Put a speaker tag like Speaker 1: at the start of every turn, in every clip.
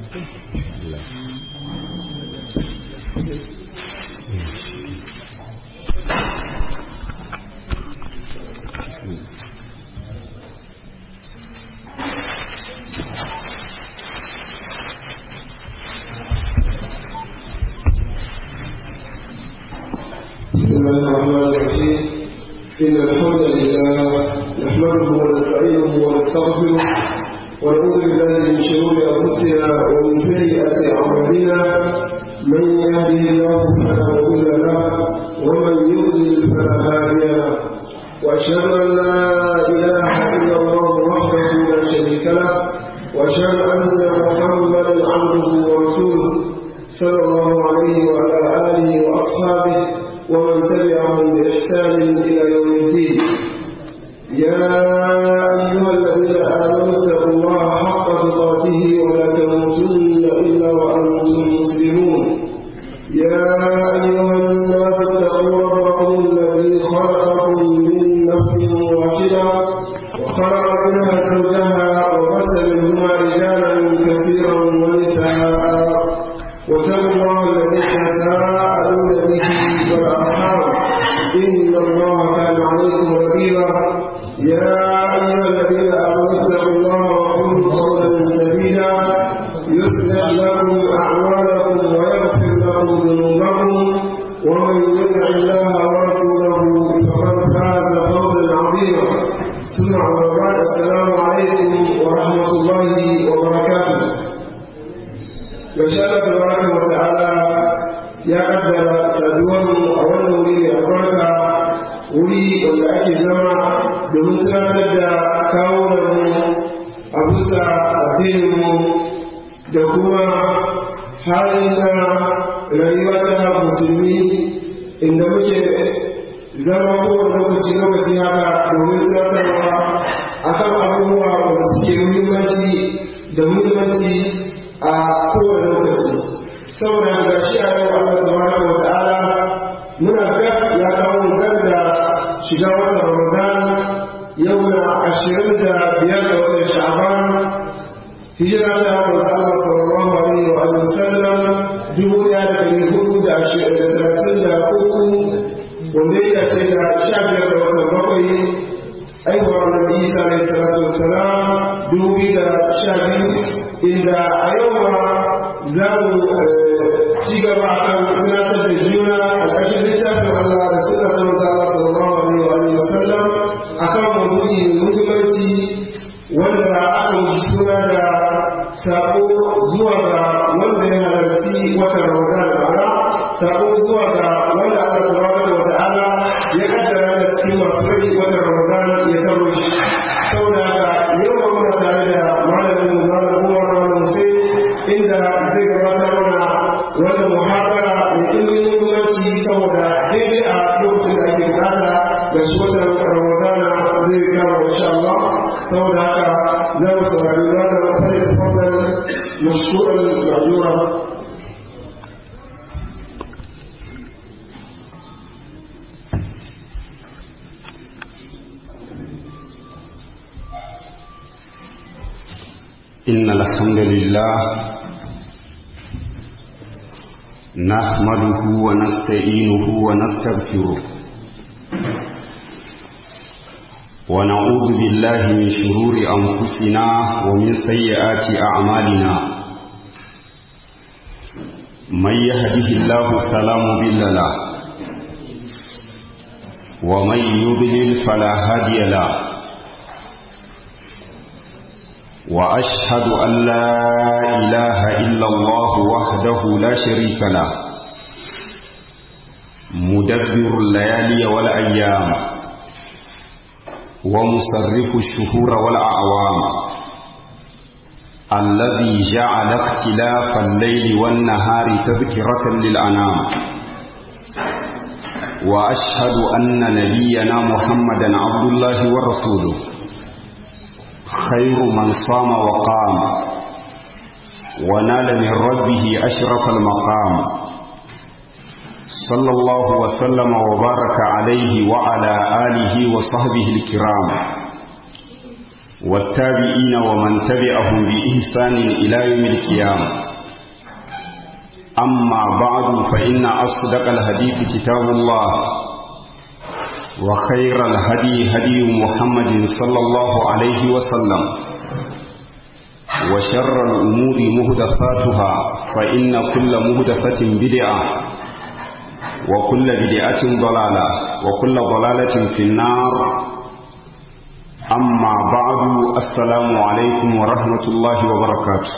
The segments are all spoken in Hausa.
Speaker 1: بسم الله الرحمن الرحيم إن الحمد لله نحمده ونستعينه ونستغفره ونعوذ بالله من شرور أنفسنا ومن سيئات أعمالنا من يهده الله فلا مضل له ومن يضلل فلا هادي له وأشهد أن لا إله إلا الله وحده لا شريك له وأشهد أن محمدا عبده ورسوله صلى الله عليه وعلى آله وأصحابه ومن تبعهم بإحسان إلى يوم الدين يا أيها الذين آمنوا اتقوا الله حق تقاته ولا تموتن إلا وأنتم مسلمون يا أيها الناس اتقوا ربكم الذي خلقكم من نفس واحدة وخلق منها زوجها وبث منهما رجالا كثيرا ونساء واتقوا الله الذي تساءلون به والارحام ان الله كان عليكم رقيبا يا ايها الذين امنوا اتقوا الله وقولوا قولا سديدا يصلح لكم اعمالكم ويغفر لكم ذنوبكم ومن يطع الله ورسوله فقد فاز فوزا عظيما ثم اما بعد السلام عليكم ورحمه الله وبركاته Yashara tabaraka wa ta'ala ya kaddara saduwar mu a wannan wuri mai albarka wuri wanda ake zama domin tunatar da kawo mu a bisa addinin mu da kuma halin na rayuwa ta musulmi inda muke zama kowane lokaci lokaci haka domin tunatarwa akan abubuwa wanda suke muhimmanci da muhimmanci a kowane lokaci saboda ga shi a yau Allah tabaraka wa ta'ala muna ga ya kawo mu da shiga watan Ramadan yau na ashirin da biyar da watan Sha'ban hijira ta manzo Allah sallallahu alaihi wa sallam dubu ɗaya da ɗari hudu da ashirin da talatin da uku wanda ya ce da sha biyar da watan bakwai aihuwar Nabi Isa alaihi salatu wassalam dubu biyu da sha biyu inda a yau ma za mu ci gaba a kan tunatar da juna a ƙarshen littafin Allah da suna ta maza Allah sallallahu alaihi wa sallam a kan mabudi muhimmanci wanda aka yi suna da sako zuwa ga wanda ya halarci watan Ramadan bara sako zuwa ga wanda Allah tabaraka wa ta'ala ya kaddara da cikin masu rai watan Ramadan ya taro shi saboda haka yau muna tare da malamin mu malamin inda zai gabatar mana wannan muhabara mai ilimin muhimmanci saboda daidai a lokacin da ake bukata da shi watan ramadana zai kama insha Allah saboda haka za mu saurari wannan fari da fadar mashkuran majura
Speaker 2: إن الحمد لله نحمده ونستعينه ونستغفره ونعوذ بالله من شرور أنفسنا ومن سيئات أعمالنا من يهده الله فلا مضل له ومن يضلل فلا هادي له وأشهد أن لا إله إلا الله وحده لا شريك له مدبر الليالي والأيام ومصرف الشهور والأعوام الذي جعل اختلاف الليل والنهار تذكرة للأنام وأشهد أن نبينا محمدا عبد الله ورسوله خير من صام وقام ونال من ربه أشرف المقام صلى الله وسلم وبارك عليه وعلى آله وصحبه الكرام والتابعين ومن تبعهم بإحسان إلى يوم القيامة أما بعد فإن أصدق الحديث كتاب الله وخير الهدي هدي محمد صلى الله عليه وسلم وشر الأمور مهدفاتها فإن كل مهدفة بدعة وكل بدعة ضلالة وكل ضلالة في النار أما بعد السلام عليكم ورحمة الله وبركاته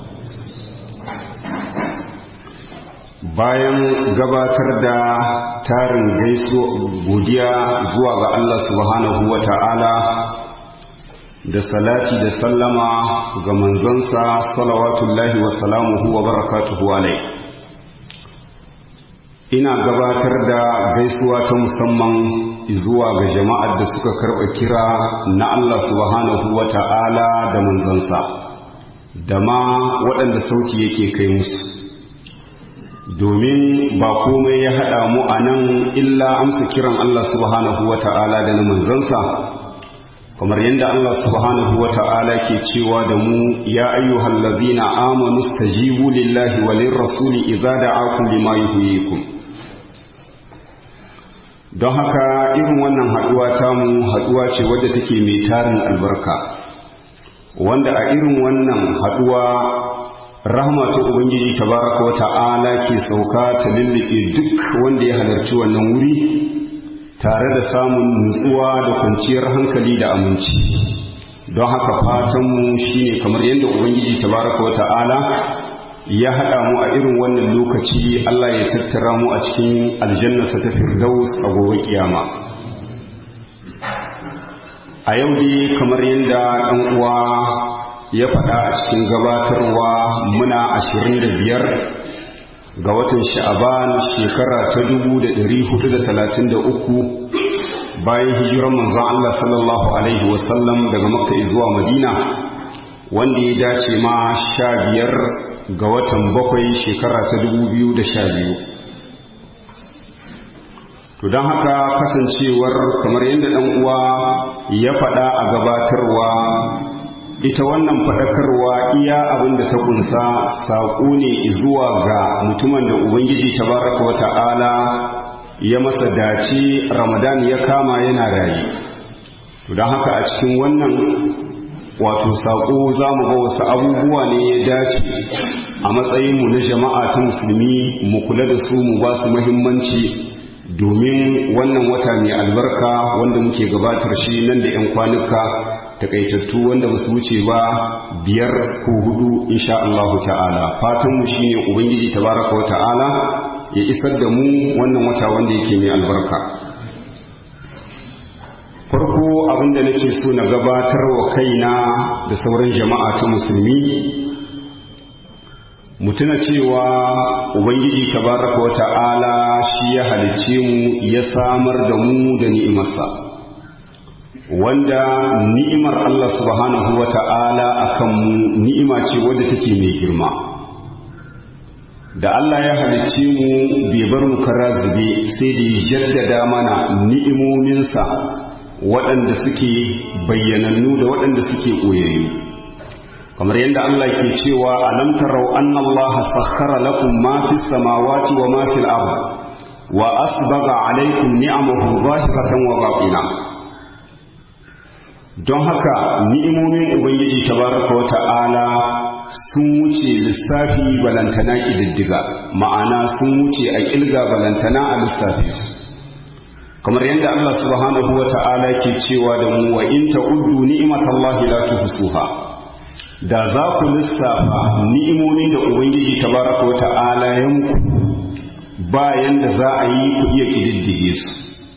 Speaker 2: bayan gabatar da tarin gaiso godiya zuwa ga Allah subhanahu wa ta'ala da salati da sallama ga manzansa salawatullahi wa salamuhu wa barakatuhu alai ina gabatar da gaisuwa ta musamman zuwa ga jama'ar da suka karɓa kira na Allah subhanahu wa ta'ala da manzansa da ma waɗanda sauti yake kai musu domin ba komai ya haɗa mu a nan illa amsa kiran Allah subhanahu wa ta'ala da na manzansa kamar yadda Allah subhanahu wa ta'ala ke cewa da mu ya ayyuhal ladina amanu stajibu lillahi wa lirrasuli idza da'akum lima yuhyikum don haka irin wannan haduwa ta mu haduwa ce wadda take mai tarin albarka wanda a irin wannan haduwa rahama ta ubangiji tabaraka wa ta'ala ke sauka ta lullube duk wanda ya halarci wannan wuri tare da samun nutsuwa da kwanciyar hankali da aminci don haka fatanmu shine kamar yadda ubangiji tabaraka wa ta'ala ya haɗa mu a irin wannan lokaci Allah ya tattara mu a cikin aljannasa ta firdaus a gobe kiyama a yau dai kamar yadda ɗan uwa ya faɗa a cikin gabatarwa muna ashirin da biyar ga watan sha'aban shekara ta dubu da ɗari hudu da talatin da uku bayan hijiran manzon Allah sallallahu alaihi wasallam daga makka zuwa madina wanda ya dace ma sha biyar ga watan bakwai shekara ta dubu biyu da sha biyu to don haka kasancewar kamar yadda ɗan uwa ya faɗa a gabatarwa ita wannan faɗakarwa iya abin da ta kunsa saƙo ne zuwa ga mutumin da ubangiji tabaraka wa ta'ala ya masa dace ramadan ya kama yana rayu to don haka a cikin wannan wato saƙo za mu ga wasu abubuwa ne ya dace a matsayinmu na jama'a ta musulmi mu kula da su mu ba su muhimmanci domin wannan wata mai albarka wanda muke gabatar shi nan da 'yan kwanuka takaitattu wanda ba su wuce ba biyar ko hudu insha Allah ta'ala fatanmu shine ubangiji tabaraka wa ta'ala ya isar da mu wannan wata wanda yake mai albarka farko abinda nake so na gabatar wa kaina da sauran jama'a ta musulmi mutuna cewa ubangiji tabaraka wa ta'ala shi ya halicce mu ya samar da mu da ni'imarsa wanda ni'imar Allah subhanahu wa ta'ala akan mu ni'ima ce wadda take mai girma da Allah ya halicce mu bai bar mu kara zube sai da ya jaddada mana ni'imominsa waɗanda suke bayyanannu da waɗanda suke ɓoyayyu kamar yadda Allah ke cewa alam tarau anna Allah sakhkhara lakum ma fis samawati wa ma fil ard wa asbaga alaykum ni'amahu zahiratan wa batina don haka ni'imomin ubangiji tabaraka wa ta'ala sun wuce lissafi balantana kididdiga ma'ana sun wuce a kilga balantana a lissafi su kamar yadda Allah subhanahu wa ta'ala ke cewa da mu wa in ta'uddu ni'matallahi la tuhsuha da za ku lissafa ni'imomi da ubangiji tabaraka wa ta'ala ya muku bayan da za a yi ku iya kididdige su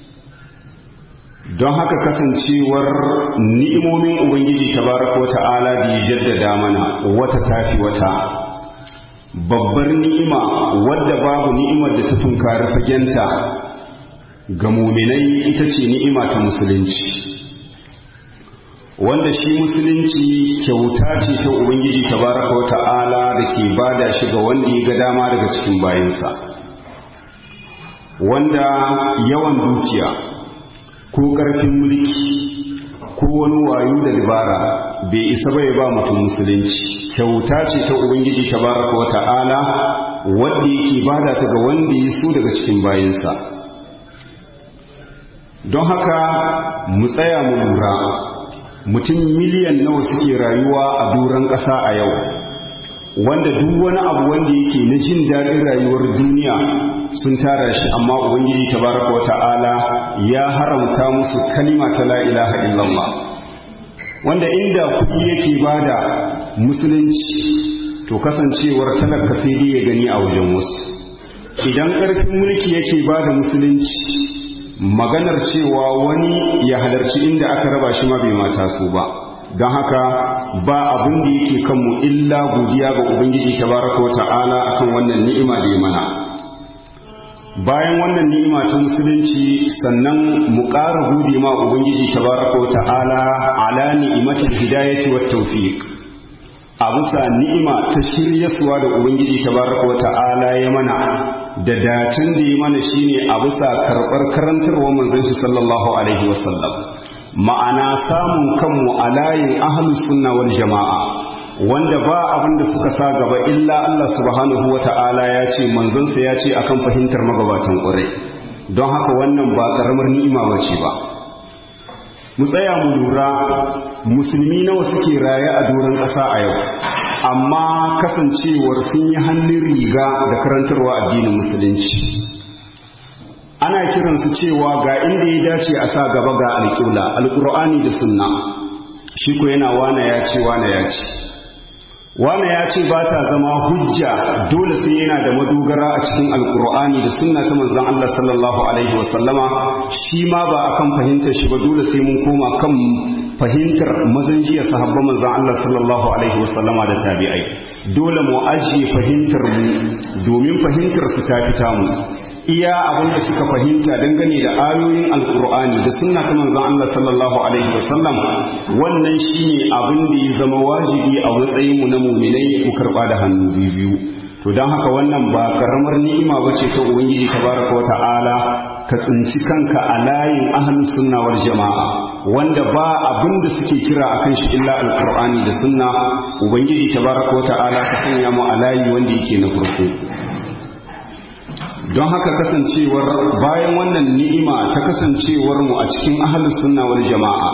Speaker 2: don haka kasancewar ni'imomin ubangiji tabaraka wa ta'ala da ya jaddada mana wata tafi wata babbar ni'ima wadda babu ni'imar da ta tunkari fagenta ga muminai ita ce ni'ima ta musulunci wanda shi musulunci kyauta ce ta ubangiji tabaraka wa ta'ala da ke bada shi ga wanda ya ga dama daga cikin bayansa wanda yawan dukiya ko ƙarfin mulki ko wani wayo da dabara bai isa bai ba mutum musulunci kyauta ce ta ubangiji tabaraka wa ta'ala wanda yake bada ta ga wanda ya so daga cikin bayansa don haka mu tsaya mu lura mutum miliyan nawa suke rayuwa a duran ƙasa a yau wanda duk wani abu wanda yake na jin daɗin rayuwar duniya sun tara shi amma ubangiji tabaraka wata'ala ya haramta musu kalima ta la ilaha illallah wanda inda kuɗi yake bada musulunci to kasancewar talaka sai dai ya gani a wajen wasu idan ƙarfin mulki yake bada musulunci maganar cewa wani ya halarci inda aka raba shi ma bai mata su ba don haka ba abin da yake kanmu illa godiya ga ubangiji tabaraka wata'ala akan wannan ni'ima da ya mana bayan wannan ni'ima ta musulunci sannan mu ƙara gode ma ubangiji tabaraka wata'ala ala ni'imatul hidayati wat tawfiq a bisa ni'ima ta shiryaswa da ubangiji tabaraka wata'ala ya mana da dacin da ya mana shine a bisa karɓar karantarwar manzon shi sallallahu alaihi wasallam ma'ana samun kanmu a layin ahlus sunna wal jama'a wanda ba abin da suka sa gaba illa Allah subhanahu wa ta'ala ya ce manzonsa ya ce akan fahimtar magabatan ƙwarai don haka wannan ba ƙaramar ni'ima ba ce ba mu tsaya mu lura musulmi nawa suke raye a doron ƙasa a yau amma kasancewar sun yi hannun riga da karantarwa addinin musulunci ana kiransu cewa ga inda ya dace a sa gaba ga alƙibla alƙur'ani da sunna shi ko yana wane ya ce wane ya ce wane ya ce ba ta zama hujja dole sai yana da madogara a cikin alƙur'ani da sunna ta manzon Allah sallallahu alaihi wasallama shi ma ba akan fahimtar shi ba dole sai mun koma kan fahimtar mazan jiya sahabban manzon Allah sallallahu alaihi wasallama da tabi'ai dole mu ajiye fahimtar mu domin fahimtar su ta fita mu iya abin da suka fahimta dangane da ayoyin alkur'ani da sunna ta manzon Allah sallallahu alaihi wasallam wannan shine abin da ya zama wajibi a matsayin mu na mu'minai mu karba da hannu biyu to dan haka wannan ba karamar ni'ima bace ta ubangiji tabaraka wa ta'ala ka tsinci kanka a layin ahlus sunna wal jama'a wanda ba abin da suke kira akan shi illa alkur'ani da sunna ubangiji tabaraka wa ta'ala ka sanya mu a layi wanda yake na farko don haka kasancewar bayan wannan ni'ima ta kasancewar mu a cikin ahlus sunna wal jama'a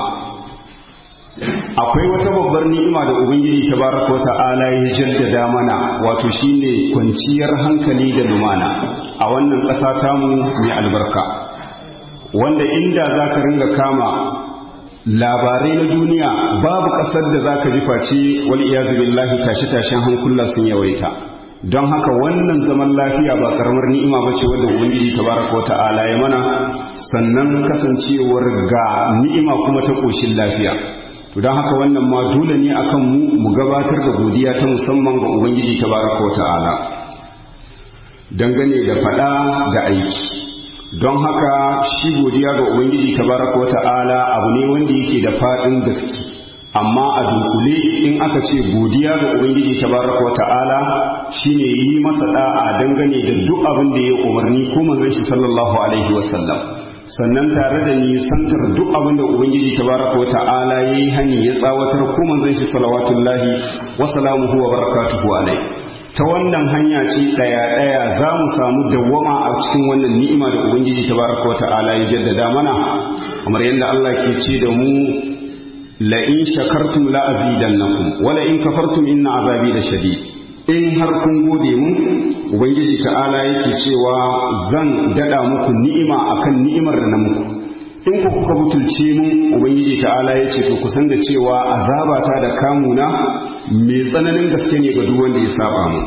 Speaker 2: akwai wata babbar ni'ima da ubangiji tabaraka wa ta'ala ya jaddada mana wato shine kwanciyar hankali da lumana a wannan ƙasa tamu mai albarka wanda inda zaka ringa kama labarai na duniya babu ƙasar da zaka ji face wal iyazu billahi tashi-tashin hankula sun yawaita don haka wannan zaman lafiya ba karamar ni'ima bace wanda ubangiji tabaraka wa ta'ala ya mana sannan kasancewar ga ni'ima kuma ta koshin lafiya to don haka wannan ma dole ne akan mu mu gabatar da godiya ta musamman ga ubangiji tabaraka wa ta'ala dangane da fada da aiki don haka shi godiya ga ubangiji tabaraka wa ta'ala abu ne wanda yake da fadin gaske amma a dunkule in aka ce godiya ga ubangiji tabaraka wa ta'ala shine yi masa da'a dangane da duk abin da ya umarni ko manzon shi sallallahu alaihi wasallam sannan tare da nisantar duk abin da ubangiji tabaraka wa ta'ala yayi hani ya tsawatar ko manzon shi salawatullahi wa salamuhu wa barakatuhu alaihi ta wannan hanya ce daya daya za mu samu dawwama a cikin wannan ni'ima da ubangiji tabaraka wa ta'ala ya jaddada mana kamar yadda Allah ke ce da mu la'in shakartum la'azidannakum wala in kafartum inna azabi da shadi in har kun gode mun ubangiji ta'ala yake cewa zan dada muku ni'ima akan ni'imar da na muku in ku kuka butulce mun ubangiji ta'ala ya ce to ku san da cewa azabata da kamuna mai tsananin gaske ne ga duk wanda ya saba mu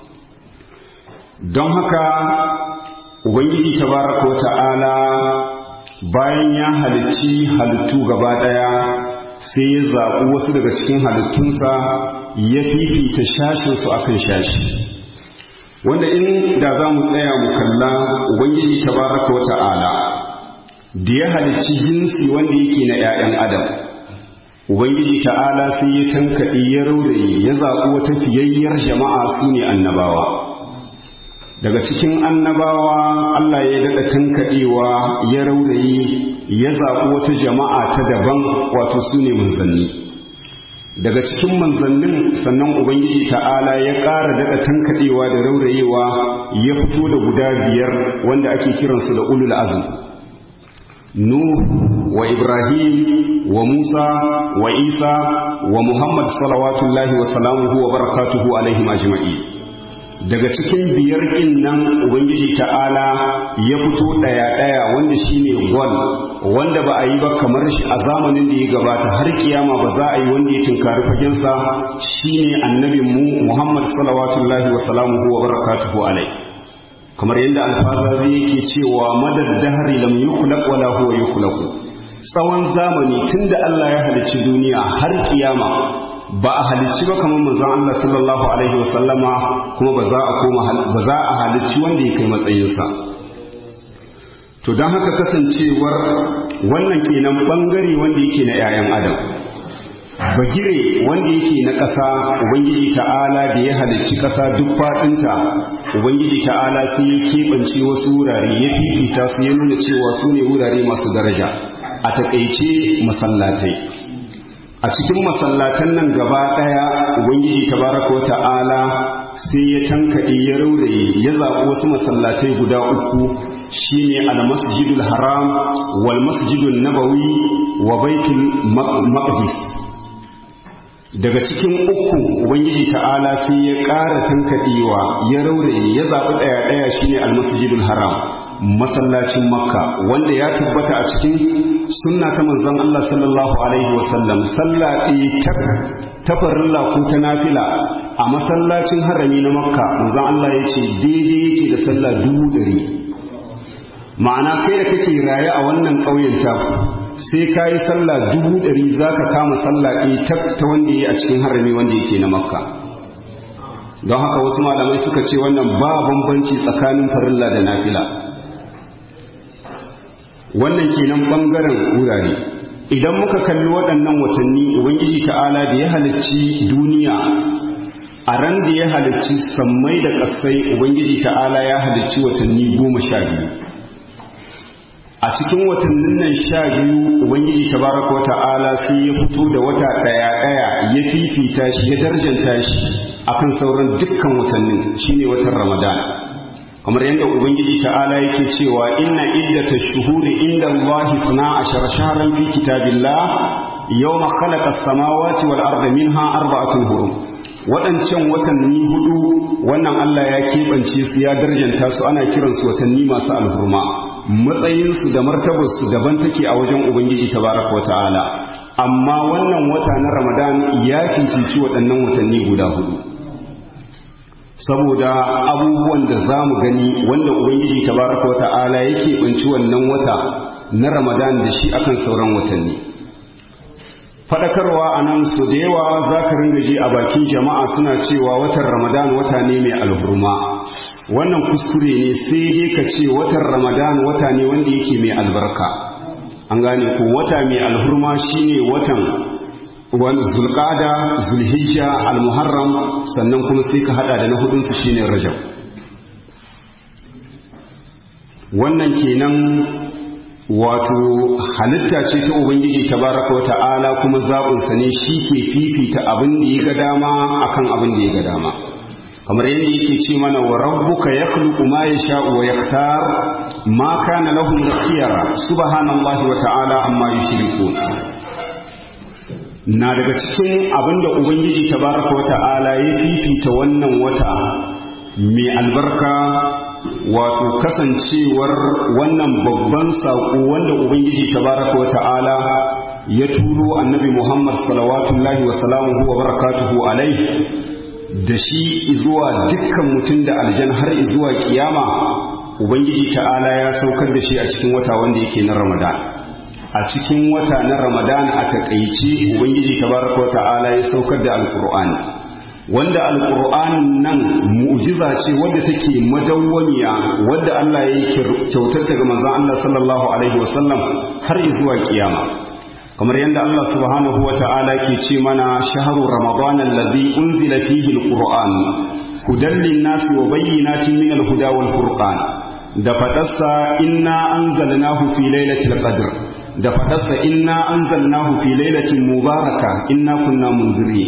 Speaker 2: don haka ubangiji tabaraka wa ta'ala bayan ya halicci halittu gaba daya sai ya zaɓi wasu daga cikin halittunsa ya fifita shashinsu a kan shashi wanda in da za mu tsaya mu kalla ubangiji tabaraka wa ta'ala da ya halicci jinsi wanda yake na 'ya'yan adam ubangiji ta'ala sai ya tankaɗe ya rauraye ya zaɓi wata fiyayyar jama'a su ne annabawa daga cikin annabawa Allah ya daɗa tankaɗewa ya raurayi ya zaɓi wata jama'a ta daban wato su ne manzanni daga cikin manzannin sannan ubangiji ta'ala ya ƙara daɗa tankaɗewa da raurayewa ya fito da guda biyar wanda ake kiransu da ulul azm nuh wa ibrahim wa musa wa isa wa muhammad salawatullahi wa salamuhu wa barakatuhu alaihim ajma'in daga cikin biyar ɗin nan ubangiji ta'ala ya fito ɗaya-ɗaya wanda shine gwal wanda ba a yi ba kamar shi a zamanin da ya gabata har kiyama ba za a yi wanda ya tinkari fagensa shine annabin mu muhammad salawatullahi wa salamuhu wa barakatuhu alai kamar yadda alfazari yake cewa madad dahari lam yukhlaq wala huwa yukhlaq tsawon zamani tunda Allah ya halicci duniya har kiyama ba a halicci ba kamar manzon Allah sallallahu alaihi wasallama kuma ba za a koma ba za a halicci wanda ya kai matsayinsa to don haka kasancewar wannan kenan bangare wanda yake na 'ya'yan adam bagire wanda yake na ƙasa ubangiji ta'ala da ya halicci ƙasa duk faɗinta ubangiji ta'ala sai ya keɓance wasu wurare ya fifita su ya nuna cewa su ne wurare masu daraja a taƙaice masallatai a cikin masallatan nan gaba ɗaya ubangiji tabaraka ta'ala sai ya tankaɗe ya rauraye ya zaɓi wasu masallatai guda uku shine al-masjidul haram wal masjidun nabawi wa baitul maqdis daga cikin uku ubangiji ta'ala sai ya ƙara tankaɗewa ya rauraye ya zaɓi ɗaya ɗaya shine al-masjidul haram masallacin makka wanda ya tabbata a cikin sunna ta manzon Allah sallallahu alaihi wasallam sallah ɗaya ta farilla ko ta nafila a masallacin harami na makka manzon Allah ya ce daidai yake da sallah dubu ɗari ma'ana kai da kake raye a wannan ƙauyen ta sai ka yi sallah dubu ɗari za ka kama sallah ɗaya ta wanda ya a cikin harami wanda yake na makka don haka wasu malamai suka ce wannan ba bambanci tsakanin farilla da nafila wannan kenan bangaren wurare idan muka kalli waɗannan watanni ubangiji ta'ala da ya halicci duniya a ran da ya halicci sammai da ƙasai ubangiji ta'ala ya halicci watanni goma sha biyu a cikin watannin nan sha biyu ubangiji tabaraka ta'ala sai ya fito da wata ɗaya ɗaya ya fifita shi ya darjanta shi akan sauran dukkan watannin shine watan ramadan kamar yadda ubangiji ta'ala yake cewa inna iddata shuhuri inda Allah na ashara shahran fi kitabillah yawma khalaqa as-samawati wal arda minha arba'atun hurum waɗancan watanni hudu wannan Allah ya keɓance su ya darjanta su ana kiransu watanni masu alhurma matsayinsu da martabarsu daban take a wajen ubangiji tabaraka wata'ala amma wannan wata na ramadan ya fifici waɗannan watanni guda hudu saboda abubuwan da za mu gani wanda ubangiji tabaraka wa ta'ala yake banci wannan wata na ramadan da shi akan sauran watanni fadakarwa a nan su da yawa za ka ringa ji a bakin jama'a suna cewa watan ramadan wata ne mai alhurma wannan kuskure ne sai dai ka ce watan ramadan wata ne wanda yake mai albarka an gane ko wata mai alhurma shine watan wani zulqada zulhijja almuharram sannan kuma sai ka hada da na hudun su shine rajab wannan kenan wato halitta ce ta ubangiji tabaraka wata'ala kuma zaɓin sa ne shi ke fifita abin da ya ga dama akan abin da ya ga dama kamar yadda yake ce mana wa rabbuka yakhluqu ma yasha'u wa yaktar ma kana lahum khiyara subhanallahi wa ta'ala amma yushrikun na daga cikin abinda ubangiji tabaraka wata'ala ya fifita wannan wata mai albarka wato kasancewar wannan babban saƙo wanda ubangiji tabaraka wata'ala ya turo annabi muhammad salawatullahi wa salamuhu wa barakatuhu alai da shi zuwa dukkan mutum da aljan har zuwa kiyama ubangiji ta'ala ya saukar da shi a cikin wata wanda yake na ramadan a cikin wata na ramadan a takaice ubangiji tabaraka wa ta'ala ya saukar da alqur'ani wanda alqur'anin nan mu'jiza ce wadda take madawwamiya wadda Allah ya yi kyautar ta ga manzon Allah sallallahu alaihi wasallam har zuwa kiyama kamar yadda Allah subhanahu wa ta'ala ke ce mana shahru ramadan alladhi unzila fihi alqur'an hudan linnasi wa bayyinatin min al-huda wal furqan da fadarsa inna anzalnahu fi lailatul qadr da fadarsa inna anzalnahu fi lailatin mubaraka inna kunna munzirin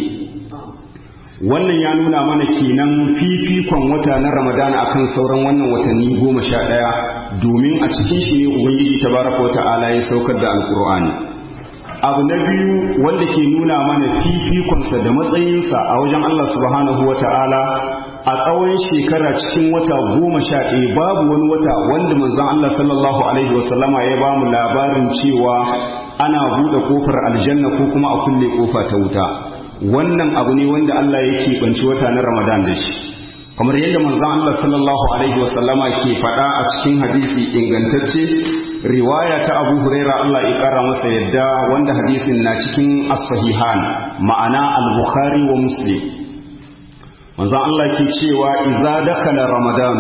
Speaker 2: wannan ya nuna mana kenan fifikon wata na ramadana akan sauran wannan watanni goma sha ɗaya domin a cikin shi ne ubangiji tabaraka wa ta'ala ya saukar da alkur'ani abu na biyu wanda ke nuna mana fifikonsa da matsayinsa a wajen allah subhanahu wa ta'ala a tsawon shekara cikin wata goma sha ɗaya babu wani wata wanda manzon allah sallallahu alaihi wasallama ya ba mu labarin cewa ana buɗe kofar aljanna ko kuma a kulle kofa ta wuta wannan abu ne wanda Allah ya keɓanci wata na Ramadan da shi kamar yadda manzon Allah sallallahu alaihi wasallama ke faɗa a cikin hadisi ingantacce riwaya ta Abu Huraira Allah ya ƙara masa yadda wanda hadisin na cikin as-sahihan ma'ana al-Bukhari wa Muslim manzon Allah ke cewa idza dakhala Ramadan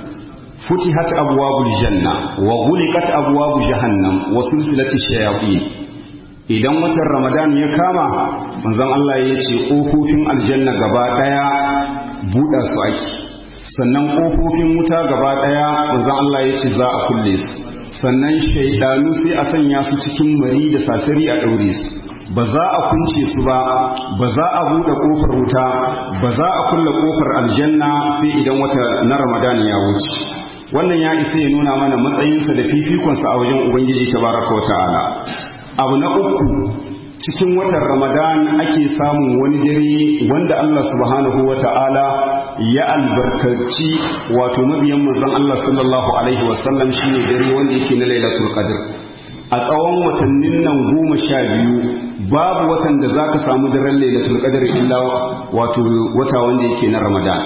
Speaker 2: futihat abwabul janna wa ghuliqat abwabu jahannam wa sulsilatish shayatin idan watan ramadan ya kama manzon Allah ya ce ƙofofin aljanna gaba ɗaya buɗa su ake sannan ƙofofin wuta gaba ɗaya manzon Allah ya ce za a kulle su sannan shaidanu sai a sanya su cikin mari da sasari a ɗaure su ba za a kunce su ba ba za a buɗe ƙofar wuta ba za a kulle ƙofar aljanna sai idan wata na ramadan ya wuce wannan ya isa ya nuna mana matsayinsa da fifikonsa a wajen ubangiji tabaraka wa ta'ala abu na uku cikin watan ramadan ake samun wani dare wanda Allah subhanahu wa ta'ala ya albarkaci wato mabiyan manzon Allah sallallahu alaihi wasallam shine dare wanda yake na lailatul qadr a tsawon watannin nan goma sha biyu babu watan da za ka samu daren lailatul qadr illa wato wata wanda yake na ramadan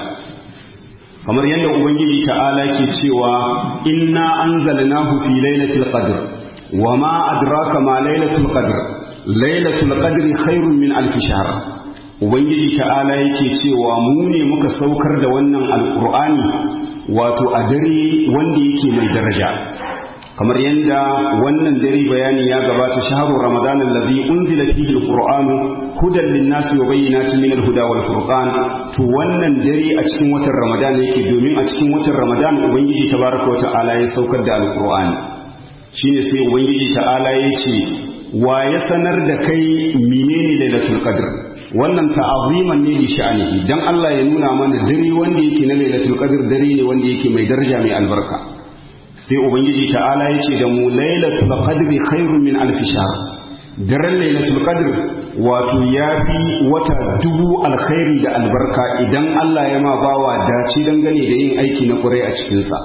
Speaker 2: kamar yadda ubangiji ta'ala ke cewa inna anzalnahu fi lailatul qadr وما أدراك ما ليلة القدر ليلة القدر خير من ألف شهر Ubangiji ta'ala yake cewa mu ne muka saukar da wannan alkur'ani wato a dare wanda yake mai daraja kamar yadda wannan dare bayani ya gabata shaharu ramadan allazi unzila fihi alqur'anu hudan lin-nasi wa bayyinatin min al-huda wal furqan to wannan dare a cikin watan ramadan yake domin a cikin watan ramadan ubangiji tabaraka wa ta'ala ya saukar da alqur'ani shine sai ubangiji ta'ala ya ce wa ya sanar da kai menene lailatul qadr wannan ta'aziman ne li sha'anihi dan Allah ya nuna mana dare wanda yake na lailatul qadr dare ne wanda yake mai daraja mai albarka sai ubangiji ta'ala ya ce da mu lailatul qadri khairun min alf shahr daren lailatul qadr wato ya fi wata dubu alkhairi da albarka idan Allah ya ma bawa dace dangane da yin aiki na kurai a cikinsa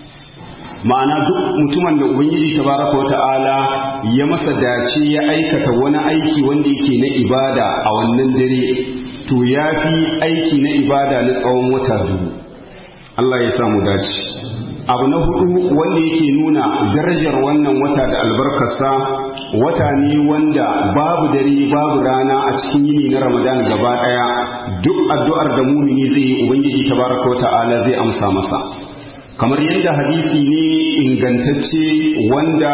Speaker 2: ma'ana duk mutumin da ubangiji tabaraka wata'ala ya masa dace ya aikata wani aiki wanda yake na ibada a wannan dare to ya fi aiki na ibada na tsawon wata dubu Allah ya samu dace abu na hudu wanda yake nuna darajar wannan wata da albarkarsa wata ne wanda babu dare babu rana a cikin yini na ramadan gaba daya duk addu'ar da mumini zai yi ubangiji tabaraka wata'ala zai amsa masa kamar yadda hadisi ne ingantacce wanda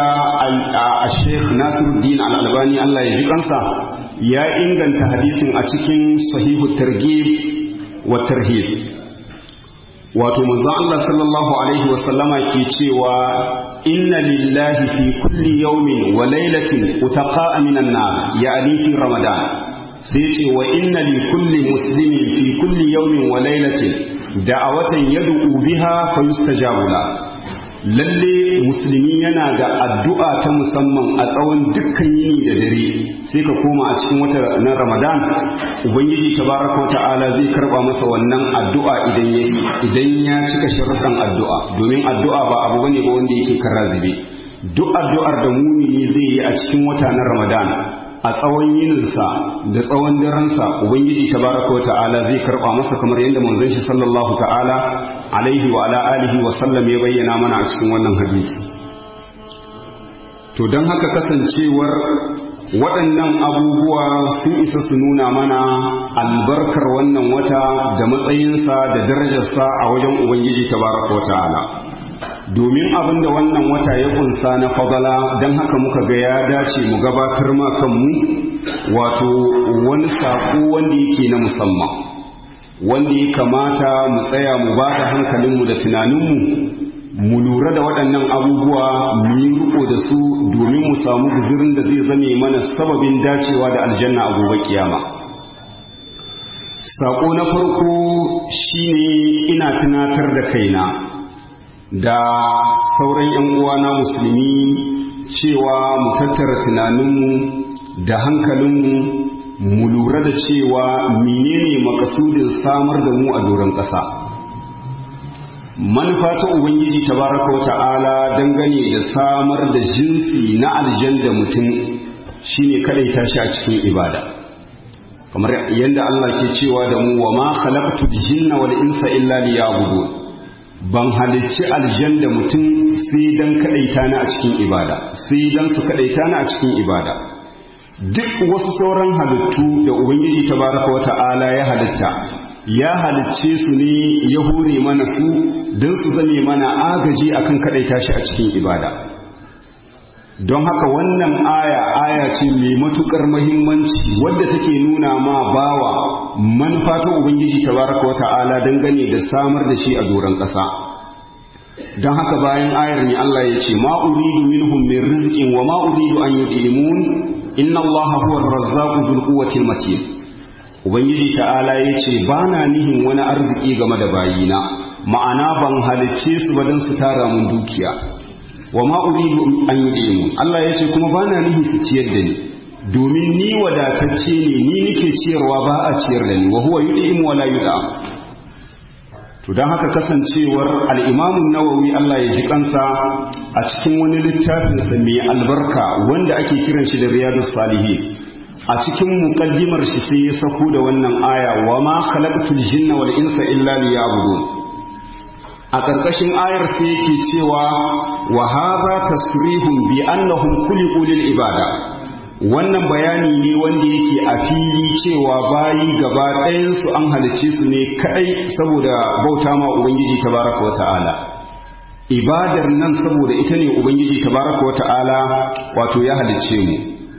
Speaker 2: a sheikh nasiruddin al'albani Allah ya ji kansa ya inganta hadisin a cikin sahihu targhib wa tarhib wato manzo Allah sallallahu alaihi wa sallama ke cewa inna lillahi fi kulli yawmin wa laylatin utaqa'a minan nar ya'ni fi ramadan sai ce wa inna li kulli muslimin fi kulli yawmin wa laylatin da'awatan yad'u biha fa yustajabu la lalle musulmi yana da addu'a ta musamman a tsawon dukkan yini da dare sai ka koma a cikin wata na Ramadan ubangiji tabaraka wa ta'ala zai karba masa wannan addu'a idan ya idan ya cika sharuɗan addu'a domin addu'a ba abu bane ba wanda yake karazibe duk addu'ar da mumini zai yi a cikin wata na Ramadan a tsawon yininsa da tsawon daransa ubangiji tabaraka ta'ala zai karba masa kamar yadda manzon shi sallallahu ta'ala alaihi wa ala alihi wa sallam ya bayyana mana a cikin wannan hadisi to don haka kasancewar waɗannan abubuwa sun isa su nuna mana albarkar wannan wata da matsayinsa da darajarsa a wajen ubangiji tabaraka ta'ala domin abin da wannan wata ya kunsa na fadala don haka muka ga ya dace mu gabatar ma kanmu wato wani saƙo wanda yake na musamman wanda ya kamata mu tsaya mu ba da hankalinmu da tunaninmu mu lura da waɗannan abubuwa mu yi riko da su domin mu samu guzurin da zai zame mana sababin dacewa da aljanna a gobe kiyama saƙo na farko shine ina tunatar da kaina da sauran 'yan uwana musulmi cewa mu tattara tunaninmu da hankalinmu mu lura da cewa menene makasudin samar da mu a doron ƙasa manufa ta ubangiji tabaraka wa ta'ala dangane da samar da jinsi na aljanda mutum shine kadaita shi a cikin ibada kamar yadda Allah ke cewa da mu wa ma khalaqtu jinna wal insa illa liya'budun ban halicci aljanda mutum sai dan kadaita ni a cikin ibada sai dan su kadaita ni a cikin ibada duk wasu sauran halittu da ubangiji tabaraka wa ta'ala ya halitta ya halicce su ne ya hure mana su don su zame mana agaji akan kadaita shi a cikin ibada don haka wannan aya aya ce mai matukar mahimmanci wadda take nuna ma bawa manufa ta ubangiji tabaraka wa ta'ala dangane da samar da shi a doron ƙasa don haka bayan ayar ne Allah ya ce ma uridu minhum min rizqin wa ma uridu an yud'imun inna allaha huwa ar-razzaqu dhul quwwati matin ubangiji ta'ala yace bana nihin wani arziki game da bayina ma'ana ban halicce su ba dan su tara mun dukiya wa ma uridu an yudimu Allah yace kuma bana nihin su ciyar da ni domin ni wadatacce ne ni nake ciyarwa ba a ciyar da ni wa huwa yudimu wa la yudam to don haka kasancewar al'imamun nawawi Allah ya ji kansa a cikin wani littafinsa mai albarka wanda ake kiran shi da riyadus salihin a cikin muƙaddimar shi sai ya sako da wannan aya wa ma khalaqtul jinna wal insa illa liya'budun a ƙarƙashin ayar sai yake cewa wa hadha tasrihun bi annahum khuliqu lil ibada wannan bayani ne wanda yake a fili cewa bayi gaba ɗayansu an halice su ne kaɗai saboda bauta ma ubangiji tabaraka wata'ala ibadar nan saboda ita ne ubangiji tabaraka wata'ala wato ya halicce mu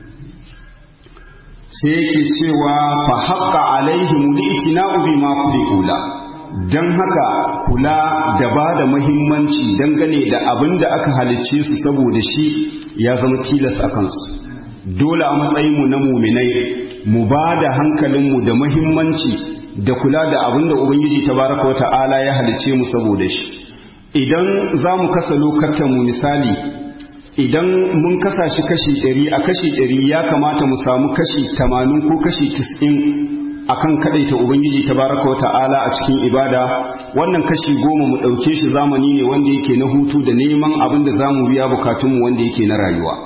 Speaker 2: sai yake cewa fa haqqa alaihim li'tina'u bima kula dan haka kula da ba da muhimmanci dangane da abin da aka halicce su saboda shi ya zama tilas a kansu dole a matsayinmu na muminai mu ba da hankalinmu da mahimmanci da kula da abin da ubangiji tabaraka wa ta'ala ya halice mu saboda shi idan za mu kasa lokacin mu misali idan mun kasa shi kashi ɗari a kashi ɗari ya kamata mu samu kashi tamanin ko kashi tis'in akan kadaita ubangiji tabaraka wa ta'ala a cikin ibada wannan kashi goma mu ɗauke shi zamani ne wanda yake na hutu da neman abin da za mu biya bukatunmu wanda yake na rayuwa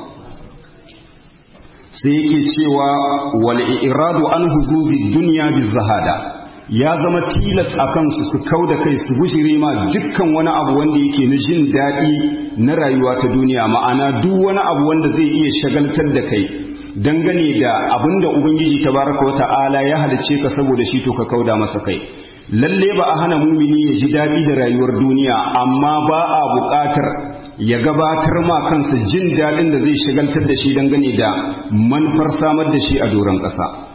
Speaker 2: sai yake cewa wal iradu an huzuzi dunya bizahada ya zama tilas a kansu su kau da kai su gushire ma dukkan wani abu wanda yake na jin daɗi na rayuwa ta duniya ma'ana duk wani abu wanda zai iya shagaltar da kai dangane da abin da ubangiji tabaraka wa ta'ala ya halice ka saboda shi to ka kauda masa kai lalle ba a hana mumini ya ji daɗi da rayuwar duniya amma ba a buƙatar ya gabatar ma kansa jin daɗin da zai shagaltar da shi dangane da manufar samar da shi a doron ƙasa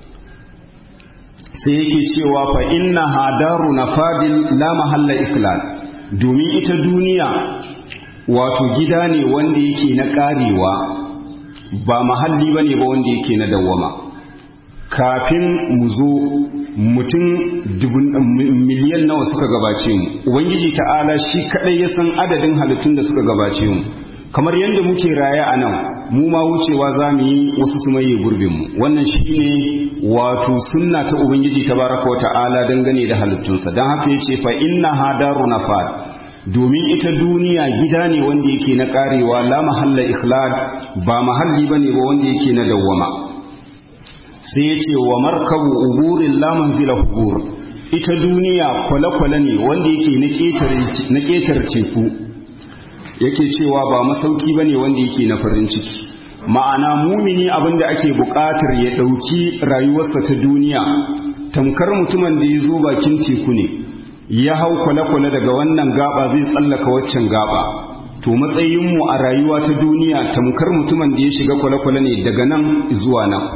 Speaker 2: sai yake cewa fa inna hadaru na fadil la mahalla iklal domin ita duniya wato gida ne wanda yake na ƙarewa ba mahalli ba ne ba wanda yake na dawwama kafin mu zo mutum miliyan nawa suka gabace mu ubangiji ta'ala shi kadai ya san adadin halittun da suka gabace mu kamar yadda muke raye a nan mu ma wucewa za mu yi wasu su maye gurbin mu wannan shine wato sunna ta ubangiji tabaraka wa ta'ala dangane da halittunsa don haka yace fa inna hadaru nafad domin ita duniya gida ne wanda yake na karewa la mahalla ikhlad ba mahalli bane ba wanda yake na dawwama sai ya ce wa markabu uburin laman zila hubur ita duniya kwale-kwale ne wanda yake na ƙetar teku yake cewa ba masauki ba ne wanda yake na farin ciki ma'ana mumini abinda ake buƙatar ya ɗauki rayuwarsa ta duniya tamkar mutumin da ya zo bakin teku ne ya hau kwale-kwale daga wannan gaba zai tsallaka waccan gaba to matsayinmu a rayuwa ta duniya tamkar mutumin da ya shiga kwale-kwale ne daga nan zuwa nan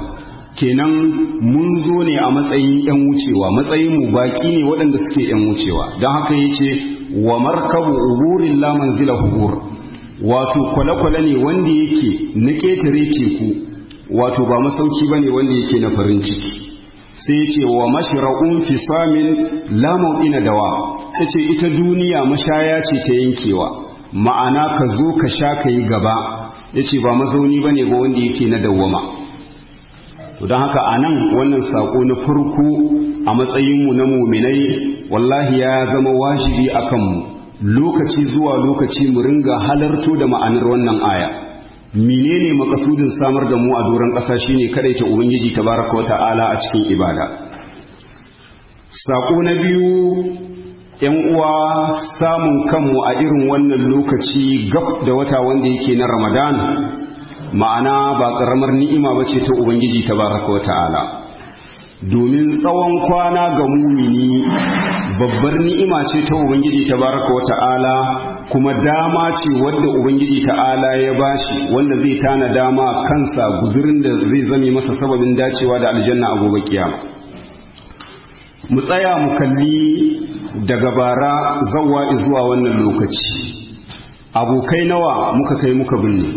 Speaker 2: kenan mun zo ne a matsayin 'yan wucewa matsayin mu baki ne waɗanda suke 'yan wucewa don haka ya ce wa markabu uburin laman zila hubur wato kwale-kwale ne wanda yake na ƙetare teku wato ba masauki ba ne wanda yake na farin ciki sai ya ce wa mashira'un fi samin lamun ina dawa ya ce ita duniya mashaya ce ta yankewa ma'ana ka zo ka sha ka yi gaba ya ce ba mazauni ba ne ba wanda yake na dawwama to don haka a nan wannan saƙo na farko a matsayinmu na muminai wallahi ya zama wajibi a kanmu lokaci zuwa lokaci mu ringa halarto da ma'anar wannan aya menene makasudin samar da mu a doron ƙasa shine ta ubangiji tabaraka wa ta'ala a cikin ibada saƙo na biyu yan uwa samun kanmu a irin wannan lokaci gab da wata wanda yake na ramadan ma'ana ba ƙaramar ni'ima ba ce ta ubangiji tabaraka wa ta'ala domin tsawon kwana ga mumini babbar ni'ima ce ta ubangiji tabaraka wa ta'ala kuma dama ce wadda ubangiji ta'ala ya bashi wanda zai tana dama kansa guzurin da zai zame masa sababin dacewa da aljanna a gobe kiyama mu tsaya mu kalli daga bara zawwa zuwa wannan lokaci abokai nawa muka kai muka binne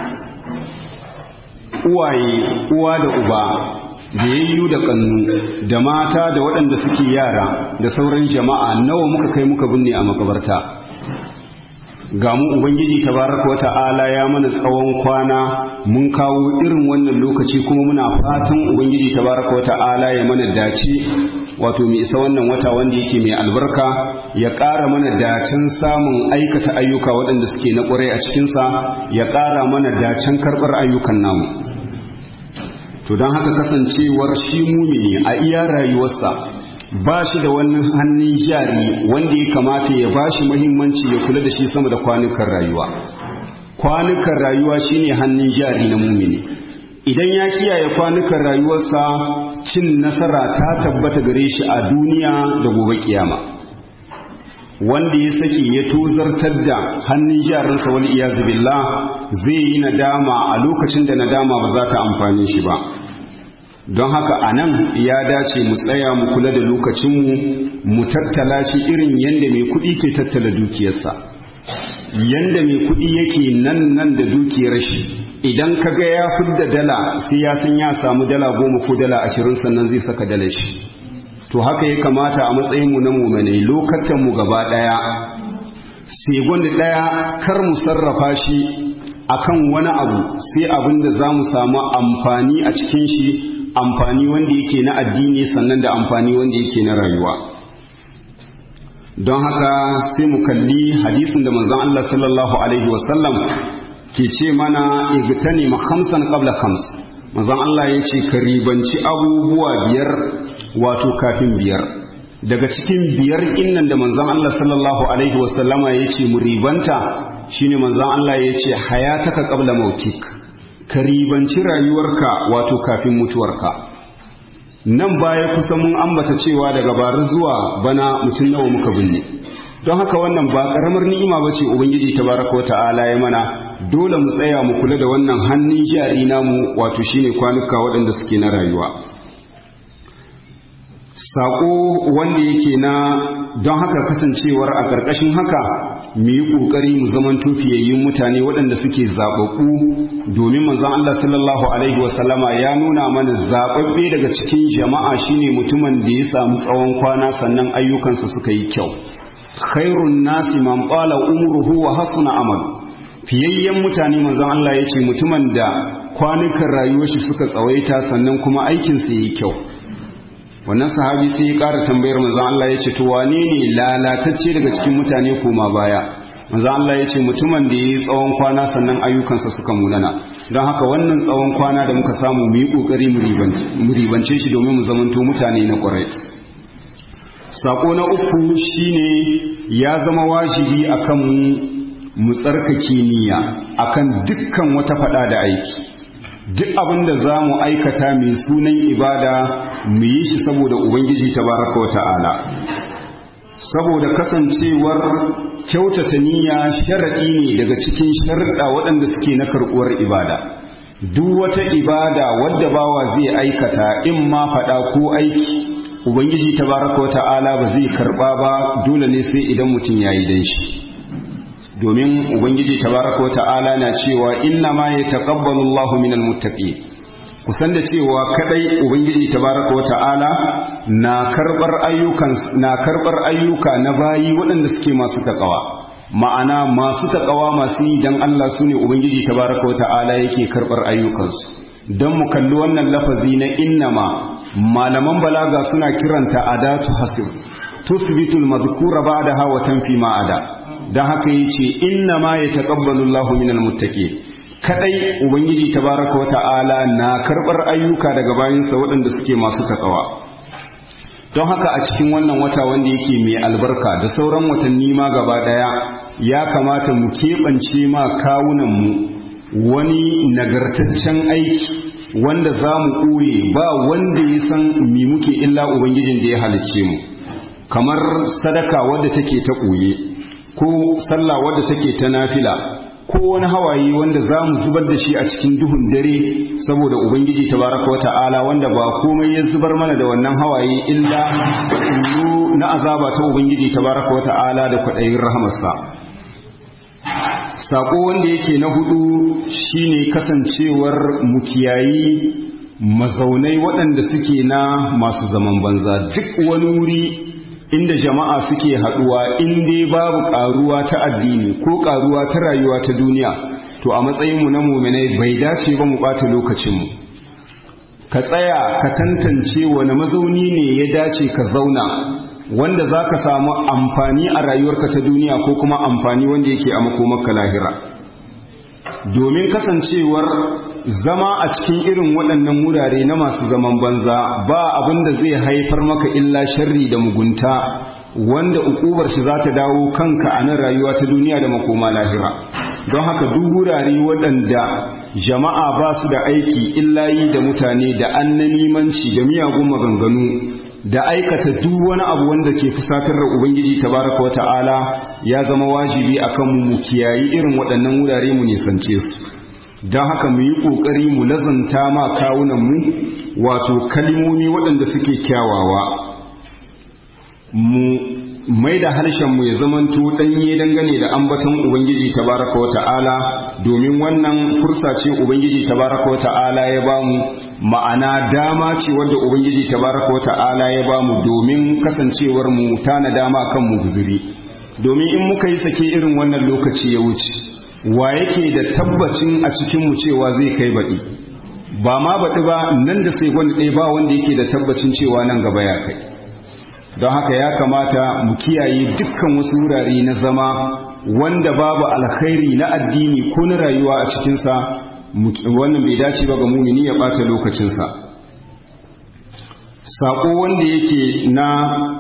Speaker 2: uwaye uwa da uba da yayyu da kannu da mata da waɗanda suke yara da sauran jama'a nawa muka kai muka binne a makabarta ga mu ubangiji tabaraka wata'ala ya mana tsawon kwana mun kawo irin wannan lokaci kuma muna fatan ubangiji tabaraka wata'ala ya mana dace wato mai isa wannan wata wanda yake mai albarka ya ƙara mana dacen samun aikata ayyuka waɗanda suke na ƙwarai a cikinsa ya ƙara mana dacen karɓar ayyukan namu to don haka kasancewar shi mumini a iya rayuwarsa ba shi da wani hannun jari wanda ya kamata ya ba shi mahimmanci ya kula da shi sama da kwanukan rayuwa kwanukan rayuwa shine hannun jari na mumini idan ya kiyaye kwanukan rayuwarsa cin nasara ta tabbata gare shi a duniya da gobe kiyama wanda ya saki ya tozartar da hannun jarinsa wani iyazu billah zai yi nadama a lokacin da nadama ba za ta amfani shi ba don haka a nan ya dace mu tsaya mu kula da lokacinmu mu tattala shi irin yadda mai kuɗi ke tattala dukiyarsa yadda mai kuɗi yake nan nan da dukiyar shi idan ka ga ya fidda dala sai ya san ya samu dala goma ko dala ashirin sannan zai saka dala shi to haka ya kamata a matsayinmu na mumanai lokatanmu gaba ɗaya segon ɗaya kar mu sarrafa shi akan wani abu sai abin da za mu samu amfani a cikin shi amfani wanda yake na addini sannan da amfani wanda yake na rayuwa don haka sai mu kalli hadisin da manzon Allah sallallahu alaihi wasallam ke ce mana igtani ma khamsan qabla khams manzon Allah ya ce ka ribanci abubuwa biyar wato kafin biyar daga cikin biyar innan da manzon Allah sallallahu alaihi wasallama ya ce mu ribanta shine manzon Allah ya ce hayataka qabla mautik ka ribanci rayuwarka wato kafin mutuwarka nan baya kusa mun ambata cewa daga bara zuwa bana mutum nawa muka binne don haka wannan ba karamar ni'ima bace ubangiji tabaraka wa ta'ala ya mana dole mu tsaya mu kula da wannan hannun jari namu wato shine kwanuka waɗanda suke na rayuwa sako wanda yake na don haka kasancewar a ƙarƙashin haka mu yi ƙoƙari mu zaman tufiyayyun mutane waɗanda suke zaɓaɓɓu domin manzon Allah sallallahu alaihi wasallama ya nuna mana zaɓaɓɓe daga cikin jama'a shine mutumin da ya samu tsawon kwana sannan ayyukansa suka yi kyau khairun nasi man qala umruhu wa hasuna amal fiyayyen mutane manzon Allah ya ce mutumin da kwanukan rayuwar shi suka tsawaita sannan kuma aikinsa yayi kyau wannan sahabi sai ya ƙara tambayar manzon Allah ya ce to wane ne lalatacce daga cikin mutane koma baya manzon Allah ya ce mutumin da yayi tsawon kwana sannan ayyukansa suka munana don haka wannan tsawon kwana da muka samu mu yi kokari mu ribance shi domin mu zamanto mutane na ƙwarai sako na uku shine ya zama wajibi akan mu mu tsarkake niyya akan dukkan wata fada da aiki duk abin da za mu aikata mai sunan ibada mu yi shi saboda ubangiji tabaraka wa ta'ala saboda kasancewar kyautata niyya sharaɗi ne daga cikin sharaɗa waɗanda suke na karɓuwar ibada duk wata ibada wadda bawa zai aikata in ma faɗa ko aiki ubangiji tabaraka wa ta'ala ba zai karba ba dole ne sai idan mutum yayi dan shi domin ubangiji tabaraka wa ta'ala na cewa inna ma yataqabbalu Allahu minal muttaqin kusan da cewa kadai ubangiji tabaraka wa ta'ala na karbar ayyukan na karbar ayyuka na bayi waɗanda suke masu takawa ma'ana masu takawa masu yi dan Allah sune ubangiji tabaraka wa ta'ala yake karbar ayyukansu dan mu kalli wannan lafazi na innama malaman balaga suna kiranta adatu hasib tusbitul madhkura ba'daha wa tanfi ma ada dan haka yace innama yataqabbalu Allahu minal muttaqin kadai ubangiji tabaraka wata'ala na karbar ayyuka daga bayinsa waɗanda suke masu takawa don haka a cikin wannan wata wanda yake mai albarka da sauran watanni ma gaba daya ya kamata mu keɓance ma kawunan mu wani nagartaccen aiki wanda za mu ɓoye ba wanda ya san mi muke illa ubangijin da ya halicce mu kamar sadaka wadda take ta ɓoye ko sallah wadda take ta nafila ko wani hawaye wanda za mu zubar da shi a cikin duhun dare saboda ubangiji tabaraka wa ta'ala wanda ba komai ya zubar mana da wannan hawaye illa tsoro na azaba ta ubangiji tabaraka wa ta'ala da kwaɗayin rahamarsa sako wanda yake na hudu shine kasancewar mukiyayi mazaunai waɗanda suke na masu zaman banza duk wani wuri inda jama'a suke haɗuwa in dai babu ƙaruwa ta addini ko ƙaruwa ta rayuwa ta duniya to a matsayinmu na muminai bai dace ba mu ɓata lokacinmu ka tsaya ka tantance wani mazauni ne ya dace ka zauna wanda za ka samu amfani a rayuwarka ta duniya ko kuma amfani wanda yake a makomarka lahira domin kasancewar zama a cikin irin waɗannan wurare na masu zaman banza ba abin da zai haifar maka illa sharri da mugunta wanda ukubar shi za ta dawo kanka a nan rayuwa ta duniya da makoma lahira don haka duk wurare waɗanda jama'a ba su da aiki illa yi da mutane da annanimanci da miyagun maganganu da aikata duk wani abu wanda ke fusatar da ubangiji tabaraka wa ta'ala ya zama wajibi akan mu kiyayi irin waɗannan wurare mu nisance su don haka mu yi ƙoƙari mu lazanta ma kawunan mu wato kalmomi waɗanda suke kyawawa mu mai da harshen mu ya zamanto ɗanye dangane da ambaton ubangiji tabaraka wa ta'ala domin wannan fursa ce ubangiji tabaraka wa ta'ala ya bamu ma'ana dama ce wadda ubangiji tabaraka wa ta'ala ya bamu domin kasancewar mu tana dama kan mu guzuri domin in muka yi sake irin wannan lokaci ya wuce wa yake da tabbacin a cikin mu cewa zai kai baɗi ba ma baɗi ba nan da sai wani ɗaya ba wanda yake da tabbacin cewa nan gaba ya kai don haka ya kamata mu kiyaye dukkan wasu wurare na zama wanda babu alkhairi na addini ko na rayuwa a cikinsa wannan bai dace ba ga mumini ya ɓata lokacinsa saƙo wanda yake na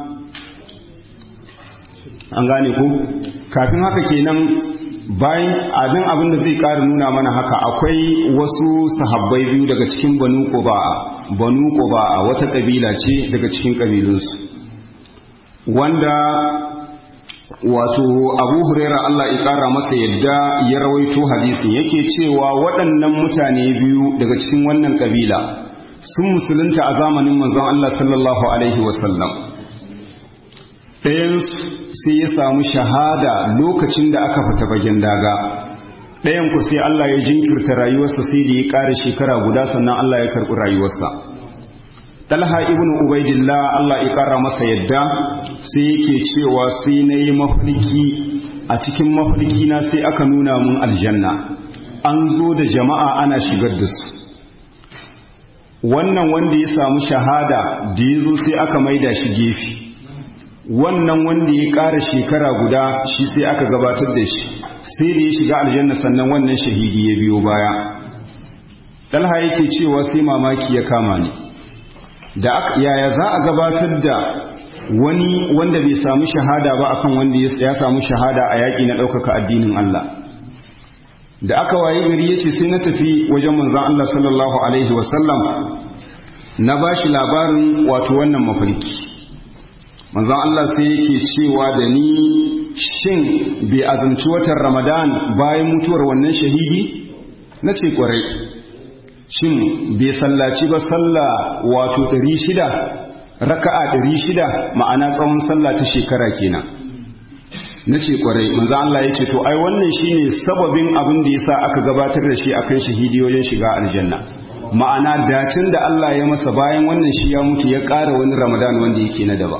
Speaker 2: an gane ku kafin haka kenan bayan abin abin da zai ƙara nuna mana haka akwai wasu sahabbai biyu daga cikin banu quba'a banu quba'a wata ƙabila ce daga cikin ƙabilunsu wanda wato abu huraira Allah ya ƙara masa yadda ya rawaito hadisin yake cewa waɗannan mutane biyu daga cikin wannan ƙabila sun musulunta a zamanin manzon Allah sallallahu alaihi wasallam ɗayan sai ya samu shahada lokacin da aka fita bagen daga ɗayan ku sai Allah ya jinkirta rayuwarsa sai da ya ƙara shekara guda sannan Allah ya karɓi rayuwarsa Talha ibn Ubaidillah Allah ya ƙara masa yadda sai yake cewa sai na yi mafarki a cikin mafarki na sai aka nuna mun aljanna an zo da jama'a ana shigar da su wannan wanda ya samu shahada da ya zo sai aka maida shi gefe wannan wanda ya ƙara shekara guda shi sai aka gabatar da shi sai da ya shiga aljanna sannan wannan shahidi ya biyo baya Talha yake cewa sai mamaki ya kama ni da yaya za a gabatar da wani wanda bai samu shahada ba akan wanda ya samu shahada a yaƙi na ɗaukaka addinin Allah da aka waye gari ya ce sai na tafi wajen manzan Allah sallallahu alaihi wasallam na ba shi labarin wato wannan mafarki manzan Allah sai yake cewa da ni shin bai azumci watan ramadan bayan mutuwar wannan shahidi na ce kwarai shin bai sallaci ba sallah wato ɗari shida raka'a ɗari shida ma'ana tsawon sallah ta shekara kenan na ce kwarai manzo Allah ya ce to ai wannan shine sababin abin da yasa aka gabatar da shi akan shahidi wajen shiga aljanna ma'ana dacin da Allah ya masa bayan wannan shi ya mutu ya ƙara wani ramadan wanda yake na daba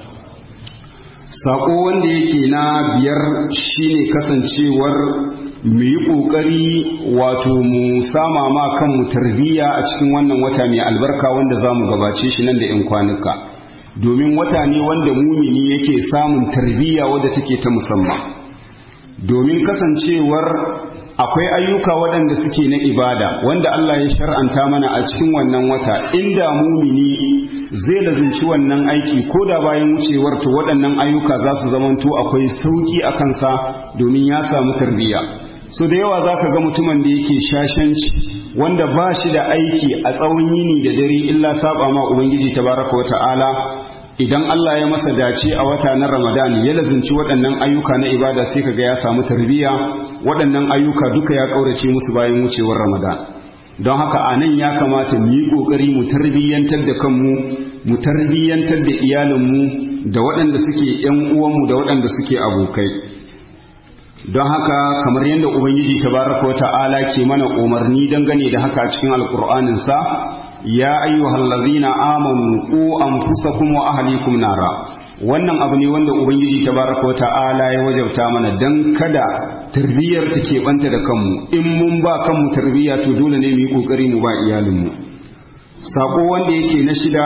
Speaker 2: sako wanda yake na biyar shine kasancewar mu yi ƙoƙari wato mu sama ma kanmu tarbiyya a cikin wannan wata mai albarka wanda za mu gabace shi nan da 'yan kwanuka domin wata ne wanda mumini yake samun tarbiyya wadda take ta musamman domin kasancewar akwai ayyuka waɗanda suke na ibada wanda Allah ya shar'anta mana a cikin wannan wata inda mumini zai lazinci wannan aiki ko da bayan wucewar to waɗannan ayyuka za su zamanto akwai sauki a kansa domin ya samu tarbiyya so da yawa za ka ga mutumin da yake shashanci wanda ba shi da aiki a tsawon yini da dare illa saba ma ubangiji tabaraka wa ta'ala idan Allah ya masa dace a wata na Ramadan ya lazinci waɗannan ayyuka na ibada sai kaga ya samu tarbiyya waɗannan ayyuka duka ya kaurace musu bayan wucewar Ramadan don haka a nan ya kamata mu yi ƙoƙari mu tarbiyyantar da kanmu mu tarbiyyantar da iyalinmu da waɗanda suke ‘yan uwanmu da waɗanda suke abokai don haka kamar yadda ubangiji tabaraka wa ta'ala ke mana umarni dangane da haka cikin alƙur'aninsa ya ayyuhal ladzina amanu qu anfusakum wa ahlikum nara wannan abu ne wanda ubangiji tabaraka wa ta'ala ya wajabta mana dan kada tarbiyyar ta ke banta da kanmu in mun ba kanmu tarbiyya to dole ne mu yi kokari mu ba iyalinmu sako wanda yake na shida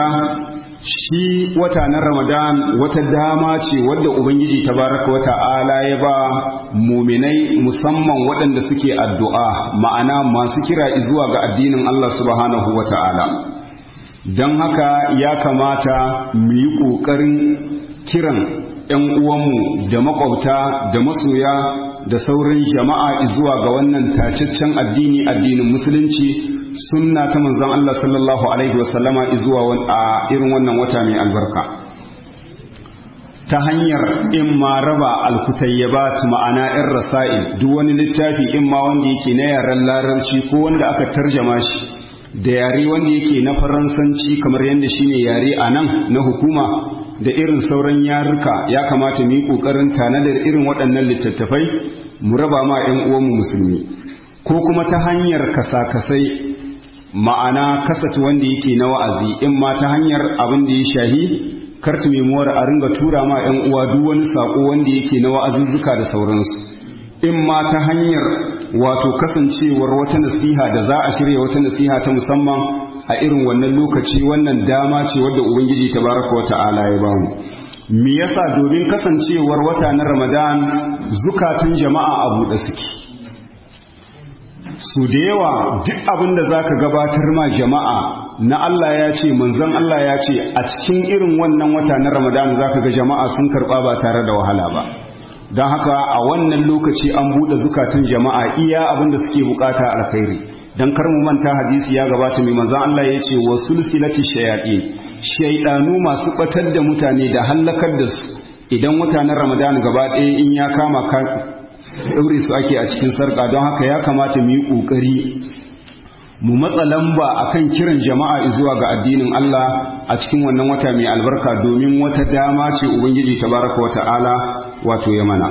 Speaker 2: shi wata na ramadan wata dama ce wadda ubangiji tabaraka wa ta'ala ya ba muminai musamman waɗanda suke addu'a ma'ana masu kira zuwa ga addinin Allah subhanahu wa ta'ala don haka ya kamata mu yi ƙoƙarin kiran ‘yan uwanmu da makwabta da masoya da sauran jama'a zuwa ga wannan tacaccen addini addinin musulunci sunna ta manzon Allah sallallahu alaihi wasallama zuwa a irin wannan wata mai albarka ta hanyar in ma raba alkutayyabat ma'ana ‘yan rasa'il duk wani littafi in ma wanda yake na yaren larabci ko wanda aka tarjama shi da yare wanda yake na faransanci kamar yadda shine yare a nan na hukuma da irin sauran yaruka ya kamata mu yi ƙoƙarin tanadar irin waɗannan littattafai mu raba ma 'yan uwanmu musulmi ko kuma ta hanyar kasa-kasai ma'ana kasat wanda yake na wa'azi in ma ta hanyar abin da ya shahi kartu memuwar a ringa tura ma 'yan uwa duk wani saƙo wanda yake na wa'azuzzuka da sauransu in ma ta hanyar wato kasancewar wata nasiha da za a shirya wata nasiha ta musamman a irin wannan lokaci wannan dama ce wadda ubangiji tabaraka wa ta'ala ya bamu me yasa domin kasancewar wata na ramadan zukatun jama'a a buɗe suke su da yawa duk abin da za ka gabatar ma jama'a na Allah ya ce manzon Allah ya ce a cikin irin wannan wata na ramadan za ka ga jama'a sun karɓa ba tare da wahala ba don haka a wannan lokaci an buɗe zukatun jama'a iya abin da suke bukata alkhairi dan kar mu manta hadisi ya gabata mai manzon Allah ya ce wa sulsilati shayatin shaydanu masu batar da mutane da hallakar da su idan mutanen Ramadan gaba ɗaya in ya kama ka daure su ake a cikin sarka don haka ya kamata mu yi kokari mu matsa lamba akan kiran jama'a zuwa ga addinin Allah a cikin wannan wata mai albarka domin wata dama ce ubangiji tabaraka wa ta'ala wato ya mana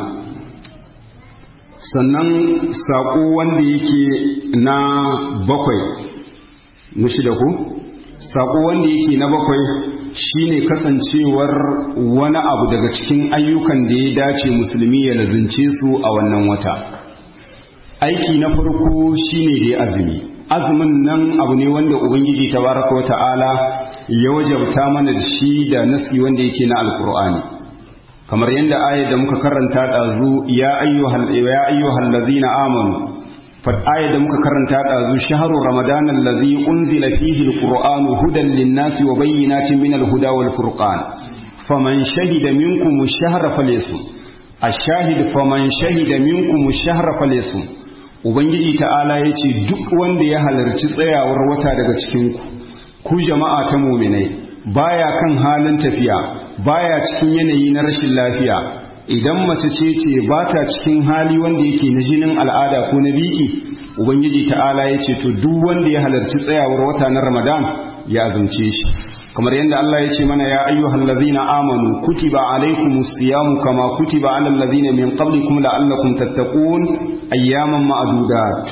Speaker 2: sannan saƙo wanda yake na bakwai na shida ku saƙo wanda yake na bakwai shine kasancewar wani abu daga cikin ayyukan da ya dace musulmi ya lazince su a wannan wata aiki na farko shine da azumi azumin nan abu ne wanda ubangiji tabaraka wa ta'ala ya wajabta mana shi da nasi wanda yake na alkur'ani kamar yadda ayat da muka karanta ɗazu ya ayyuhal ya ayyuhal ladina amanu fat ayat da muka karanta ɗazu shahru ramadan allazi unzila fihi alqur'anu hudan lin-nasi wa bayyinatin min al-huda wal furqan faman shahida minkum ash-shahra falyasum ash-shahid faman shahida minkum ash-shahra falyasum ubangiji ta'ala yace duk wanda ya halarci tsayawar wata daga cikin ku ku jama'a ta mu'minai baya kan halin tafiya baya cikin yanayi na rashin lafiya idan mace ce ce ba ta cikin hali wanda yake na jinin al'ada ko na biki ubangiji ta'ala ya ce to duk wanda ya halarci tsayawar wata na ramadan ya azumce shi kamar yadda Allah ya ce mana ya ayyuhal ladzina amanu kutiba alaykumus siyamu kama kutiba alal ladzina min qablikum la'allakum tattaqun ayyaman ma'dudat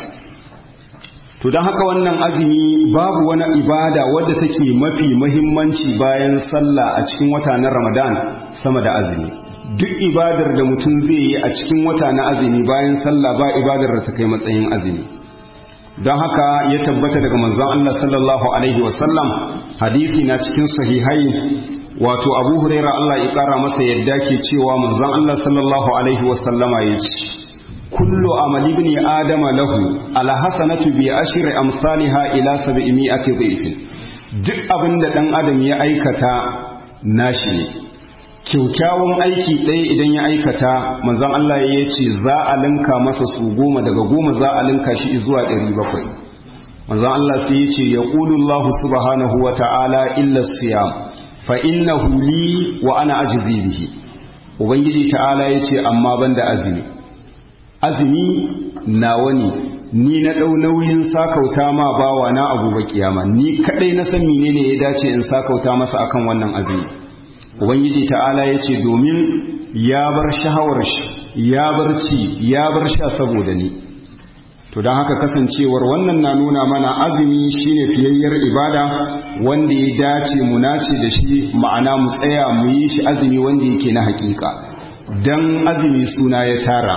Speaker 2: to don haka wannan azumi babu wani ibada wadda take mafi mahimmanci bayan sallah a cikin wata na ramadan sama da azumi duk ibadar da mutum zai yi a cikin wata na azumi bayan sallah ba ibadar da ta kai matsayin azumi don haka ya tabbata daga manzon Allah sallallahu alaihi wasallam hadisi na cikin sahihai wato abu huraira Allah ya kara masa yadda ke cewa manzon Allah sallallahu alaihi wasallama ya ce kullu amali ibn adama lahu ala hasanatu bi ashri amsalha ila 700 dhifin duk abinda dan adam ya aikata nashi ne kyaukyawan aiki ɗaya idan ya aikata manzon Allah ya ce za a linka masa su goma daga goma za a linka shi zuwa ɗari bakwai manzon Allah sai ya ce ya Allah subhanahu wa ta'ala illa siyam fa innahu li wa ana ajzi bihi ubangiji ta'ala ya ce amma banda azumi azumi nawa ne ni na ɗau nauyin sakauta ma bawa na abu ba kiyama ni kaɗai na san menene ya dace in sakauta masa akan wannan azumi ubangiji ta'ala ya ce domin ya bar shahawar shi ya bar ci ya bar sha saboda ni to don haka kasancewar wannan na nuna mana azumi shine fiyayyar ibada wanda ya dace mu nace da shi ma'ana mu tsaya mu yi shi azumi wanda yake na hakika dan azumi suna ya tara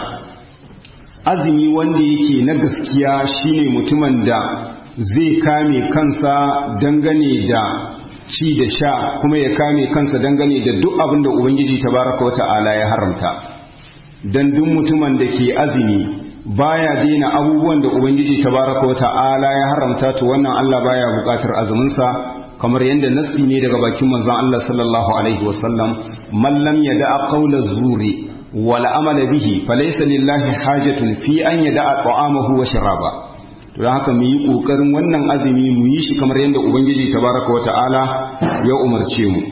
Speaker 2: azumi wanda yake na gaskiya shine mutumin da zai kame kansa dangane da ci da sha kuma ya kame kansa dangane da duk abin da ubangiji tabaraka wata'ala ya haramta dan duk mutumin da ke azumi baya daina abubuwan da ubangiji tabaraka wata'ala ya haramta to wannan Allah baya bukatar azumin sa kamar yadda nasi ne daga bakin manzon Allah sallallahu alaihi wasallam man lam yada'a qawla zuri wal amala bihi falaysa lillahi hajatun fi an yada'a ta'amahu wa sharaba don haka mu yi ƙoƙarin wannan azumi mu yi shi kamar yadda ubangiji tabaraka wa ta'ala ya umarce mu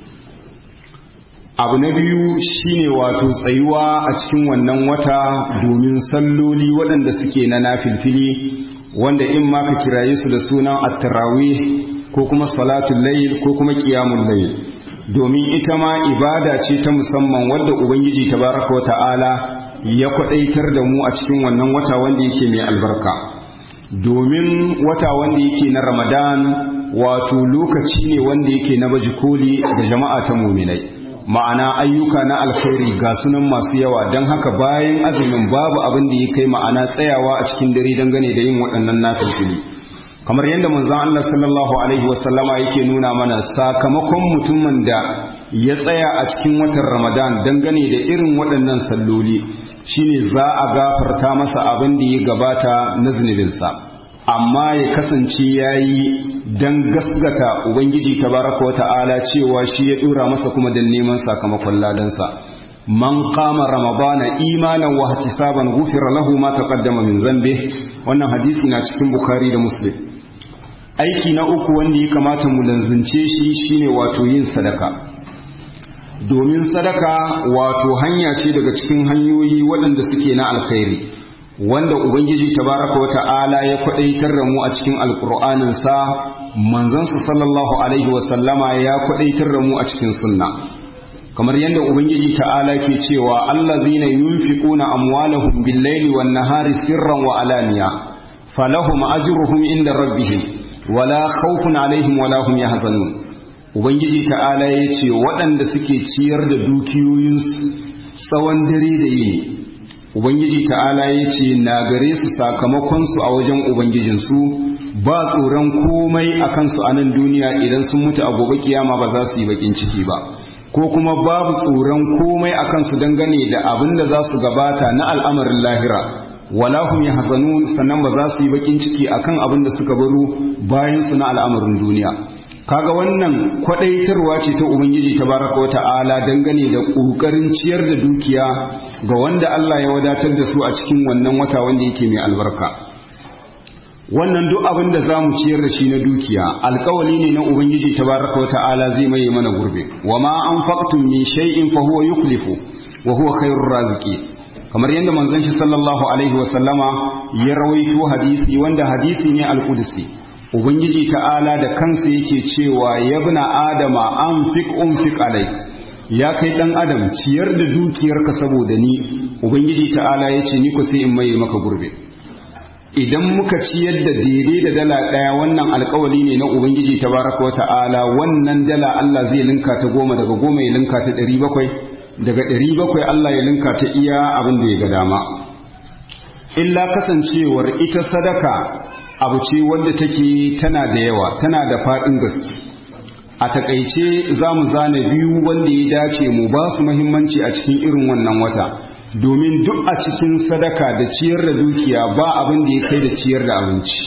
Speaker 2: abu na biyu shine wato tsayuwa a cikin wannan wata domin salloli waɗanda suke na nafilfili wanda in ma ka kiraye su da sunan at-tarawih ko kuma salatul layl ko kuma qiyamul layl domin ita ma ibada ce ta musamman wadda ubangiji tabaraka wa ta'ala ya kwadaitar da mu a cikin wannan wata wanda yake mai albarka domin wata wanda yake na ramadan wato lokaci ne wanda yake na baji koli ga jama'a ta muminai ma'ana ayyuka na alkhairi ga sunan masu yawa don haka bayan azumin babu abin da ya kai ma'ana tsayawa a cikin dare dangane da yin waɗannan nafilfili kamar yadda manzon Allah sallallahu alaihi wasallama yake nuna mana sakamakon mutumin da ya tsaya a cikin watan ramadan dangane da irin waɗannan salloli shine za a gafarta masa abin da ya gabata na zunubinsa amma ya kasance ya yi don gasgata ubangiji tabaraka wa ta'ala cewa shi ya dora masa kuma don neman sakamakon ladansa man kama ramadana imanan wa ihtisaban ghufira lahu ma taqaddama min zambe wannan hadisi na cikin bukhari da muslim aiki na uku wanda ya kamata mu lanzance shi shine wato yin sadaka domin sadaka wato hanya ce daga cikin hanyoyi waɗanda suke na alkhairi wanda ubangiji tabaraka wa ta'ala ya kwadaitar da mu a cikin alkur'anin sa manzansa sallallahu alaihi wa sallama ya kwadaitar da mu a cikin sunna kamar yadda ubangiji ta'ala ke cewa allazina yunfiquna amwalahum bil-laili wan-nahari sirran wa alaniya falahum ajruhum inda rabbihim wala khawfun alaihim wala hum yahzanun ubangiji ta'ala ya ce waɗanda suke ciyar da dukiyoyinsu tsawon dare da yini ubangiji ta'ala ya ce na gare su sakamakonsu a wajen ubangijinsu ba tsoron komai a kansu a nan duniya idan sun mutu a gobe kiyama ba za su yi bakin ciki ba ko kuma babu tsoron komai a kansu dangane da abin da za su gabata na al'amarin lahira wala hum yahzanun sannan ba za su yi bakin ciki akan abin da suka baro bayan su na al'amarin duniya kaga wannan kwadaitarwa ce ta ubangiji tabaraka wa ta'ala dangane da kokarin ciyar da dukiya ga wanda Allah ya wadatar da su a cikin wannan wata wanda yake mai albarka wannan duk abin da zamu ciyar da shi na dukiya alkawali ne na ubangiji tabaraka wa ta'ala zai mai mana gurbe wa ma anfaqtum min shay'in fa huwa yukhlifu wa huwa khairur raziqin kamar yadda manzon shi sallallahu alaihi wasallama ya rawaito hadisi wanda hadisi ne al-qudsi ubangiji ta'ala da kansa yake cewa yabna adama anfiq unfiq alai ya kai dan adam ciyar da dukiyarka saboda ni ubangiji ta'ala yace ni ko sai in mai maka gurbe idan muka ciyar da daidai da dala daya wannan alkawali ne na ubangiji tabaraka wa ta'ala wannan dala Allah zai linka ta goma daga goma ya linka ta ɗari bakwai daga ɗari bakwai Allah ya linka ta iya abin da ya ga dama illa kasancewar ita sadaka abu ce wadda take tana da yawa tana da faɗin gaske a takaice za mu zane biyu wanda ya dace mu ba su muhimmanci a cikin irin wannan wata domin duk a cikin sadaka da ciyar da dukiya ba abin da ya kai da ciyar da abinci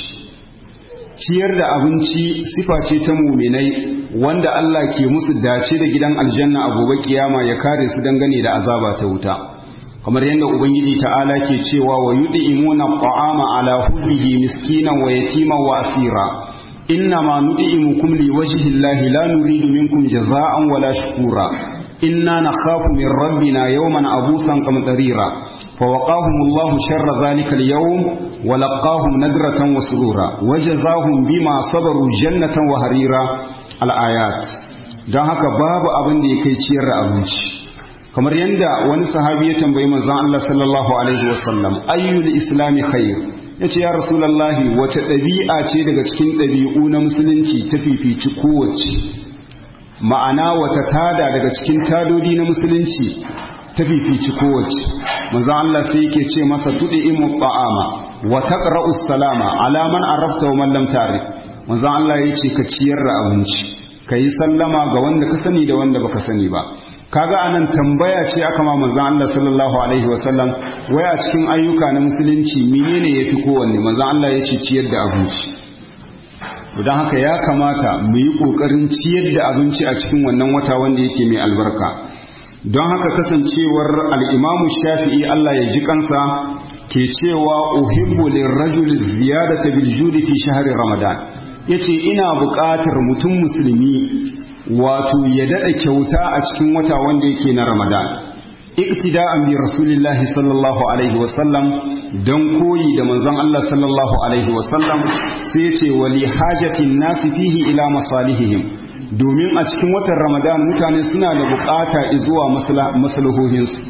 Speaker 2: ciyar da abinci sifa ce ta muminai wanda Allah ke musu dace da gidan aljanna a gobe kiyama ya kare su dangane da azaba ta wuta kamar yadda ubangiji ta'ala ke cewa wa yud'imuna at'ama ala hubbihi miskinan wa yatiman wa asira inna ma nud'imukum liwajhi llahi la nuridu minkum jazaa'an wala shukura inna nakhafu min rabbina yawman abusan qamtarira فوقاهم الله شر ذلك اليوم ولقاهم نذرة وسرورا وجزاهم بما صبروا جنة وهريرا الآيات don haka babu abin da ya kai ciyar da abinci kamar yadda wani sahabi ya tambayi manzon Allah sallallahu alaihi wasallam ayyul islami khair yace ya rasulullahi wace ɗabi'a ce daga cikin ɗabi'u na musulunci ta fifici kowace ma'ana wata tada daga cikin tadodi na musulunci ta fifici kowace manzo Allah sai yake ce masa tudi imu ta'ama wa taqra'u salama ala man arafta wa man lam ta'rif manzo Allah yace ka ciyar da abinci kai sallama ga wanda ka sani da wanda baka sani ba kaga anan tambaya ce aka ma manzo Allah sallallahu alaihi wasallam wai a cikin ayyuka na musulunci menene yafi kowanne manzo Allah yace ciyar da abinci don haka ya kamata mu yi kokarin ciyar da abinci a cikin wannan wata wanda yake mai albarka don haka kasancewar al'imamu shafi'i Allah ya ji kansa ke cewa uhibbu lirrajul ziyadata bil judi fi shahri ramadan yace ina buƙatar mutum musulmi wato ya dada kyauta a cikin wata wanda yake na ramadan iktida'an bi rasulillahi sallallahu alaihi wasallam don koyi da manzon Allah sallallahu alaihi wasallam sai yace wali hajatin nasi fihi ila masalihihim domin a cikin watan ramadan mutane suna da bukata zuwa maslahohinsu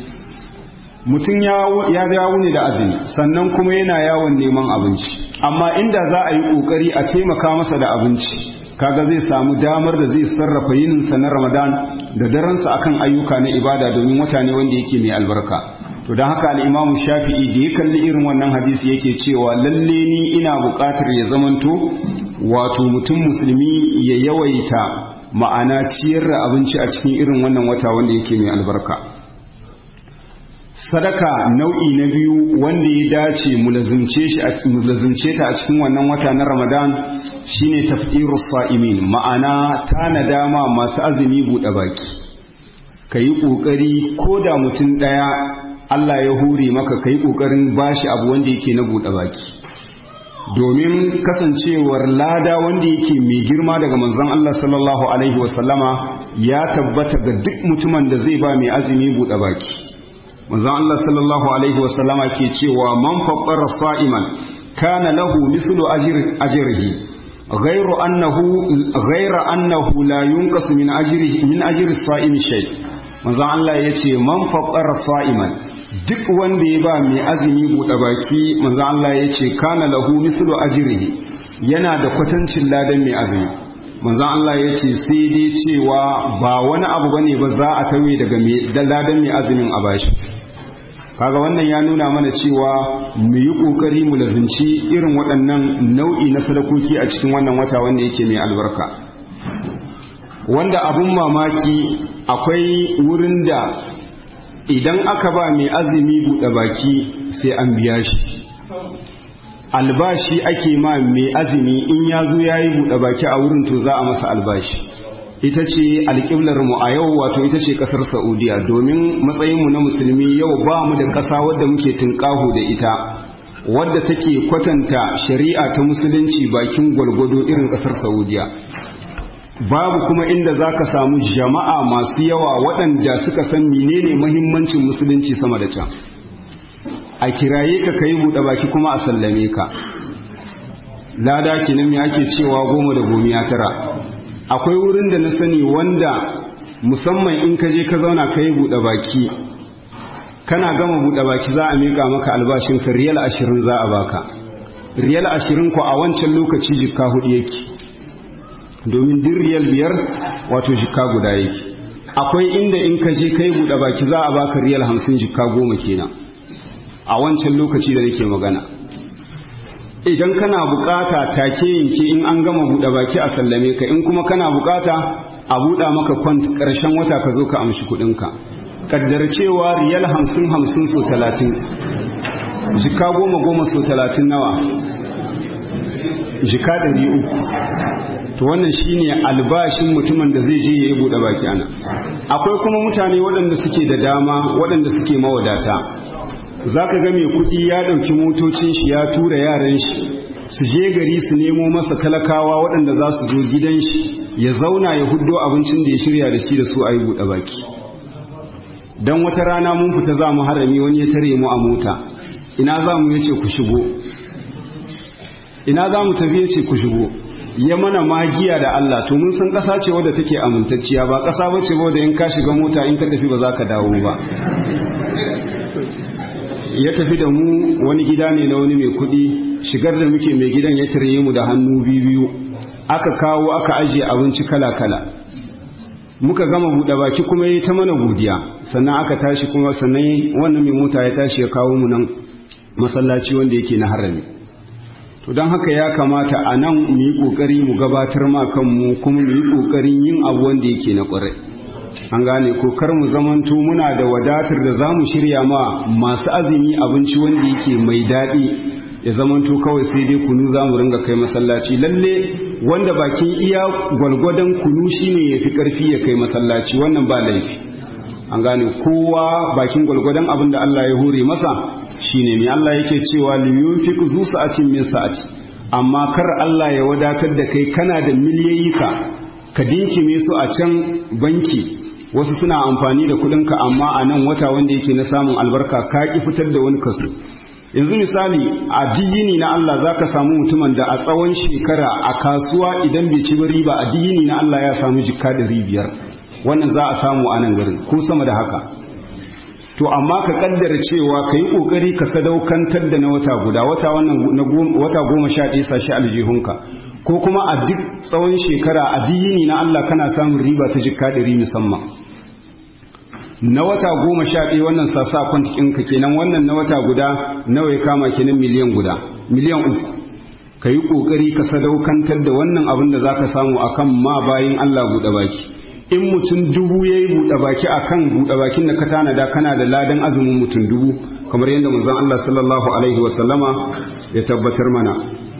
Speaker 2: mutum ya dawo ne da azumi sannan kuma yana yawon neman abinci amma inda za a yi kokari a taimaka masa da abinci kaga zai samu damar da zai sarrafa yininsa na ramadan da daransa akan ayyuka na ibada domin wata ne wanda yake mai albarka to don haka al'imamu shafi'i da ya kalli irin wannan hadisi yake cewa lalle ni ina buƙatar ya zamanto wato mutum musulmi ya yawaita ma'ana ciyar da abinci a cikin irin wannan wata wanda yake mai albarka sadaka nau'i na biyu wanda ya dace mu lazimce ta a cikin wannan wata na ramadan shine tafdirus sa'imin ma'ana tana dama masu azumi buɗe baki ka yi ƙoƙari ko da mutum ɗaya Allah ya hure maka ka yi ƙoƙarin bashi abu wanda yake na buɗe baki domin kasancewar lada wanda yake mai girma daga manzon Allah sallallahu alaihi wasallama ya tabbata ga duk mutumin da zai ba mai azumi buɗe baki manzon Allah sallallahu alaihi wasallama ke cewa man faqqara sa'iman kana lahu mithlu ajrihi ghayru annahu ghayra annahu la yunqasu min ajrihi min ajri as-sa'imi shay manzon Allah yace man faqqara sa'iman duk wanda ya ba mai azumi buɗe baki manzo Allah ya ce kana lahu mithlu ajrihi yana da kwatancin ladan mai azumi manzo Allah ya ce sai dai cewa ba wani abu bane ba za a tawe daga ladan mai azumin a bashi kaga wannan ya nuna mana cewa mu yi kokari mu lazimci irin waɗannan nau'i na sadakoki a cikin wannan wata wanda yake mai albarka wanda abun mamaki akwai wurin da idan aka ba mai azumi buɗe baki sai an biya shi albashi ake ma mai azumi in ya zo ya yi buɗe baki a wurin to za a masa albashi ita ce alƙiblar mu a yau wato ita ce ƙasar saudiya domin matsayinmu na musulmi yau ba mu da ƙasa wadda muke tunƙaho da ita wadda take kwatanta shari'a ta musulunci bakin gwalgwado irin ƙasar saudiya babu kuma inda za ka samu jama'a masu yawa waɗanda suka san menene mahimmancin musulunci sama da can a kiraye ka kai buɗe baki kuma a sallame ka lada kenan me ake cewa goma da gomiya tara akwai wurin da na sani wanda musamman in ka je ka zauna ka yi buɗe baki kana gama buɗe baki za a miƙa maka albashin ka riyal ashirin za a baka riyal ashirin ko a wancan lokaci jikka hudu yake domin din riyal biyar wato jikka guda yake akwai inda in ka je ka yi buɗe baki za a baka riyal hamsin jikka goma kenan a wancan lokaci da nake magana idan kana bukata take yanke in an gama buɗe baki a sallame ka in kuma kana bukata a buɗa maka kwant ƙarshen wata ka zo ka amshi kuɗinka kaddar cewa riyal hamsin hamsin so talatin jika goma goma so talatin nawa jika ɗari uku to wannan shine albashin mutumin da zai je ya yi buɗe baki ana akwai kuma mutane waɗanda suke da dama waɗanda suke mawadata za ka ga mai kuɗi ya ɗauki motocin shi ya tura yaran shi su je gari su nemo masa talakawa waɗanda za su zo gidan shi ya zauna ya huddo abincin da ya shirya da shi da su a yi buɗe baki don wata rana mun fita za mu harami wani ya tare mu a mota ina za mu ya ce ku shigo ina za mu tafi ya ce ku shigo ya mana magiya da Allah to mun san ƙasa ce wadda take amintacciya ba ƙasa ba ce wadda in ka shiga mota in ka tafi ba za ka dawo ba ya tafi da mu wani gida ne na wani mai kuɗi shigar da muke mai gidan ya tare mu da hannu biyu aka kawo aka ajiye abinci kala-kala muka gama buɗe baki kuma ya ta mana godiya sannan aka tashi kuma sannan wannan mai mota ya tashi ya kawo mu nan masallaci wanda yake na harami to don haka ya kamata a nan mu yi ƙoƙari mu gabatar ma kanmu kuma mu yi ƙoƙarin yin abu wanda yake na ƙwarai an gane ko kar mu zamanto muna da wadatar da za mu shirya ma masu azumi abinci wanda yake mai daɗi ya zamanto kawai sai dai kunu za mu ringa kai masallaci lalle wanda bakin iya gwalgwadon kunu shine ya fi ƙarfi ya kai masallaci wannan ba laifi an gane kowa bakin gwalgwadon abin da Allah ya hore masa shine mai Allah yake cewa liyunfiq zu sa'atin min sa'ati amma kar Allah ya wadatar da kai kana da miliyayyika ka dinkime su a can banki wasu suna amfani da kudinka amma a nan wata wanda yake na samun albarka ka ki fitar da wani kaso yanzu misali a diyini na Allah za ka samu mutumin da a tsawon shekara a kasuwa idan bai ci riba a diyini na Allah ya samu jikka ɗari biyar wannan za a samu a nan garin ko sama da haka to amma ka kaddara cewa ka yi ƙoƙari ka sadaukantar da na wata guda wata wannan wata goma sha ɗaya sashi aljihunka ko kuma a duk tsawon shekara a diyini na Allah kana samun riba ta jikka ɗari musamman na wata goma sha ɗaya wannan sassa kwantikinka kenan wannan na wata guda nawa ya kama kenan miliyan guda miliyan uku ka yi ƙoƙari ka sadaukantar da wannan abin da za ka samu a kan ma bayan Allah buɗe baki in mutum dubu ya yi buɗe baki a kan buɗe bakin da ka tanada kana da ladan azumin mutum dubu kamar yadda manzon Allah sallallahu alaihi wasallama ya tabbatar mana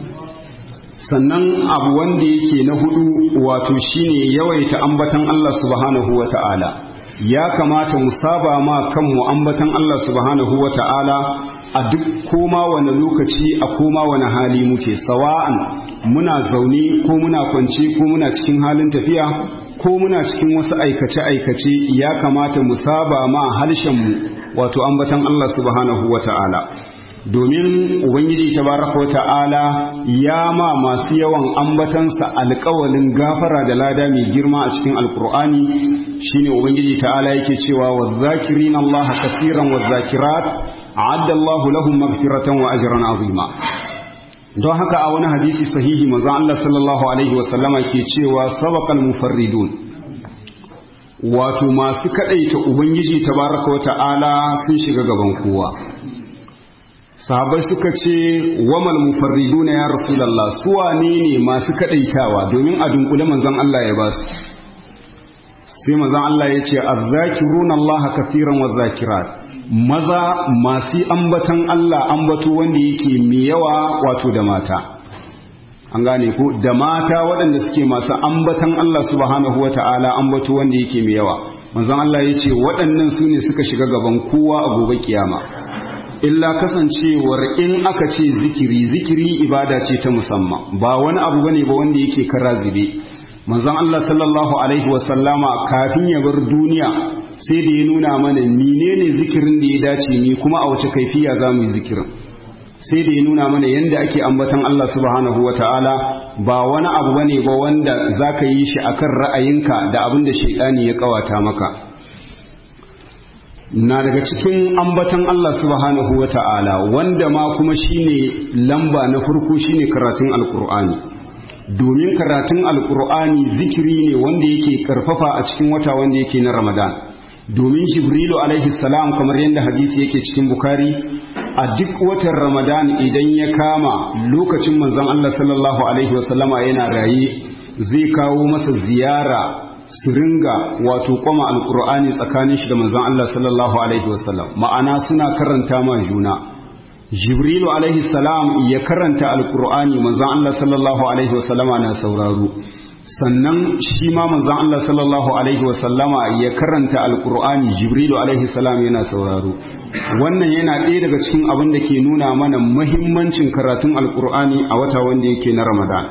Speaker 2: sannan abu wanda yake na hudu wato shine yawaita ambatan Allah subhanahu wa ta'ala ya kamata mu saba ma kanmu ambatan Allah subhanahu wa ta'ala a duk koma wani lokaci a koma wani hali muke sawa'an muna zaune ko muna kwance ko muna cikin halin tafiya ko muna cikin wasu aikace-aikace ya kamata mu saba ma harshenmu wato ambatan Allah subhanahu wa ta'ala domin ubangiji tabaraka ta'ala ya ma masu yawan ambatansa alkawalin gafara da lada mai girma a cikin alkur'ani shine ubangiji ta'ala yake cewa wadh-dhakirin Allah kaseeran wadh-dhakirat a'adda Allah lahum maghfiratan wa ajran azima don haka a wani hadisi sahihi manzon Allah sallallahu alaihi wa sallama ke cewa sabaqal mufarridun wato masu kadaita ubangiji tabaraka ta'ala sun shiga gaban kowa sahabai suka ce wamal mufarriduna ya rasulullah su wane ne masu kadaitawa domin a dunkule manzon Allah ya basu sai manzon Allah ya ce azzakiruna Allah kafiran wazakirat maza masu ambatan Allah ambato wanda yake mai yawa wato da mata an gane ko da mata waɗanda suke masu ambatan Allah subhanahu wata'ala ambato wanda yake mai yawa manzon Allah ya ce waɗannan su ne suka shiga gaban kowa a gobe kiyama illa kasancewar in aka ce zikiri zikiri ibada ce ta musamman ba wani abu bane ba wanda yake kara zube manzon Allah sallallahu alaihi wasallama kafin ya bar duniya sai da ya nuna mana menene zikirin da ya dace ni kuma a wace kaifiya za mu yi zikirin sai da ya nuna mana yadda ake ambatan Allah subhanahu wa ta'ala ba wani abu bane ba wanda za ka yi shi akan ra'ayinka da abin da shaidani ya kawata maka na daga cikin ambatan Allah subhanahu wa ta'ala wanda ma kuma shine lamba na farko shine karatun alkur'ani domin karatun alkur'ani zikiri ne wanda yake karfafa a cikin wata wanda yake na ramadan domin jibrilu alaihi salam kamar yadda hadisi yake cikin bukari a duk watan ramadan idan ya kama lokacin manzon Allah sallallahu alaihi wasallama yana raye zai kawo masa ziyara su ringa wato kwama alkur'ani tsakanin shi da manzon Allah sallallahu alaihi wasallam ma'ana suna karanta ma juna jibrilu alaihi salam ya karanta alkur'ani manzon Allah sallallahu alaihi wasallama na sauraro sannan shi ma manzon Allah sallallahu alaihi wasallama ya karanta alkur'ani jibrilu alaihi salam yana sauraro wannan yana ɗaya daga cikin abin da ke nuna mana muhimmancin karatun alkur'ani a wata wanda yake na ramadan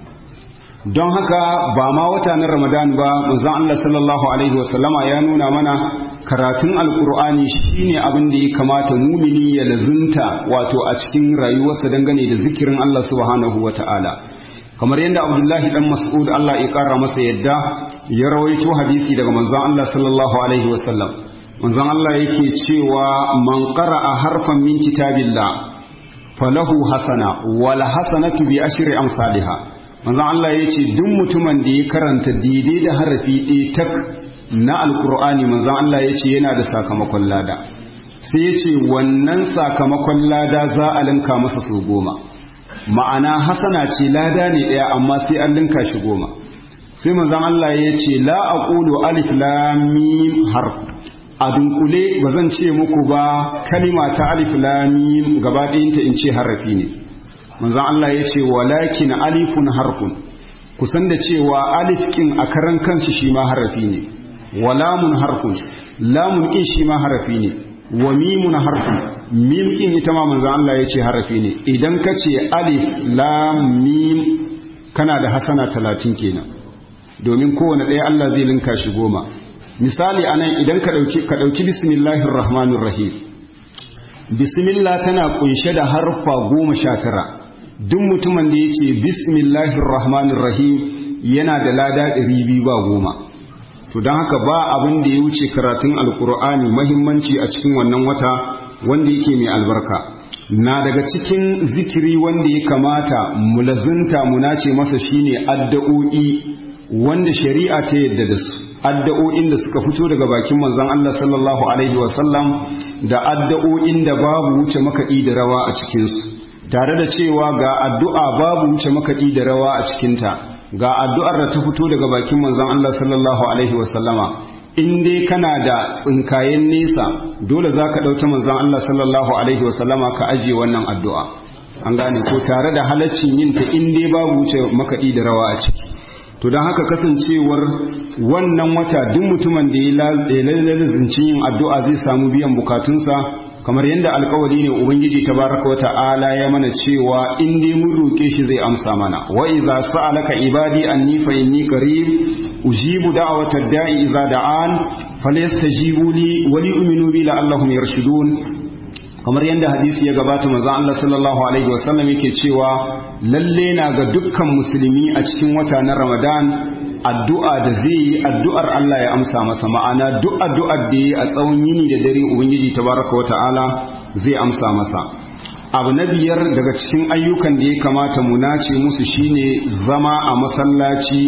Speaker 2: don haka ba ma wata na ramadan ba manzon Allah sallallahu alaihi wasallama ya nuna mana karatun alkur'ani shine abin da ya kamata mumini ya lazunta wato a cikin rayuwarsa dangane da zikirin Allah subhanahu wata'ala kamar yadda abdullahi dan mas'ud Allah ya kara masa yadda ya rawaito hadisi daga manzon Allah sallallahu alaihi wasallam manzon Allah yake cewa man qara'a harfan min kitabillah falahu hasana wal hasanatu bi ashri amsalha manzon Allah yace duk mutumin da ya karanta daidai da harafi ɗaya tak na alkur'ani manzon Allah yace yana da sakamakon lada sai yace wannan sakamakon lada za a linka masa su goma ma'ana hasana ce lada ne ɗaya amma sai an linka shi goma sai manzon Allah ya ce la aqulu alif lam mim harf a dunkule ba zan ce muku ba kalima ta alif lam mim gaba ɗayanta in ce harafi ne manzon Allah ya ce walakin alifun harfun kusan da cewa alif kin a karan kansu shi ma harafi ne wa lamun harfun lamun kin shi ma harafi ne wa mimun harfun mim kin ita ma manzo Allah ya ce harafi ne idan ka ce alif lam mim kana da hasana talatin kenan domin kowane ɗaya Allah zai linka shi goma misali anan idan ka ɗauki ka ɗauki bismillahir rahmanir rahim bismillah tana kunshe da harfa goma sha tara duk mutumin da ya ce bismillahir rahmanir rahim yana da lada ɗari biyu ba goma to don haka ba abin da ya wuce karatun alkur'ani mahimmanci a cikin wannan wata wanda yake mai albarka na daga cikin zikiri wanda ya kamata mu lazunta mu nace masa shine addu'o'i wanda shari'a ta yadda da su addu'o'in da suka fito daga bakin manzon Allah sallallahu alaihi wasallam da addu'o'in da babu wuce makaɗi da rawa a cikin su tare da cewa ga addu'a babu wuce makaɗi da rawa a cikinta ga addu'ar da ta fito daga bakin manzon Allah sallallahu alaihi wasallama in dai kana da tsinkayen nesa dole za ka ɗauki manzon Allah sallallahu alaihi wasallama ka ajiye wannan addu'a an gane ko tare da halaccin yin ta in dai babu wuce makaɗi da rawa a ciki to don haka kasancewar wannan wata duk mutumin da ya lalazincin yin addu'a zai samu biyan bukatunsa kamar yadda alkawari ne ubangiji tabaraka wa ta'ala ya mana cewa in dai mun roke shi zai amsa mana wa idza sa'alaka ibadi anni fa inni qarib ujibu da'wata da'i idza da'an falyastajibu li wa li'minu bi la'allahum yarshudun kamar yadda hadisi ya gabata manzo Allah sallallahu alaihi wasallam yake cewa lalle na ga dukkan musulmi a cikin wata na Ramadan addu'a da zai yi addu'ar Allah ya amsa masa ma'ana duk addu'ar da yi a tsawon yini da dare ubangiji tabaraka wa ta'ala zai amsa masa abu na biyar daga cikin ayyukan da ya kamata mu nace musu shine zama a masallaci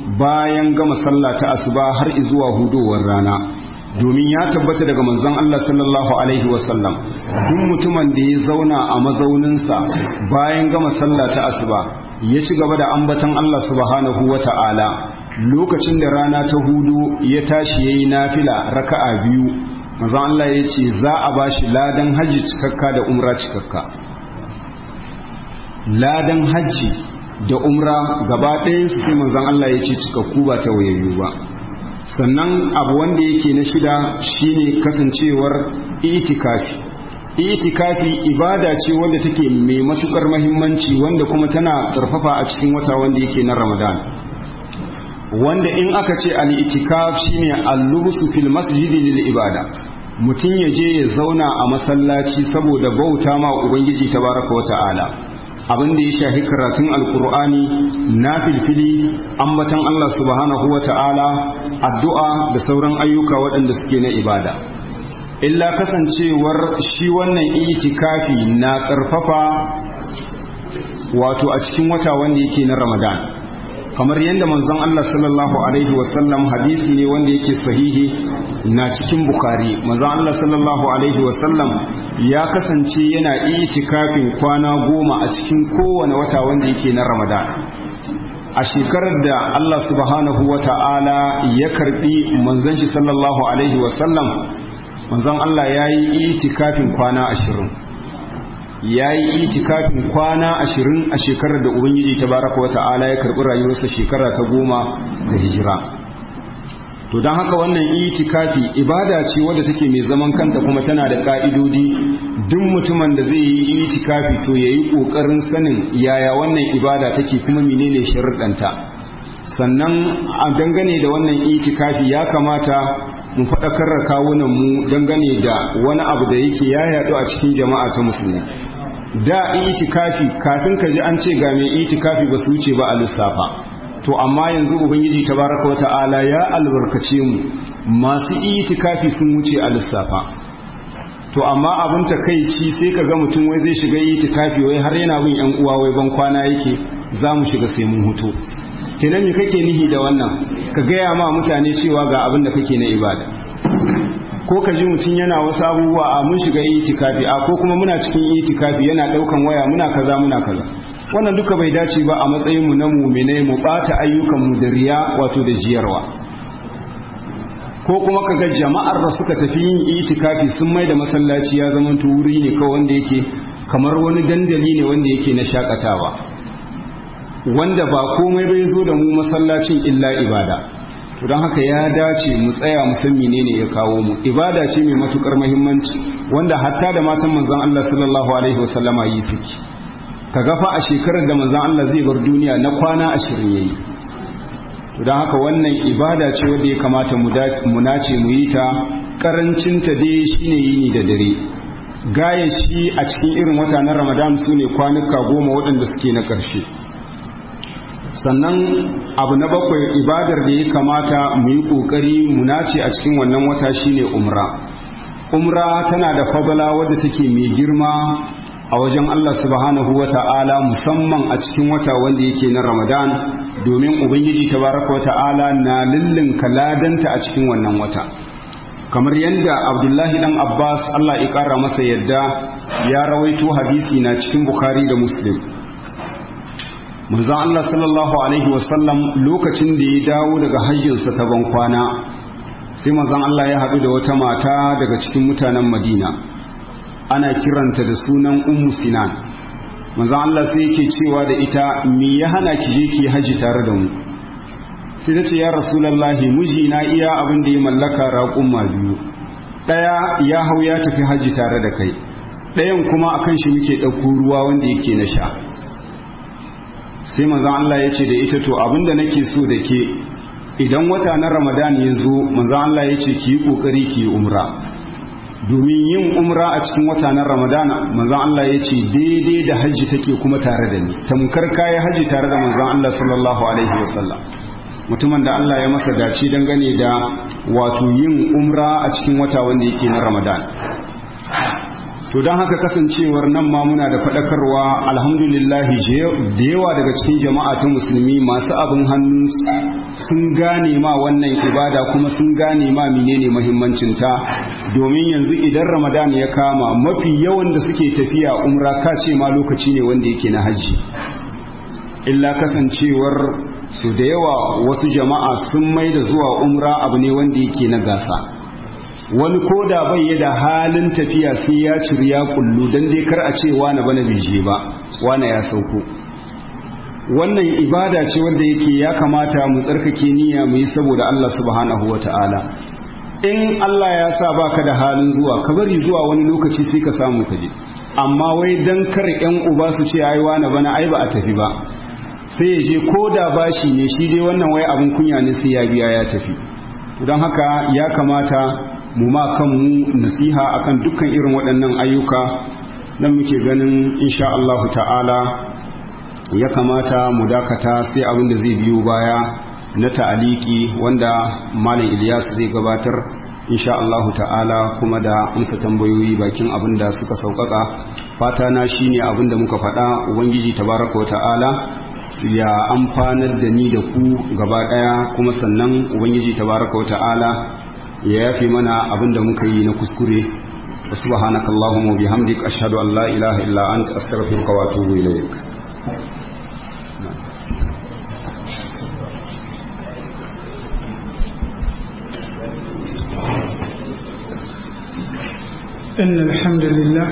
Speaker 2: bayan gama sallah ta asuba har zuwa hudowar rana domin ya tabbata daga manzon Allah sallallahu alaihi wasallam duk mutumin da ya zauna a mazauninsa bayan gama sallah ta asuba ya ci gaba da ambatan Allah subhanahu wa ta'ala lokacin da rana ta hudu ya tashi yayi nafila raka'a biyu manzon Allah ya ce za a bashi ladan haji cikakka da umra cikakka ladan haji da umra gaba ɗayan su sai manzon Allah ya ce cikakku ba ta wayayyu ba sannan abu wanda yake na shida shine kasancewar itikafi itikafi ibada ce wanda take mai matukar mahimmanci wanda kuma tana tsarfafa a cikin wata wanda yake na ramadan wanda in aka ce al-itikaf shine al-lubsu fil masjidi lil ibada mutum ya je ya zauna a masallaci saboda bauta ma ubangiji tabaraka wa ta'ala abin da ya shafi karatun alkur'ani na filfili ambatan Allah subhanahu wa ta'ala addu'a da sauran ayyuka waɗanda suke na ibada illa kasancewar shi wannan itikafi na ƙarfafa wato a cikin wata wanda yake na ramadan kamar yadda manzon Allah sallallahu alaihi wasallam hadisi ne wanda yake sahihi na cikin bukari manzon Allah sallallahu alaihi wasallam ya kasance yana itikafin kwana goma a cikin kowane wata wanda yake na ramadan a shekarar da Allah subhanahu wa ta'ala ya karbi manzon shi sallallahu alaihi wasallam manzon Allah ya yi itikafin kwana ashirin ya yi itikafin kwana ashirin a shekarar da ubangiji ta baraka wa ta'ala ya karɓi rayuwarsa shekara ta goma da hijira to don haka wannan itikafi ibada ce wadda take mai zaman kanta kuma tana da ka'idodi duk mutumin da zai yi itikafi to ya yi ƙoƙarin sanin yaya wannan ibada take kuma menene sharuɗanta sannan a dangane da wannan itikafi ya kamata mu faɗakar da kawunan mu dangane da wani abu da yake ya yaɗu a cikin jama'a ta musulmi da itikafi kafin ka ji an ce ga mai itikafi ba su wuce ba a lissafa to amma yanzu ubangiji tabaraka wa ta'ala ya albarkace mu masu itikafi sun wuce a lissafa to amma abin takaici sai ka ga mutum wai zai shiga itikafi wai har yana bin yan uwa wai ban kwana yake za mu shiga sai mun huto kenan me kake nihi da wannan ka gaya ma mutane cewa ga abin da kake na ibada ko ka ji mutum yana wasu abubuwa a mun shiga itikafi a ko kuma muna cikin itikafi yana daukan waya muna kaza muna kaza wannan duka bai dace ba a matsayin mu na mu'mine mu bata ayyukan mu da riya wato da jiyarwa ko kuma kaga jama'ar da suka tafi yin itikafi sun mai da masallaci ya zama wuri ne kawai wanda yake kamar wani dandali ne wanda yake na shakatawa wanda ba komai bai zo da mu masallacin illa ibada to don haka ya dace mu tsaya mu san menene ya kawo mu ibada ce mai matukar muhimmanci wanda hatta da matan manzon Allah sallallahu alaihi wasallama yi suke kaga fa a shekarar da manzon Allah zai bar duniya na kwana 20 yayi to don haka wannan ibada ce wanda ya kamata mu nace mu yi ta karancin ta dai shine yini da dare gaya shi a cikin irin wata na Ramadan sune kwanuka goma waɗanda suke na ƙarshe sannan abu na bakwai ibadar da ya kamata mu yi ƙoƙari mu nace a cikin wannan wata shine umra umra tana da fadala wadda take mai girma a wajen Allah subhanahu wa ta'ala musamman a cikin wata wanda yake na ramadan domin ubangiji tabaraka wa ta'ala na lullun kaladanta a cikin wannan wata kamar yadda abdullahi dan abbas Allah ya ƙara masa yadda ya rawaito hadisi na cikin bukhari da muslim manzon Allah sallallahu alaihi wasallam lokacin da ya dawo daga hajjinsa ta ban kwana sai manzon Allah ya haɗu da wata mata daga cikin mutanen Madina ana kiranta da sunan Ummu Sinan manzon Allah sai yake cewa da ita me ya hana ki je ki haji tare da mu sai ta ce ya rasulullahi miji na iya abin da ya mallaka raƙumma biyu ɗaya ya hau ya tafi haji tare da kai ɗayan kuma akan shi muke ɗauko ruwa wanda yake na sha sai manzan Allah ya ce da ita to abinda nake so da ke idan wata na ramadan ya zo manzan Allah ya ce ki yi kokari ki yi umra domin yin umra a cikin wata na ramadan manzan Allah ya ce daidai da hajji take kuma tare da ni tamkar kaya hajji tare da manzan Allah sallallahu alaihi wasallam mutumin da Allah ya masa dace dangane da wato yin umra a cikin wata wanda yake na ramadan to don haka kasancewar nan ma muna da faɗakarwa alhamdulillahi da yawa daga cikin jama'a ta musulmi masu abin hannu sun gane ma wannan ibada kuma sun gane ma menene mahimmancinta domin yanzu idan ramadan ya kama mafi yawan da suke tafiya umra ka ce ma lokaci ne wanda yake na hajji illa kasancewar su da yawa wasu jama'a sun mai da zuwa umra abu ne wanda yake na gasa wani ko da bai da halin tafiya sai ya ciri ya kullu don dai kar a ce wani bana bai ba wani ya sauko wannan ibada ce wanda yake ya kamata mu tsarkake niyya mu yi saboda Allah subhanahu ta'ala. in Allah ya sa baka da halin zuwa ka bari zuwa wani lokaci sai ka samu kaje amma wai dan kar yan uba su ce ai wani bana ai ba a tafi ba sai ya je ko da bashi ne shi dai wannan wai abin kunya ne sai ya biya ya tafi don haka ya kamata mu ma kanmu nasiha akan dukkan irin waɗannan ayyuka nan muke ganin insha Allah ta'ala ya kamata mu dakata sai abin da zai biyo baya na ta'aliki wanda malam Ilyas zai gabatar insha Allah ta'ala kuma da amsa tambayoyi bakin abin da suka sauƙaƙa fata na shine abin da muka faɗa ubangiji tabaraka wa ta'ala ya amfanar da ni da ku gaba ɗaya kuma sannan ubangiji tabaraka wa ta'ala ya yafi mana abin da muka yi na kuskure subhanaka allahumma bihamdik ashhadu an la ilaha illa anta astaghfiruka wa atubu ilaik
Speaker 3: إن الحمد لله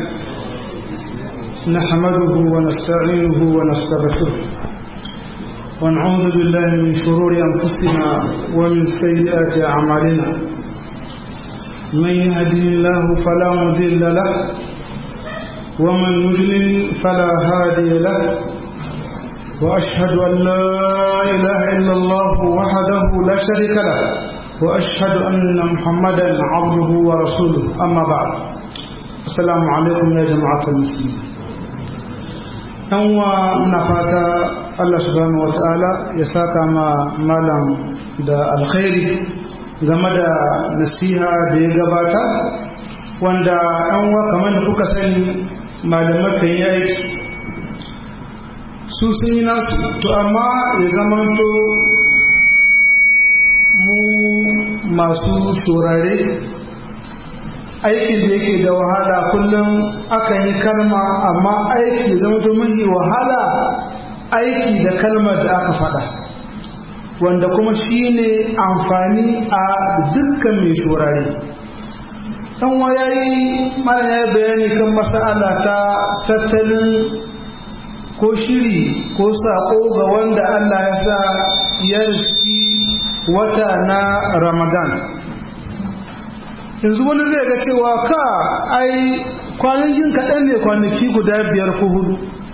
Speaker 3: نحمده ونستعينه ونستغفره ونعوذ بالله من شرور أنفسنا ومن سيئات أعمالنا من يهدي الله فلا مضل له ومن يضلل فلا هادي له وأشهد أن لا إله إلا الله وحده لا شريك له وأشهد أن محمدا عبده ورسوله أما بعد السلام عليكم يا جماعة المسلمين أنوا نفاتا الله سبحانه وتعالى يساك ما مالا دا الخير game da nasiha da ya gabata wanda an wa kamar da kuka sani malamai kan yi aiki su sun yi nasu to amma ya zamanto mu masu saurare aikin da yake da wahala kullum akan yi kalma amma aiki zama mahi wahala aiki da kalmar da aka faɗa wanda kuma shi ne amfani a dukkan mai shurare ɗan waya yi mana ya bayani kan masa'ala ta tattalin ko shiri ko saƙo ga wanda Allah ya sa ya riski wata na ramadan yanzu wani zai ga cewa ka ai kwanakin kaɗan ne kwanaki guda biyar ko hudu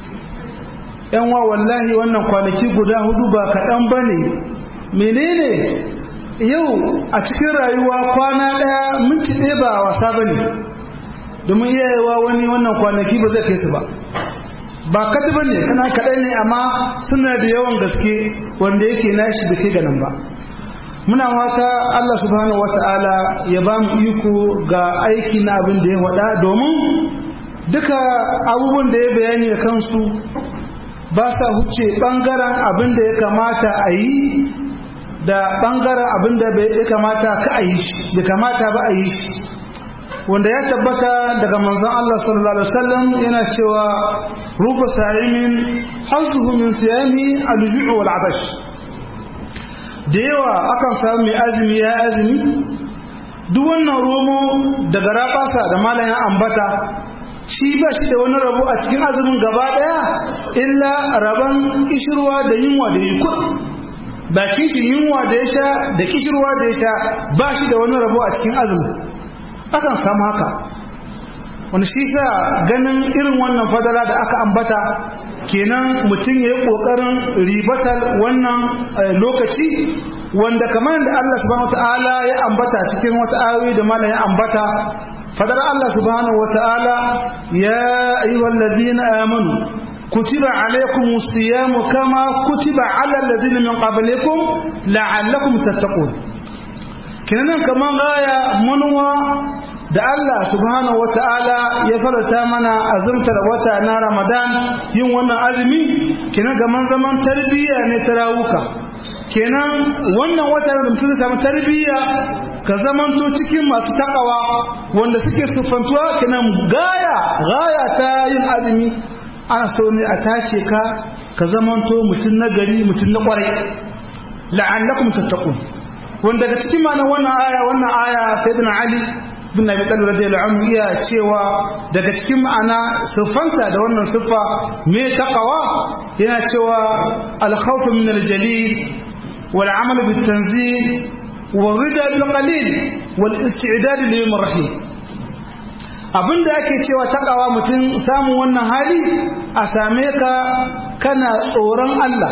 Speaker 3: yan wa wallahi wannan kwanaki guda hudu ba kaɗan ba ne menene yau a cikin rayuwa kwana ɗaya minti ɗaya ba wasa ba ne domin iyayewa wani wannan kwanaki ba zai kai su ba ba kati ba ne kana kaɗan ne amma suna da yawan gaske wanda yake nashi da ke ganin ba muna wata Allah subhanahu wata'ala ya ba mu iko ga aiki na abin da ya wada domin duka abubuwan da ya bayani da kansu ba sa huce bangaren abin da ya kamata a yi da bangaren abin da ya kamata ka a yi da kamata ba a yi wanda ya tabbata daga manzon Allah sallallahu alaihi wasallam yana cewa ruba sa'imin hazzuhu min siyami al-ju'u wal 'atash da yawa akan samu mai azumi ya azumi duk wannan romo daga rabasa da malayan ambata shi ba shi da wani rabo a cikin azumin gaba daya illa raban kishirwa da yunwa da yi bakin shi yunwa da ya sha da kishirwa da ya sha ba shi da wani rabo a cikin azumi akan samu haka wani shi sa ganin irin wannan fadala da aka ambata kenan mutum ya yi ƙoƙarin ribatar wannan lokaci wanda kamar da Allah subhanahu wata'ala ya ambata cikin wata ayoyi da malam ya ambata fadar Allah subhanahu wata'ala ya ayyuhal ladina amanu kutiba alaykumus siyamu kama kutiba ala alladhina min qablikum la'allakum tattaqun kenan kaman gaya manuwa da Allah subhanahu wata'ala ya farata mana azumtar wata na Ramadan yin wannan azumi kenan gaman zaman tarbiyya ne ta rawuka kenan wannan wata da mutum zai samu tarbiyya ka zamanto cikin masu takawa wanda suke sufantuwa kenan gaya gaya ta yin azumi ana so ne a tace ka ka zamanto mutum na gari mutum na kwarai la'allakum tattaqun wanda daga cikin ma'anar wannan aya wannan aya sayyidina ali bin Abi Talib radiyallahu anhu iya cewa daga cikin ma'ana siffanta da wannan siffa me taqwa yana cewa al-khawf min al-jalil wal 'amal bit tanzil wal rida bil qalil wal isti'dad li yawm rahim abinda ake cewa taqwa mutum samun wannan hali a same ka kana tsoron Allah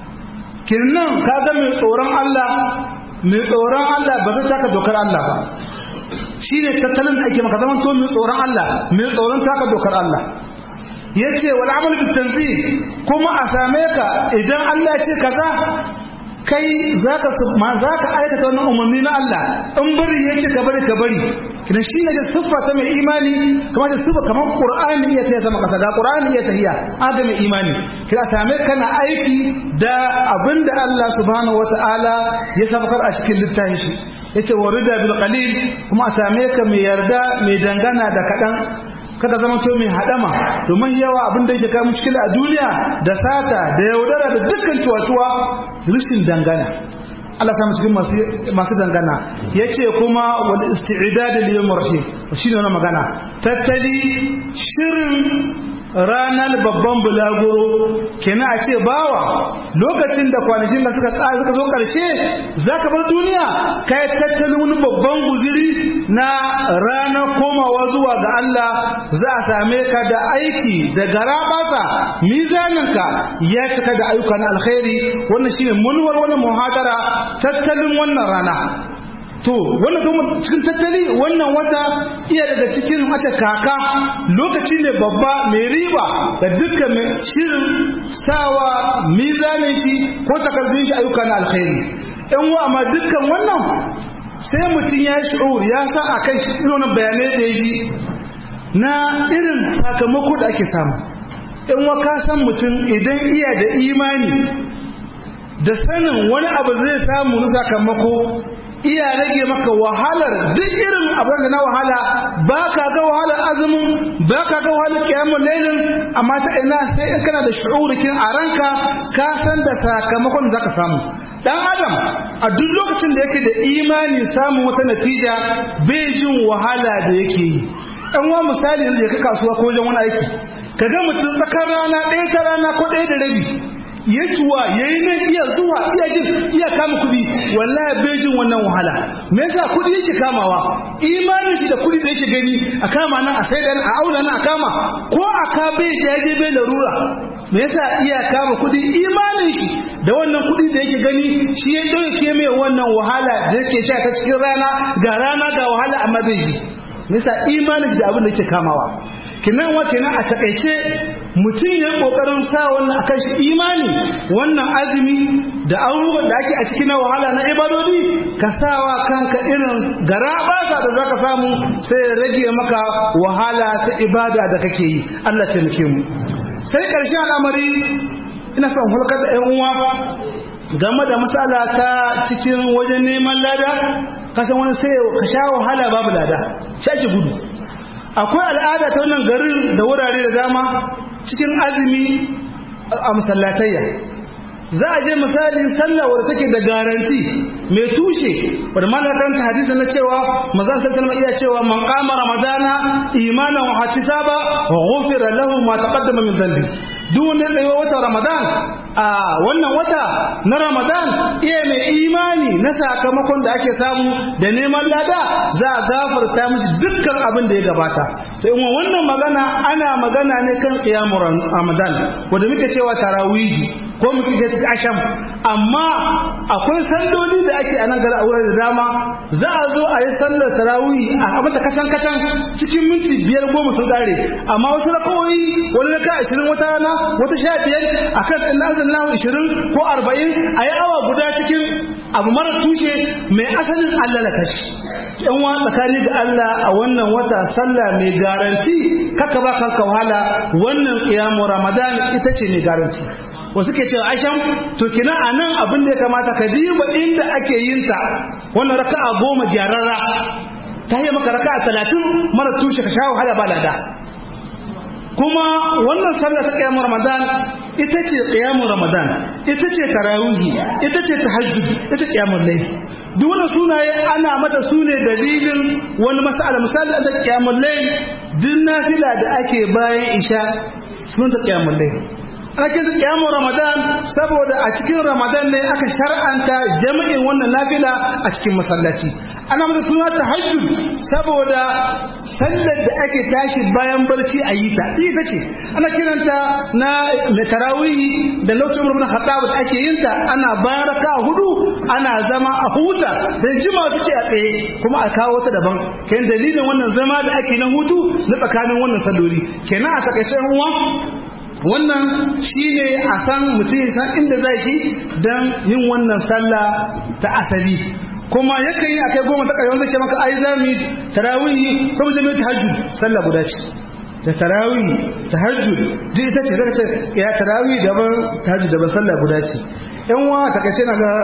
Speaker 3: kinnan kaga mai tsoron Allah mai tsoron Allah ba zai taka dokar Allah ba shine tattalin da ake maka zaman to mai tsoron Allah mai tsoron taka dokar Allah yace wal amal bit tanzih kuma a same ka idan Allah ya ce kaza kai zaka ma zaka aikata wannan umarni na Allah in bari yace ka bari ka bari kidan shi ne da siffa ta mai imani kamar da siffa kamar Qur'ani ya ta sama kasa da Qur'ani ya tahiya aga mai imani kira same kana aiki da abinda Allah subhanahu wataala ya sabakar a cikin littafin shi yace warida bil qalil kuma a same ka mai yarda mai dangana da kadan kada zama to mai hadama domin yawa abin da yake kawo mushkila a duniya da sata da yaudara da dukkan cuwa-cuwa rishin dangana Allah samu cikin masu dangana ya ce kuma wal isti'idad lil yawm rahim shine wannan magana tattali shirin ranar babban bulaguro kenan a ce bawa lokacin da kwanakin da suka tsaya suka zo karshe zaka bar duniya kai tattalin wani babban guziri na ranar komawa zuwa ga Allah za a same ka da aiki da garabasa mizaninka ya cika da ayyukan alkhairi wannan shine munwar wannan muhadara tattalin wannan rana to wannan kuma cikin tattali wannan wata iya daga cikin wata kaka lokaci ne babba mai riba da dukkan mai shirin sawa mizanin shi ko takardun shi ayyuka na alkhairi yan wa amma dukkan wannan sai mutum ya shi'ur ya sa a kan shi irin bayanai da ya ji na irin sakamako da ake samu in wa ka san mutum idan iya da imani da sanin wani abu zai samu na sakamako iya rage maka wahalar duk irin abin da na wahala ba ka ga wahalar azumin ba ka ga wahalar kiyamun lailin amma ta ina sai in kana da shu'urikin a ranka ka san da sakamakon da zaka samu dan adam a duk lokacin da yake da imani samun wata natija bai jin wahala da yake yi ɗan wa misali yanzu ya ka kasuwa ko wajen wani aiki ka ga mutum tsakar rana ɗaya ta rana ko ɗaya da rabi ya cuwa ya yi nan iya zuwa iya jin iya kama kuɗi wallahi bai jin wannan wahala me yasa kuɗi yake kamawa imanin shi da kuɗi da yake gani a kama nan a sai a auna nan a kama ko a ka bai jaje bai larura me yasa iya kama kuɗi imanin shi da wannan kuɗi da yake gani shi ya ɗauke mai wannan wahala da yake sha ta cikin rana ga rana ga wahala amma bai ji nisa imanin da abin da yake kamawa kinan wa kenan a takaice mutum ya kokarin sa wannan akan shi imani wannan azumi da abubuwan da ake a cikin wahala na ibadodi ka sawa kanka irin garabasa da zaka samu sai ya rage maka wahala ta ibada da kake yi Allah ya taimake mu sai karshen al'amari ina son hulkar da ƴan uwa game da matsala ta cikin wajen neman lada kasan wani sai ka sha wahala babu lada shaki gudu akwai al'ada ta wannan garin da wurare da dama cikin azumi a masallatayya za a je misali sallah wadda take da garanti mai tushe wadda mana karanta hadisi na cewa maza sallallahu iya cewa man qama ramadana imanan wa ihtisaba ghufira lahu ma taqaddama min dhanbi duk wanda ya wata ramadan a wannan wata na ramadan iya mai imani na sakamakon da ake samu da neman lada za a gafarta mishi dukkan abin da ya gabata to in wannan magana ana magana ne kan qiyamul ramadan wanda muke cewa tarawihi ko muke ce cikin asham amma akwai salloli da ake a nan gari a wurin da dama za a zo a yi sallar tarawih a mata kacan kacan cikin minti biyar goma sun kare amma wasu rakawoyi wani raka ashirin wata rana wata sha biyar a kan ɗan nazin lahu ashirin ko arba'in a yi awa guda cikin abu mara tushe mai asalin allah na kashi yan wa tsakani da allah a wannan wata sallah mai garanti kaka ba kanka wahala wannan kiyamu ramadan ita ce mai garanti wasu ke cewa aisham to kina a nan abin da ya kamata ka diba inda ake yin ta wannan raka'a goma gyararra ta yi maka raka'a talatin mara tushe ka sha wahala ba lada kuma wannan sallah ta kiyamun ramadan ita ce kiyamun ramadan ita ce tarawihi ita ce tahajjud ita kiyamun layl duk wannan sunaye ana mata sune dalilin wani mas'ala misali da kiyamun layl din nafila da ake bayan isha sunan ta kiyamun layl ana kinsa kiyamun ramadan saboda a cikin ramadan ne aka shar'anta jami'in wannan nafila a cikin masallaci ana mata suna tahajjud saboda sallar da ake tashi bayan barci a yi ta ita ce ana kiranta na tarawih da lokacin umar bin khattab da ake yin ta ana baraka hudu ana zama a huta da jima take a tsaye kuma a kawo ta daban kayan dalilin wannan zama da ake na hutu na tsakanin wannan salloli kenan a takaice uwa wannan shine a san mutum ya san inda zai ci don yin wannan sallah ta asali kuma yakan yi akai goma ta ƙarshe wanda ce maka ai za mu yi tarawih ko mu je mu tahajjud sallah guda ce da tarawih tahajjud duk ita ce zaka ce ya tarawih daban tahajjud daban sallah guda ce yan wa ta kace na ga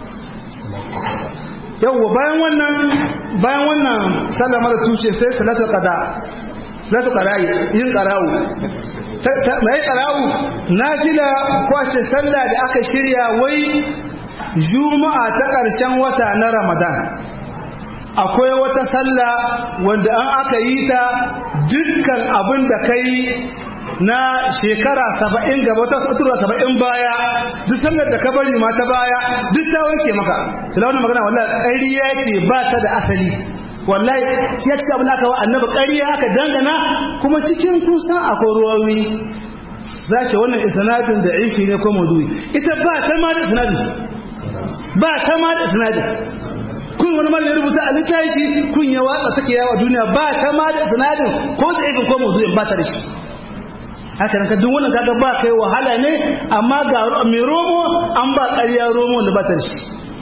Speaker 3: yawwa bayan wannan bayan wannan sallah mara tushe sai salatul qada salatul qara'i yin qara'u mai qara'u nafila ko ce sallah da aka shirya wai juma'a ta ƙarshen wata na ramadan akwai wata sallah wanda an aka yi ta dukkan abin da kai na shekara saba'in gaba wata fatura saba'in baya duk sallar da ka bari ma ta baya duk ta wanke maka tilawar magana wallahi ƙariya ce ba ta da asali wallahi shi ya ci abin aka wa annabi ƙariya aka dangana kuma cikin kusan akwai ruwawi za ce wannan isnadin da ifi ne ko maudu'i ita ba ta ma da isnadin ba ta ma da sinadin kun wani mara ya rubuta a littafi kun ya watsa take yawa duniya ba ta ma da sinadin ko da ibin ko mazuyin ba ta da shi haka nan duk wannan kaga ba kai wahala ne amma ga mai romo an ba ƙarya romo da ba ta da shi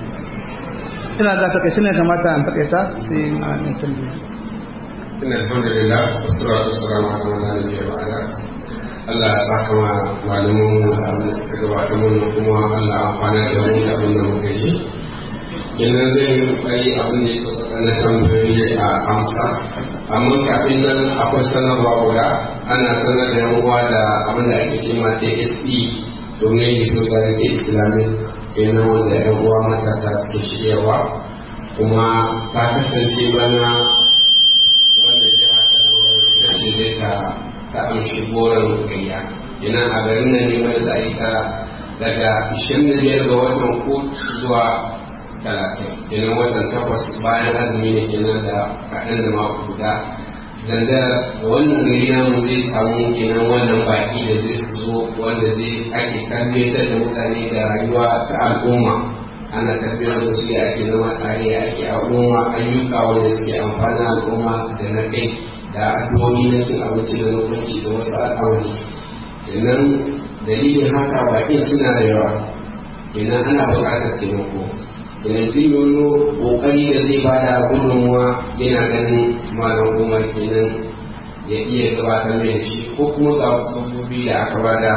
Speaker 3: ina ga takaice ne kamata an takaita sai ma in tambaye
Speaker 4: inna alhamdulillah wassalatu wassalamu ala man la nabiyya ba'da Allah ya saka wa malamin mu da abin da suka gabata mun kuma Allah ya amfana da mu da abin da muka yi kenan zai yi kokari abin da ya sauka na tambayoyi a amsa amma kafin nan akwai sanarwa guda ana sanar da yan uwa da abin da ake cewa TSE domin yi society islamic kenan wanda yan uwa matasa suke shiryawa kuma ta kasance bana wannan jiha ta da ce zai ta ta amshi goron gayya kenan a garin nan ne mai za a yi ta daga 25 ga watan kotu zuwa 30 kenan watan takwas bayan azumi ne kenan da kaɗan da mako guda zanda wannan gari namu zai samu kenan wannan baki da zai su zo wanda zai ake tarbiyyantar da mutane da rayuwa ta al'umma ana tafiyar da su ake zama tare ake al'umma ayyuka wanda suke amfani al'umma da na kai da addu'o'i na cin abinci da mutunci da wasu al'amari kenan dalilin haka bakin suna da yawa kenan ana buƙatar taimako kenan duk wani ƙoƙari da zai bada gudunmuwa yana ganin malam umar kenan ya iya gabatar mai da shi ko kuma ga wasu lambobi da aka bada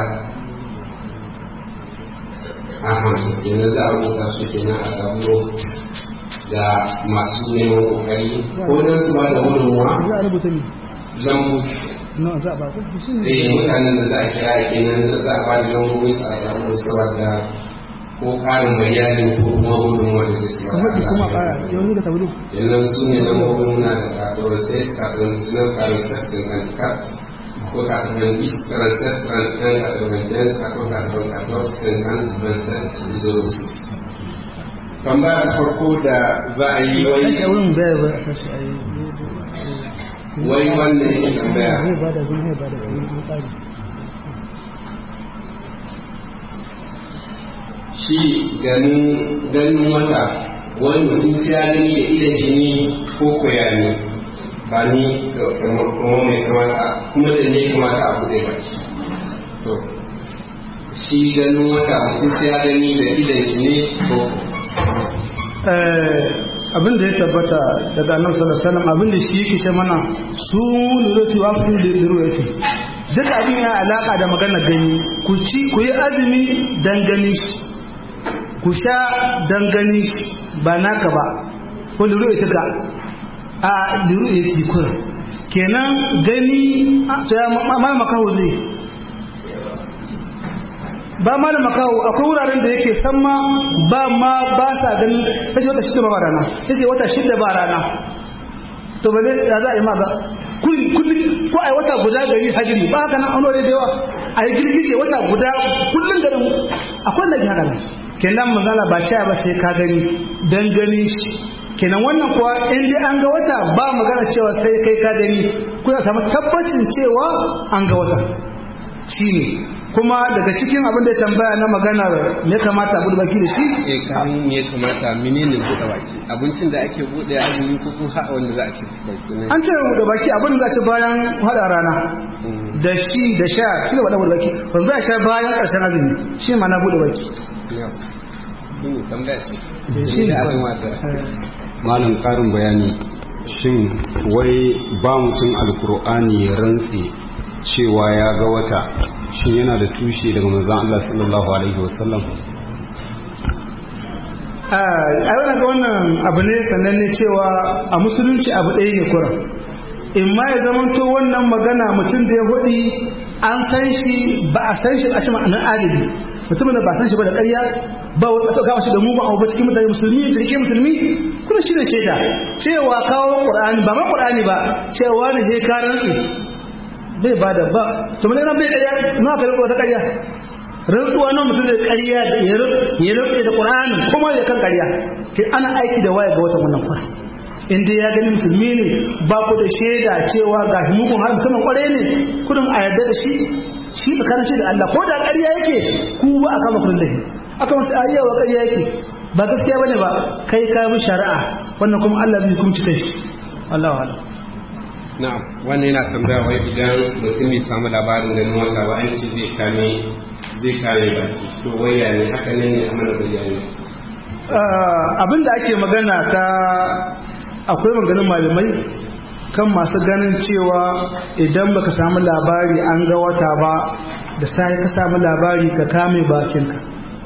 Speaker 4: a hansu kenan za a rubuta su kenan a tablo da masu neman ƙoƙari ko don su bada gudunmuwa
Speaker 3: za a rubuta ne
Speaker 4: lambu
Speaker 3: no za a ba ku shi ne
Speaker 4: eh mutanen da za a kira kenan da za a ba da lambobin su a tablo saboda ko ƙarin bayani ko kuma gudunmuwa da zai
Speaker 3: ka faɗi kuma ƙara yanzu da tabulu
Speaker 4: yanzu su ne lambobin muna da kakawar sai kakawar sinar karin sassin antikat ko kakawar is karin set karin kakawar jens kakawar kakawar kakawar sin antiban set resources tambaya ta farko da za a yi wai
Speaker 3: tashi a wurin bayar ba a tashi a yi
Speaker 4: wai wannan yake tambaya
Speaker 3: zai ba da zai zai ba da zai tsari
Speaker 4: shi ganin ganin wata wani mutum sai ya gani da idan shi ne ko koya ne ba ni ga kuma mai kamata kuma da ne kamata a buɗe baki to shi ganin wata mutum sai ya gani da idan shi ne ko
Speaker 3: abin da ya tabbata daga annabi sallallahu alaihi wasallam abin da shi yake ce mana su lurati wa fi lurati duk abin ya alaka da magana gani ku ci ku yi azumi dan gani shi ku sha dan gani shi ba naka ba ko lurati ka a lurati kun kenan gani ta ma makaho zai ba ma da makawo akwai wuraren da yake san ma ba ma ba sa ganin kace wata shida ba rana kace wata shida ba rana to ba zai ya za a yi ma ba kullum ko ai wata guda gari hajiri ba haka nan an da yawa a yi girgije wata guda kullum garin akwai da haka nan kenan manzala ba ta ba sai ka gani dan gani shi kenan wannan kuwa in dai an ga wata ba magana cewa sai kai ka gani kuna samu tabbacin cewa an ga wata shine kuma daga cikin abin da ya tambaya na maganar me kamata abu da baki da shi
Speaker 4: eh kamin me kamata menene buɗe baki abincin da ake buɗe azumi ko kuma ha wanda za a ci baki ne
Speaker 3: an ce da baki abin da za a ci bayan hada rana da shi da sha shi da wada buɗe baki ba za a sha bayan ƙarshen azumi shi ma na buɗe baki
Speaker 4: yau shi ne tambaya ce
Speaker 3: shi ne
Speaker 4: da abin wata
Speaker 2: malam karin bayani shin wai ba mutum alkur'ani ya rantse cewa ya ga wata shin yana da tushe daga manzon Allah sallallahu alaihi wasallam
Speaker 3: a wani ga wannan abu ne sannan ne cewa a musulunci abu ɗaya ne kura in ma ya zamanto wannan magana mutum da ya hudi an san shi ba a san shi a cikin ma'anar adali mutumin da ba san shi ba da ƙarya ba wani ƙasa kawo shi da mugun abu ba cikin mutane musulmi da rike musulmi kuma shi ne shaida cewa kawo ƙur'ani ba ma ƙur'ani ba cewa ne je karan su bai ba da ba to mun bai ƙarya na ka riko ta ƙarya rantsuwa nan mutum da ƙarya da ya rufe da ƙur'anin kuma ya kan ƙarya ke ana aiki da waya ga wata wannan kwa in dai ya gani musulmi ne ba ku da shaida cewa ga mugun har mutumin ƙware ne kudin a yarda da shi shi tsakanin shi da Allah ko da ƙarya yake ku ba a kama kudin da shi aka masu ayyawa ƙarya yake ba gaskiya bane ba kai ka bi shari'a wannan kuma Allah zai hukunci kai shi Allah wa Allah
Speaker 4: na'am wannan yana tambaya wai idan mutum bai samu labarin ganin wata ba an ce zai kame zai kare baki to waya ne haka ne ne a mana bayani
Speaker 3: abin da ake magana ta akwai maganin malamai kan masu ganin cewa idan baka samu labari an ga wata ba da sai ka samu labari ka kame bakinka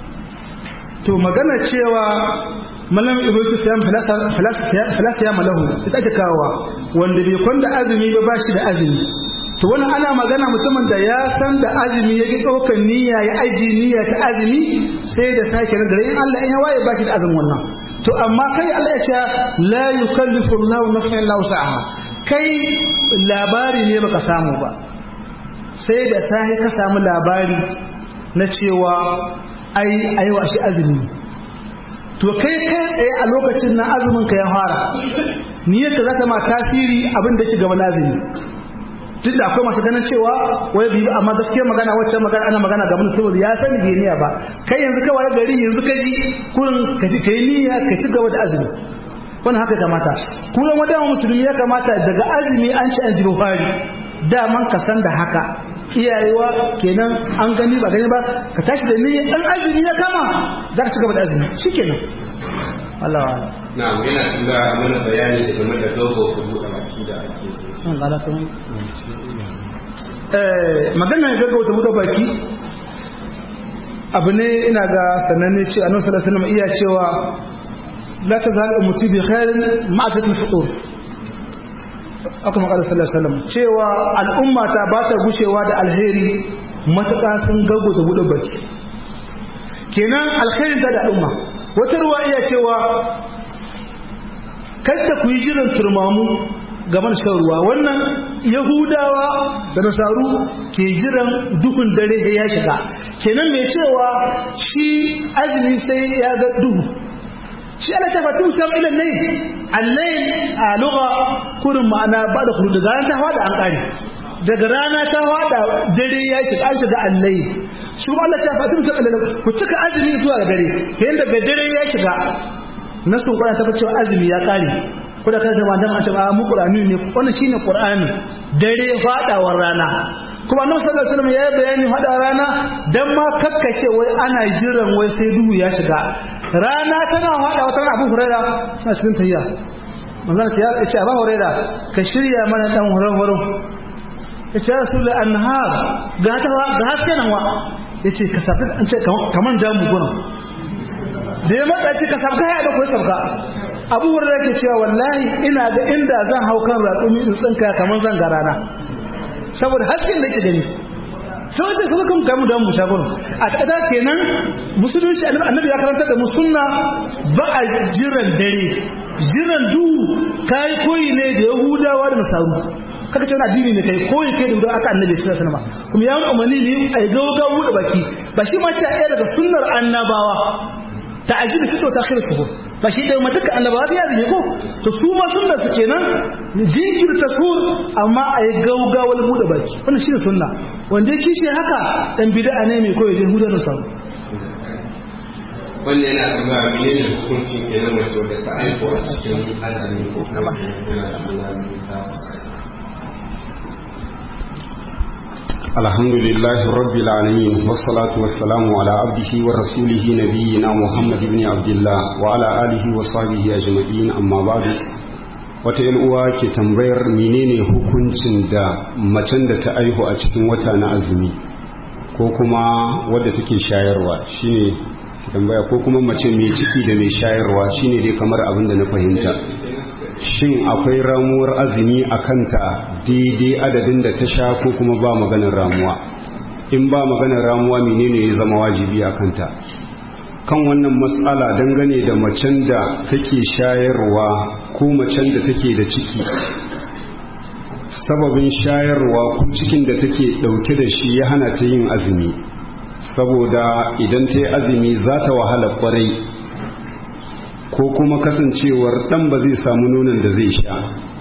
Speaker 3: to magana cewa malam ibnu sayyid falasiya malahu ita ake kawowa wanda bai kwanda azumi ba bashi da azumi to wannan ana magana mutumin da ya san da azumi yake ɗaukar niyya ya aji niyya ta azumi sai da sake nan gare in Allah in ya waye bashi da azumin wannan to amma kai Allah ya ce la yukallifu Allahu nafsan illa wus'aha kai labari ne baka samu ba sai da sai ka samu labari na cewa ai ai wa shi azumi to kai kai tsaye a lokacin na azumin ka ya fara niyyar ka zata ma tasiri abin da ke gaba azumi duk da akwai masu ganin cewa wai bi amma gaskiyar magana wacce magana ana magana ga mun saboda ya sani bai niyya ba kai yanzu kawai gari yanzu ka ji kurin ka ji kai niyya ka ci gaba da azumi wannan haka kamata kuma wanda musulmi ya kamata daga azumi an ci an ji fari daman ka san da haka iyayewa kenan an gani ba gani ba ka tashi da niyya dan azumi ya kama za ka ci gaba da azumi shikenan Allah wa
Speaker 4: na'am yana tambaya mana bayani da game da dogo ko buɗe baki da ake yi
Speaker 3: magana ya gaggauta buɗe baki abu ne ina ga sananne ce annabi sallallahu alaihi wasallam iya cewa la tazal ummati bi khairin ma'atat al-futur aka makala sallallahu alaihi wasallam cewa al'umma ta ba ta gushewa da alheri matuƙa sun gaggauta buɗe baki kenan alkhairin ta da al'umma wata ruwa iya cewa kada ku yi jiran turmamu gaban shan ruwa wannan yahudawa da nasaru ke jiran duhun dare da ya shiga kenan mai cewa shi azumi sai ya ga duhu shi ala ta fatu sam ila layl al-layl a lugha kurin ma'ana ba da kudu daga ta hada an kare daga rana ta hada dare ya shiga an shiga al-layl shi Allah ta fatu sam ila ku cika azumi zuwa dare kenan daga dare ya shiga nasun Qur'ani ta cewa azumi ya kare ko da kansa madan an taba mu Qur'ani ne wannan shine Qur'ani dare fadawar rana kuma Annabi sallallahu alaihi wasallam ya yi bayani fada rana dan ma kakkace wai ana jiran wai sai duhu ya shiga rana tana fada wata Abu Hurairah suna cikin tayya manzon ya ce Abu Hurairah ka shirya mana dan horo-horo ya ce Rasulullah annahar ga ta ga haske nan wa yace ka saka an ce kaman damu gona da ya matsa ce ka sabka ya da kuwa sabka abu wurin yake cewa wallahi ina da inda zan hau kan raƙumi in tsinka kamar zan ga rana saboda hasken da yake gani sai wace kuma kan gamu da mu shagon a ƙasa kenan musulunci annabi ya karanta da musunna ba a jiran dare jiran duhu kai koyi ne da yahudawa da nasaru kaga cewa addini ne kai koyi kai da aka annabi sallallahu alaihi wasallam kuma ya umarni ne ai gauga buɗe baki ba shi ma ce ɗaya daga sunnar annabawa ta'ajjil fito ta akhir suhur ba shi dai matuka annabawa ya zai ko to su ma sunna su kenan jinkirta suhur amma a yi gaugawar buɗe baki wannan shi ne sunna wanda ya kishi haka dan bid'a ne mai koyi yahuda da sabu
Speaker 4: wanda yana tambaya mene ne hukuncin ke na mace wadda ta aiko a cikin azami ko kuma yana da alamun ta
Speaker 2: الحمد لله رب العالمين والصلاة والسلام على عبده ورسوله نبينا محمد بن عبد الله وعلى آله وصحبه أجمعين أما بعد wata uwa ke tambayar menene hukuncin da macen da ta aihu a cikin wata na azumi ko kuma wadda take shayarwa shine tambaya ko kuma mace mai ciki da mai shayarwa shine dai kamar abin da na fahimta shin akwai ramuwar azumi a kanta daidai adadin da ta sha ko kuma ba maganar ramuwa in ba maganar ramuwa menene ya zama wajibi a kanta kan wannan matsala dangane da macen da take shayarwa ko macen da take da ciki sababin shayarwa ko cikin da take dauke da shi ya hana ta yin azumi saboda idan ta yi azumi za ta wahala kwarai ko kuma kasancewar dan ba zai samu nonon da zai sha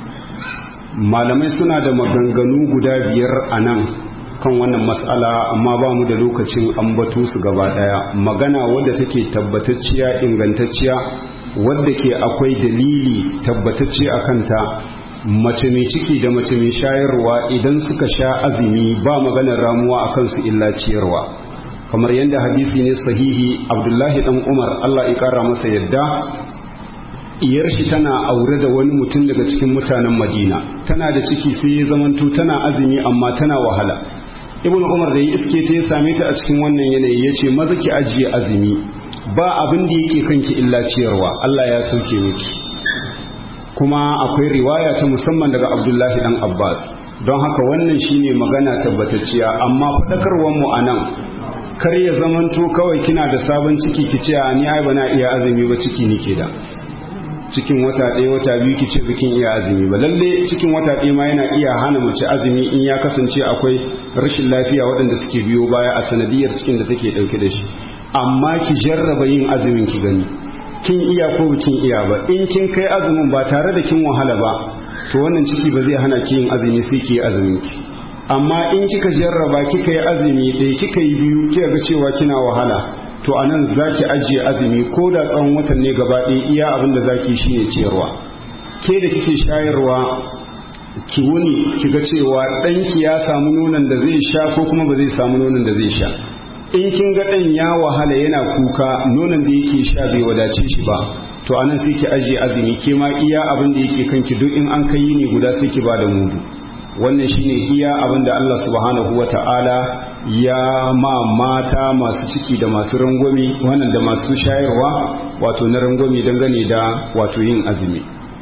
Speaker 2: malamai suna da maganganu guda biyar a nan kan wannan matsala amma ba mu da lokacin ambato su gaba daya magana wadda take tabbatacciya ingantacciya wadda ke akwai dalili tabbatacce a kanta mace mai ciki da mace mai shayarwa idan suka sha azumi ba maganar ramuwa a kansu illa ciyarwa kamar yadda hadisi ne sahihi abdullahi dan umar allah ya kara masa yadda iyar shi tana aure da wani mutum daga cikin mutanen madina tana da ciki sai ya zamanto tana azumi amma tana wahala ibn umar da ya iske ta ya same ta a cikin wannan yanayi ya ce maza ki ajiye azumi ba abin da yake kanki illa ciyarwa allah ya sauke miki kuma akwai riwaya ta musamman daga abdullahi dan abbas don haka wannan shine magana tabbatacciya amma faɗakarwar mu a nan kar ya zamanto kawai kina da sabon ciki ki ce ni ai bana iya azumi ba ciki nike da cikin wata ɗaya wata biyu ki ce bikin iya azumi ba lalle cikin wata ɗaya ma yana iya hana mace azumi in ya kasance akwai rashin lafiya waɗanda suke biyo baya a sanadiyar cikin da take ɗauke da shi amma ki jarraba yin azumin ki gani kin iya ko kin iya ba in kin kai azumin ba tare da kin wahala ba to wannan ciki ba zai hana ki yin azumi sai ki yi azumin ki amma in kika jarraba kika yi azumi ɗaya kika yi biyu kika ga cewa kina wahala to a nan za ki ajiye azumi ko da tsawon watan ne gaba ɗaya iya abin da za ki shi ne ciyarwa ke da kike shayarwa ki wuni ki ga cewa ɗanki ya samu nonon da zai sha ko kuma ba zai samu nonon da zai sha in kin ga ɗan ya wahala yana kuka nonon da yake sha bai wadace shi ba to a nan sai ki ajiye azumi ke ma iya abin da yake kanki duk in an kai ne guda sai ki ba da mudu wannan shine iya abin da Allah subhanahu wa ta'ala ya ma mata masu ciki da masu rangwami wannan da masu shayarwa wato na rangwami dangane da wato yin azumi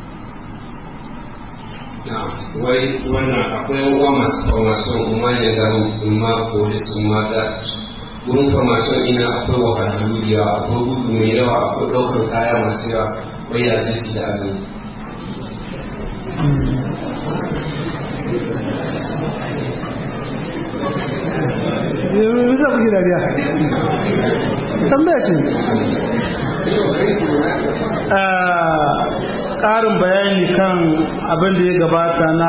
Speaker 4: wai wannan akwai uwa masu formation kuma ne da umma polis umma da wurin formation ina akwai wahalhalu da yawa akwai gudu mai yawa akwai ɗaukar kaya masu yawa wai ya zai su da azumi
Speaker 3: yanzu za ku ji dariya tambaya ce ƙarin bayani kan abin da ya gabata na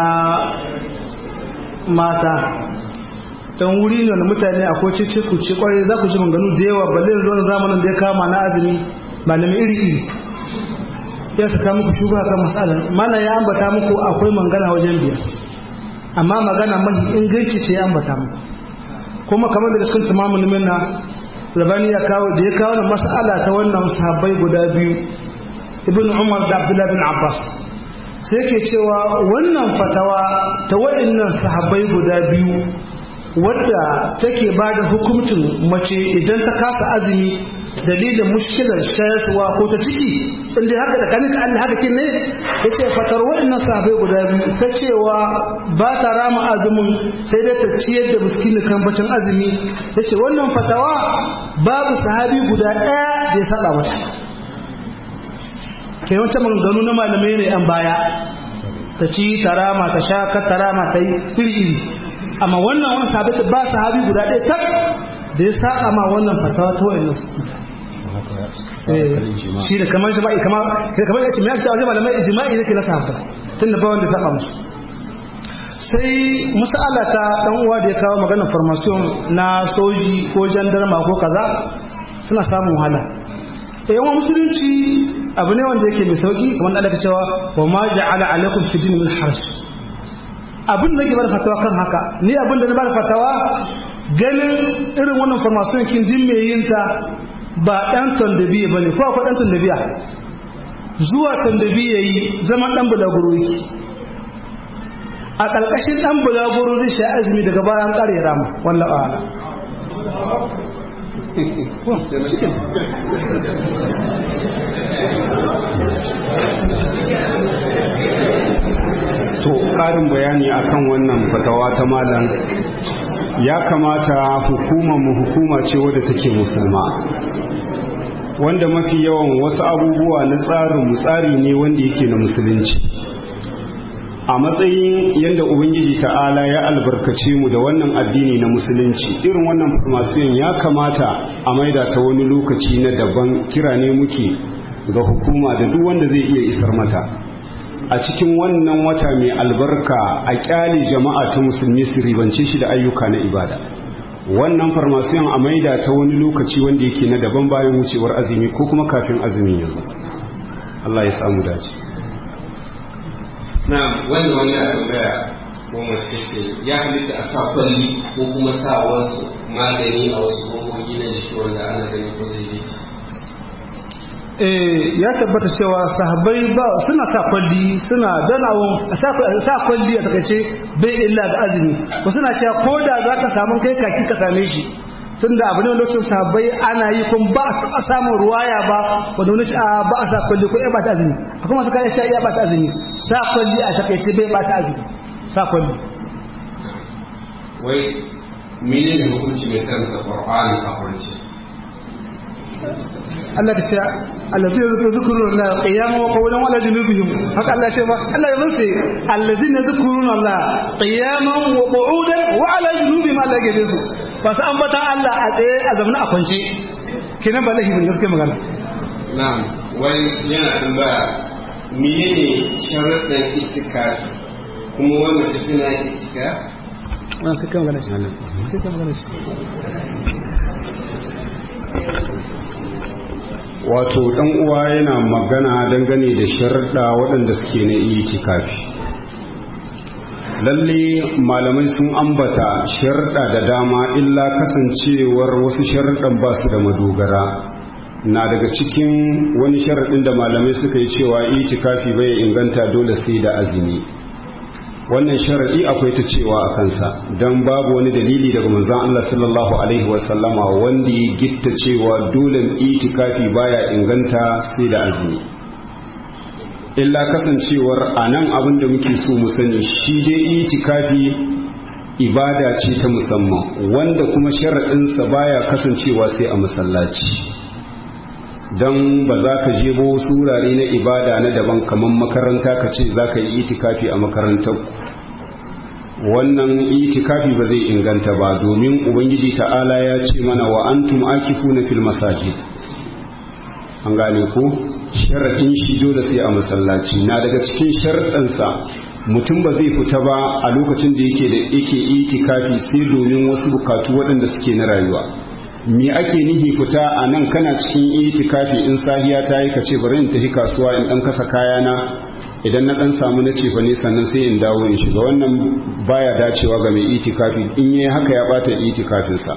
Speaker 3: mata don wuri ne wanda mutane akwai cece kuce kwarai za ku ji manganu da yawa balle zuwa zamanin da ya kama na azumi malami iri iri ya saka muku shugaba kan matsalar mana ya ambata muku akwai mangana wajen biyar amma magana mahi inganci ce ya ambata muku kuma kamar da cikin tamamin minna labani ya kawo da ya kawo da mas'ala ta wannan sahabbai guda biyu ibn umar da abdullahi bin abbas sai ke cewa wannan fatawa ta waɗannan sahabbai guda biyu wadda take ba da hukuncin mace idan ta kasa azumi dalilin mushkilar shayarwa ko ta ciki inda haka da kanin Allah haka kin ne yace fatar waɗannan sahabbai guda biyu ta cewa ba ta rama azumin sai dai ta ciyar da miskini kan bacin azumi yace wannan fatawa babu sahabi guda ɗaya da ya saba mata kai wancan maganganu na malamai ne an baya ta ci tarama ta sha ka tarama ta yi iri iri amma wannan wani sahabi ba sahabi guda ɗaya tak da ya saka ma wannan fatawa ta wayan nasu shi da kamar jima'i kamar kamar ya ce mai aka wajen malamai jima'i ne ke na sahabba tun da ba wanda saka musu sai masala ta dan uwa da ya kawo magana formation na soji ko jandarma ko kaza suna samun wahala yawan musulunci abu ne wanda yake mai sauki kamar da aka cewa wa ma ja'ala alaikum fi din min haraj abin da nake bada fatawa kan haka ni abin da na bada fatawa ganin irin wannan formation kin jin mai yin ta ba dan tondabiya bane ko akwai dan tondabiya zuwa tondabiya yi zaman dan bulaguro yake a ƙarƙashin ɗan bulaguro zai sha azumi daga bayan ƙare rama wallah ala
Speaker 2: to ƙarin bayani akan wannan fatawa ta malam ya kamata hukumar mu hukuma ce wadda take musulma wanda mafi yawan wasu abubuwa na tsarin tsari ne wanda yake na musulunci a matsayin yadda ubangiji ta'ala ya albarkace mu da wannan addini na musulunci irin wannan farmasiyan ya kamata a maida ta wani lokaci na daban kira ne muke ga hukuma da duk wanda zai iya isar mata a cikin wannan wata mai albarka a kyale jama'a ta musulmi su ribance shi da ayyuka na ibada wannan farmasiyan a maida ta wani lokaci wanda yake na daban bayan wucewar azumi ko kuma kafin azumin yanzu Allah ya samu dace
Speaker 4: na wanda wani a tambaya ko mace ce ya halitta a sa kwalli ko kuma sa wasu magani a wasu gogogi na jiki wanda ana gani ko zai yi
Speaker 3: eh ya tabbata cewa sahabbai ba suna sa kwalli suna danawon sa kwalli a takaice bai illa ga azumi ko suna cewa ko da za ka samu kai kaki ka same shi tunda abu ne lokacin sahabbai ana yi kun ba a samun ruwaya ba wanda wani a ba a sa kwalli ko ya ba ta azumi akwai masu kayan ya ba ta azumi sa kwalli a takaice bai ba ta azumi sa kwalli
Speaker 4: wai mene ne hukunci mai karanta qur'ani a kurce
Speaker 3: Allah ka ce allazi yazkuru zikrun Allah qiyaman wa qawlan wa ala junubihim haka Allah ce ba Allah ya zance allazina zikrun Allah qiyaman wa qu'udan wa ala junubihim Allah ya su ba su ambatan Allah a tsaye a zamana a kwance kenan ba lahi bin gaskiya magana
Speaker 4: na'am wani yana tambaya menene sharuɗin itikafi kuma wannan ta tana itika
Speaker 3: wannan kai magana shi kai kai magana shi
Speaker 2: wato dan uwa yana magana dangane da sharuɗa waɗanda suke na itikafi lalle malamai sun ambata sharuɗa da dama illa kasancewar wasu sharuɗan ba su da madogara na daga cikin wani sharaɗin da malamai suka yi cewa itikafi bai inganta dole sai da azumi wannan sharaɗi akwai ta cewa a kansa don babu wani dalili daga manzon Allah sallallahu alaihi wasallama wanda ya gitta cewa dole itikafi baya inganta sai da azumi illa kasancewar a nan abin da muke so mu sani shi dai itikafi ibada ce ta musamman wanda kuma sharaɗinsa baya kasancewa sai a masallaci don ba za ka je ba wasu wurare na ibada na daban kamar makaranta ka ce za ka yi itikafi a makarantar wannan itikafi ba zai inganta ba domin ubangiji ta'ala ya ce mana wa antum akifuna fil masajid an gane ko sharaɗin shi dole sai a masallaci na daga cikin sharaɗinsa mutum ba zai fita ba a lokacin da yake da yake itikafi sai domin wasu bukatu waɗanda suke na rayuwa me ake nihi fita a nan kana cikin itikafi in sahiya ta yi kace bari in tafi kasuwa in dan kasa kayana idan na dan samu na cefa ne sannan sai in dawo in shiga wannan baya dacewa ga mai itikafi in yi haka ya bata itikafinsa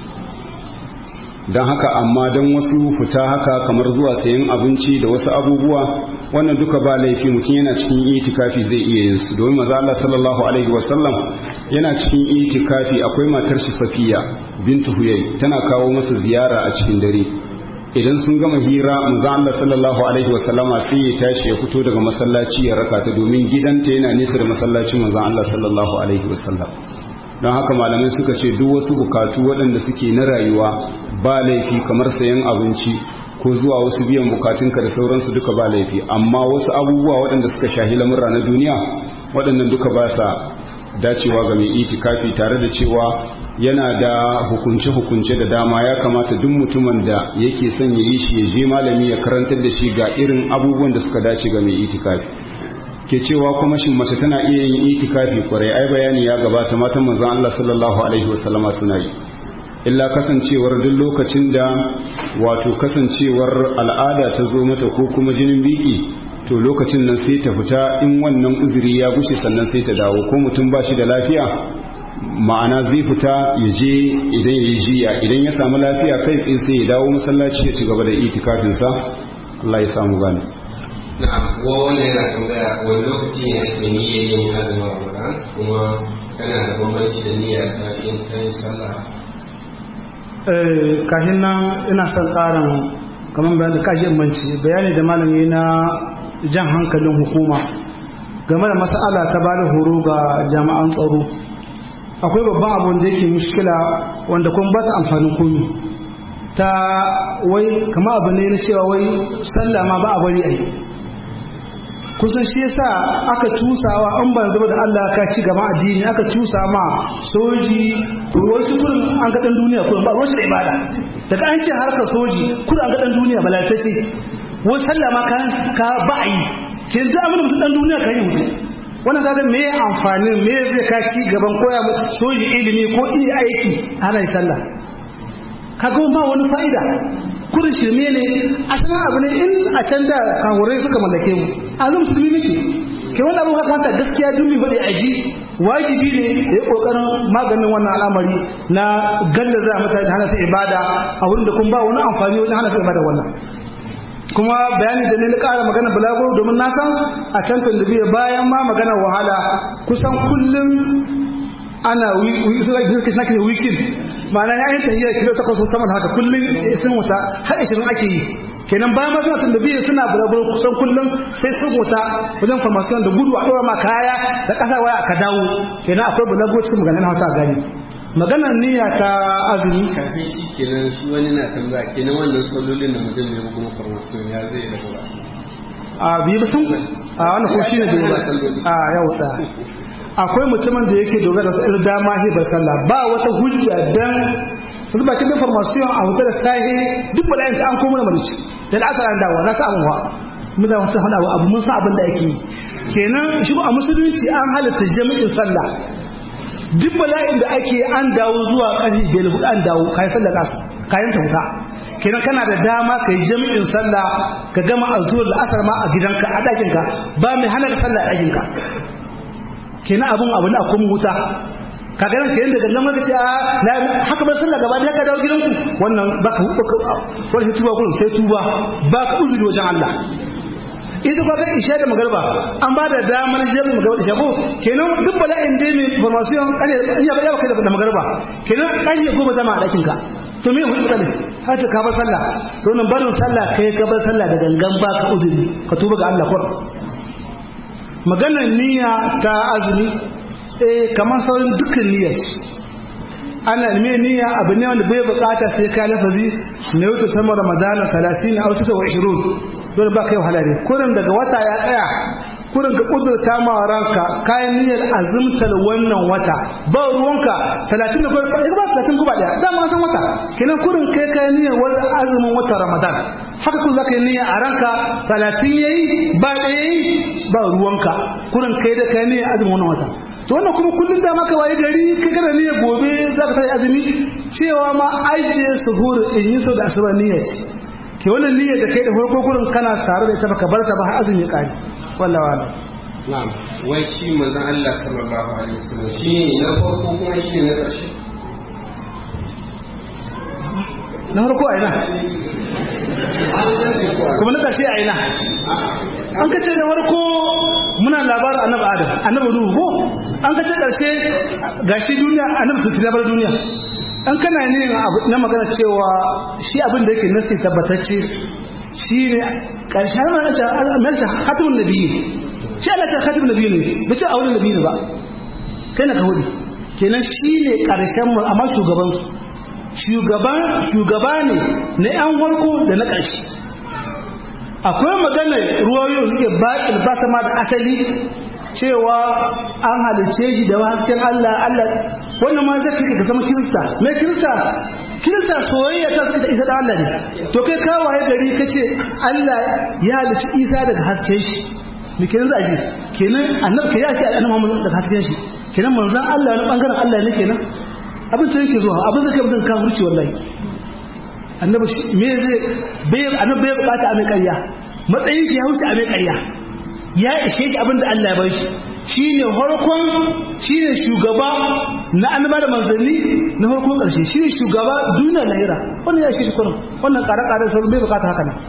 Speaker 2: don haka amma don wasu fita haka kamar zuwa sayan abinci da wasu abubuwa wannan duka ba laifi mutum yana cikin itikafi zai iya yin su domin maza Allah sallallahu alaihi wasallam yana cikin itikafi akwai matar shi Safiya bintu Huyay tana kawo masa ziyara a cikin dare idan sun gama hira manzo Allah sallallahu alaihi wasallama sai ya tashi ya fito daga masallaci ya raka ta domin gidanta yana nesa da masallacin manzo Allah sallallahu alaihi wasallam don haka malamai suka ce duk wasu bukatu waɗanda suke na rayuwa ba laifi kamar sayan abinci ko zuwa wasu biyan bukatunka da sauransu duka ba laifi amma wasu abubuwa waɗanda suka shahi lamurra na duniya waɗannan duka ba sa dacewa ga mai itikafi tare da cewa yana da hukunce-hukunce da dama ya kamata duk mutumin da yake son ya yi shi ya je malami ya karantar da shi ga irin abubuwan da suka dace ga mai itikafi ke cewa kuma shin mace tana iya yin itikafi kwarai ai bayani ya gabata matan manzon Allah sallallahu alaihi wasallama suna yi illa kasancewar duk lokacin da wato kasancewar al'ada ta zo mata ko kuma jinin biki to lokacin nan sai ta fita in wannan uzuri ya gushe sannan sai ta dawo ko mutum ba shi da lafiya ma'ana zai fita ya je idan ya yi jiya idan ya samu lafiya kai tsaye sai ya dawo masallaci ya ci gaba da itikafinsa Allah ya samu gane
Speaker 4: na'am ko wanda yana tambaya wani lokaci ne ake niyyar yin azumin Ramadan kuma kana da bambanci da niyyar ta yin kai sallah
Speaker 3: kashin nan ina son ƙarin kamar bayan da kashin manci bayani da malami na jan hankalin hukuma game da mas'ala ta ba da horo ga jami'an tsaro akwai babban abun da yake mushkila wanda kuma ba ta amfanin komi ta wai kama abu ne na cewa wai sallah ma ba a bari a yi kusan shi yasa aka cusawa an ban zama da Allah ka ci gaba addini aka cusa ma soji wasu kurin an ga dan duniya kurin ba wasu da ibada daga an ce harka soji kurin an ga dan duniya balatacce wai sallah ma ka ka ba yi kin ji abin da mutum dan duniya ka yi mutum wannan kaga me amfani me zai ka ci gaban koya soji ilimi ko iya aiki ana yi sallah kaga ba wani fa'ida kurin shirme ne a sanar abu ne in a can da kawurai suka mallake mu a zan musulmi muke ke wani abu haka gaskiya duk mai faɗi aji wajibi ne da ya ƙoƙarin maganin wannan al'amari na galla za a mutane hana su ibada a wurin da kun ba wani amfani wajen hana su ibada wannan kuma bayani da ne na ƙara magana balago domin na san a can biyu bayan ma magana wahala kusan kullum ana wikin ma'ana ya yi tahiyar kilo takwas saman haka kullum sun wuta har ishirin ake yi kenan bayan ma suna tundabiya suna bulabar kusan kullum sai sun wuta wajen farmasiyon da gudu a ɗora ma kaya da ƙasa waya ka dawo kenan akwai bulago cikin maganin hausa gani maganar niyya ta azumi
Speaker 4: kafin shi kenan shi wani na tambaya kenan wannan sallolin da mutum ne kuma farmasiyon ya zai da gaba
Speaker 3: a biyu ba sun a wannan ko shine da a yau da akwai mutumin da yake dogara da irin dama hibar sallah ba wata hujja dan yanzu ba kin information a wutar sahi duk bala'in da an koma da marici da da asara dawo na sa abuwa mun da wasu hada abu mun san abin da ake yi kenan shi a musulunci an halatta jami'in sallah duk bala'in da ake an dawo zuwa ƙarfi biyar hudu an dawo kayan sallah kasu kayan ta wuta kenan kana da dama ka yi jami'in sallah ka gama a zuwa la'asar ma a gidanka a ɗakinka ba mai hana ka sallah a ɗakinka kenan abun abu na kuma wuta ka ganin ka yanda gangan maka ce a na haka bar sallah gaba da ka dawo gidanku wannan baka wani tuba kun sai tuba baka uzuri wajen Allah ita ba ga isha da magarba an ba da damar jami'in magarba isha ko kenan duk bala'in dai mai information kan ya ba ya kai da magarba kenan kan ya goma zama a dakin ka to me hudu kale har ka bar sallah to nan barin sallah kai ka bar sallah da gangan baka uzuri ka tuba ga Allah ko maganar niyya ta azumi eh kamar saurin dukkan niyyar ana me niyya abu ne wanda bai bukata sai ka lafazi na yau sama ramadana 30 a wata 20 dole ba kai wahala ne kurin daga wata ya tsaya kurin ka kudurta ma ranka kayan niyyar azumtar wannan wata ba ruwanka 30 da kuma ba 30 kuma daya za mu san wata kenan kurin kai kayan niyyar wani azumin wata ramadan haka kun zaka yi niyya a ranka 30 yayi ba da yayi ba ruwanka kurin kai da kayan niyyar azumin wannan wata to wannan kuma kullum da maka waye gari kai kana niyyar gobe za ka tayi azumi cewa ma aije suhur in yi so da asuba niyyar ce ke wannan niyyar da kai da farko kurin kana tare da ita baka bar ta ba har azumi ya kare wallahi wala
Speaker 4: na'am wai shi manzon Allah sallallahu alaihi wasallam shi ne na farko kuma shi ne na ƙarshe
Speaker 3: na farko a ina kuma na ƙarshe a ina an kace da farko muna labarin annabi adam annabi nuhu ko an kace ƙarshe gashi duniya annabi sun tilabar duniya an kana ne na magana cewa shi abin da yake nasi tabbatacce shi ne ƙarshen na hatimin nabiyyi shi Allah ta hatimin nabiyyi ne ba ce auren nabiyyi ba kai na ka hudu kenan shi ne ƙarshen mu amma shugabansu shugaba ne na yan farko da na ƙarshe akwai maganar ruwayoyin suke baƙil ba sama da asali cewa an halice shi da hasken Allah Allah wannan ma zai kai ka zama kirista me kirista kirista soyayya ta da isa da Allah ne to kai ka waye gari kace Allah ya halici Isa daga hasken shi me kenan za a ji kenan annabi kai ya ce annabi Muhammad daga hasken shi kenan manzon Allah wani bangaren Allah ne kenan abin da yake zuwa abin da kai mutum kafirci wallahi annabi me zai bai annabi bai bukata a mai ƙarya matsayin shi ya wuce a mai ƙarya ya ishe shi abin da Allah ya bar shi shine harkon shine shugaba na annaba da manzanni na harkon ƙarshe shine shugaba duniya lahira wannan ya shi kullum wannan ƙare-ƙare sauran bai bukata haka nan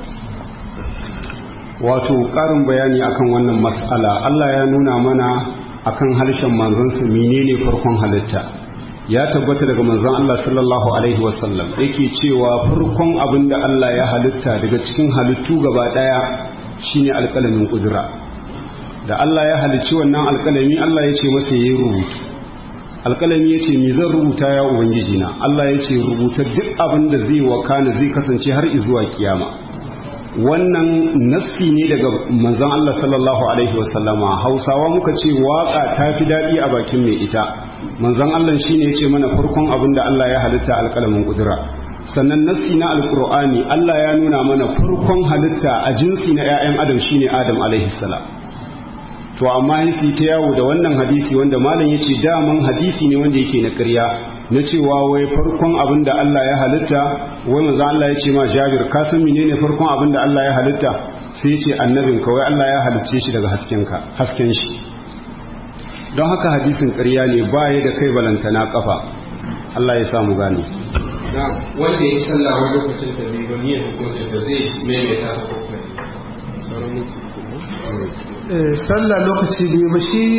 Speaker 2: wato ƙarin bayani akan wannan mas'ala Allah ya nuna mana akan harshen manzansa menene farkon halitta ya tabbata daga manzon Allah sallallahu alaihi wasallam yake cewa farkon abin da Allah ya halitta daga cikin halittu gaba daya shine alƙalamin kudura da Allah ya halicci wannan alƙalami Allah ya ce masa yayi rubutu alƙalami ya ce me zan rubuta ya ubangiji na Allah ya ce rubuta duk abin da zai wakana zai kasance har zuwa kiyama wannan nassi ne daga manzon Allah sallallahu alaihi wasallama hausawa muka ce waka ta fi daɗi a bakin mai ita manzon Allah shine ya ce mana farkon abin da Allah ya halitta alƙalamin kudura sannan nassi na alƙur'ani Allah ya nuna mana farkon halitta a jinsi na 'ya'yan adam shine adam alaihi salam to amma yin ta yawo da wannan hadisi wanda malam ya ce daman hadisi ne wanda yake na ƙarya na cewa wai farkon abin da Allah ya halitta wai manzo Allah ya ce ma Jabir ka san menene farkon abin da Allah ya halitta sai ya ce annabin ka wai Allah ya halicce shi daga hasken ka hasken shi don haka hadisin ƙarya ne ba ya da kai balantana kafa Allah ya sa mu gane
Speaker 4: wanda ya sallah wani lokacin da bai gani ya hukunta da zai maimaita ta kokari sauran minti
Speaker 3: sallah lokaci biyu ba shi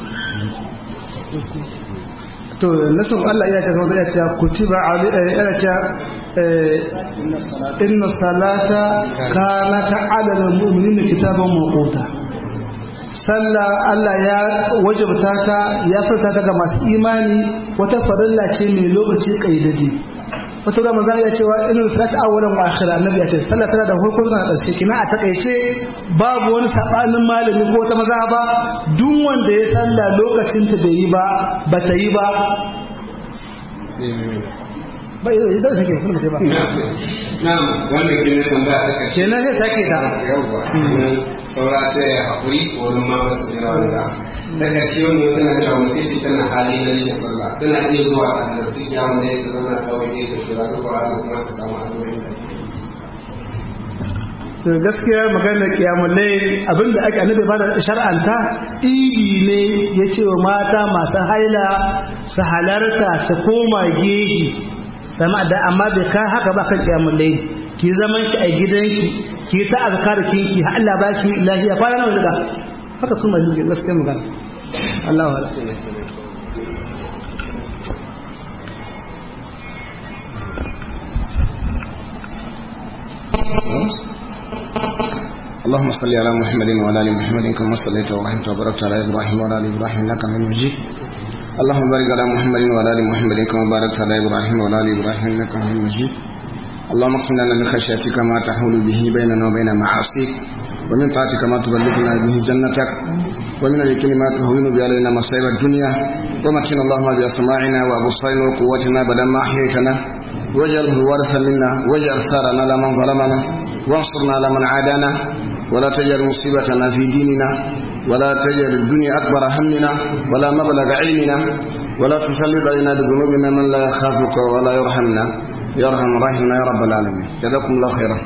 Speaker 3: to nasan Allah ya ce kuma ya ce kutiba ali ya ce inna salata kanat ala almu'minina kitaban mawquta sallah Allah ya wajabta ta ya furta ta ga masu imani wata farilla ce mai lokaci kaidadi wata da manzana ya cewa irin salat awwalan wa akhira annabi ya ce sallah tana da farko da ƙarshe kina a takaice babu wani sabanin malami ko wata mazhaba duk wanda ya sallah lokacin ta bai yi ba ba ta yi ba ba yi da take kuma ta ba
Speaker 4: na'am wannan kin tambaya ta kashe
Speaker 3: kenan sai take ta
Speaker 4: yawwa saura sai ya haƙuri wurin ma ba su jira wanda ta ƙarshe wani tana cewa mutum ce tana hali na rashin sallah tana iya zuwa a halarci kyamun da ya ta zauna kawai ne ta shira duk wa kuma ta samu addu'o'in da
Speaker 3: to gaskiya maganar kiyamul layl abinda ake annabi ba da shar'anta idi ne ya ce wa mata masu haila su halarta su koma gehi sama da amma bai kai haka ba kan kiyamul layl ki zaman ki a gidanki ki ta azkar kinki har Allah ba ki lafiya fara nawa daga haka kuma ne gaskiya magana Allah wala
Speaker 5: اللهم صل على محمد وعلى ال محمد كما صليت ورحمت وباركت على ابراهيم وعلى ال ابراهيم انك حميد مجيد اللهم بارك على محمد وعلى ال محمد كما باركت على ابراهيم وعلى ال ابراهيم انك حميد مجيد اللهم اغفر لنا من خشيتك ما تحول به بيننا وبين معاصيك ومن طاعتك ما تبلغنا به جنتك ومن اليقين ما تهون به علينا مصائب الدنيا ومكن اللهم باسماعنا وابصارنا وقوتنا بدل ما احييتنا واجعله الوارث منا واجعل ثارنا على من ظلمنا وانصرنا على من عادانا ولا تجعل مصيبتنا في ديننا ولا تجعل الدنيا أكبر همنا ولا مبلغ علمنا ولا تسلط علينا بذنوبنا من لا يخافك ولا يرحمنا يا ارحم الراحمين يا رب العالمين جزاكم الله خيرا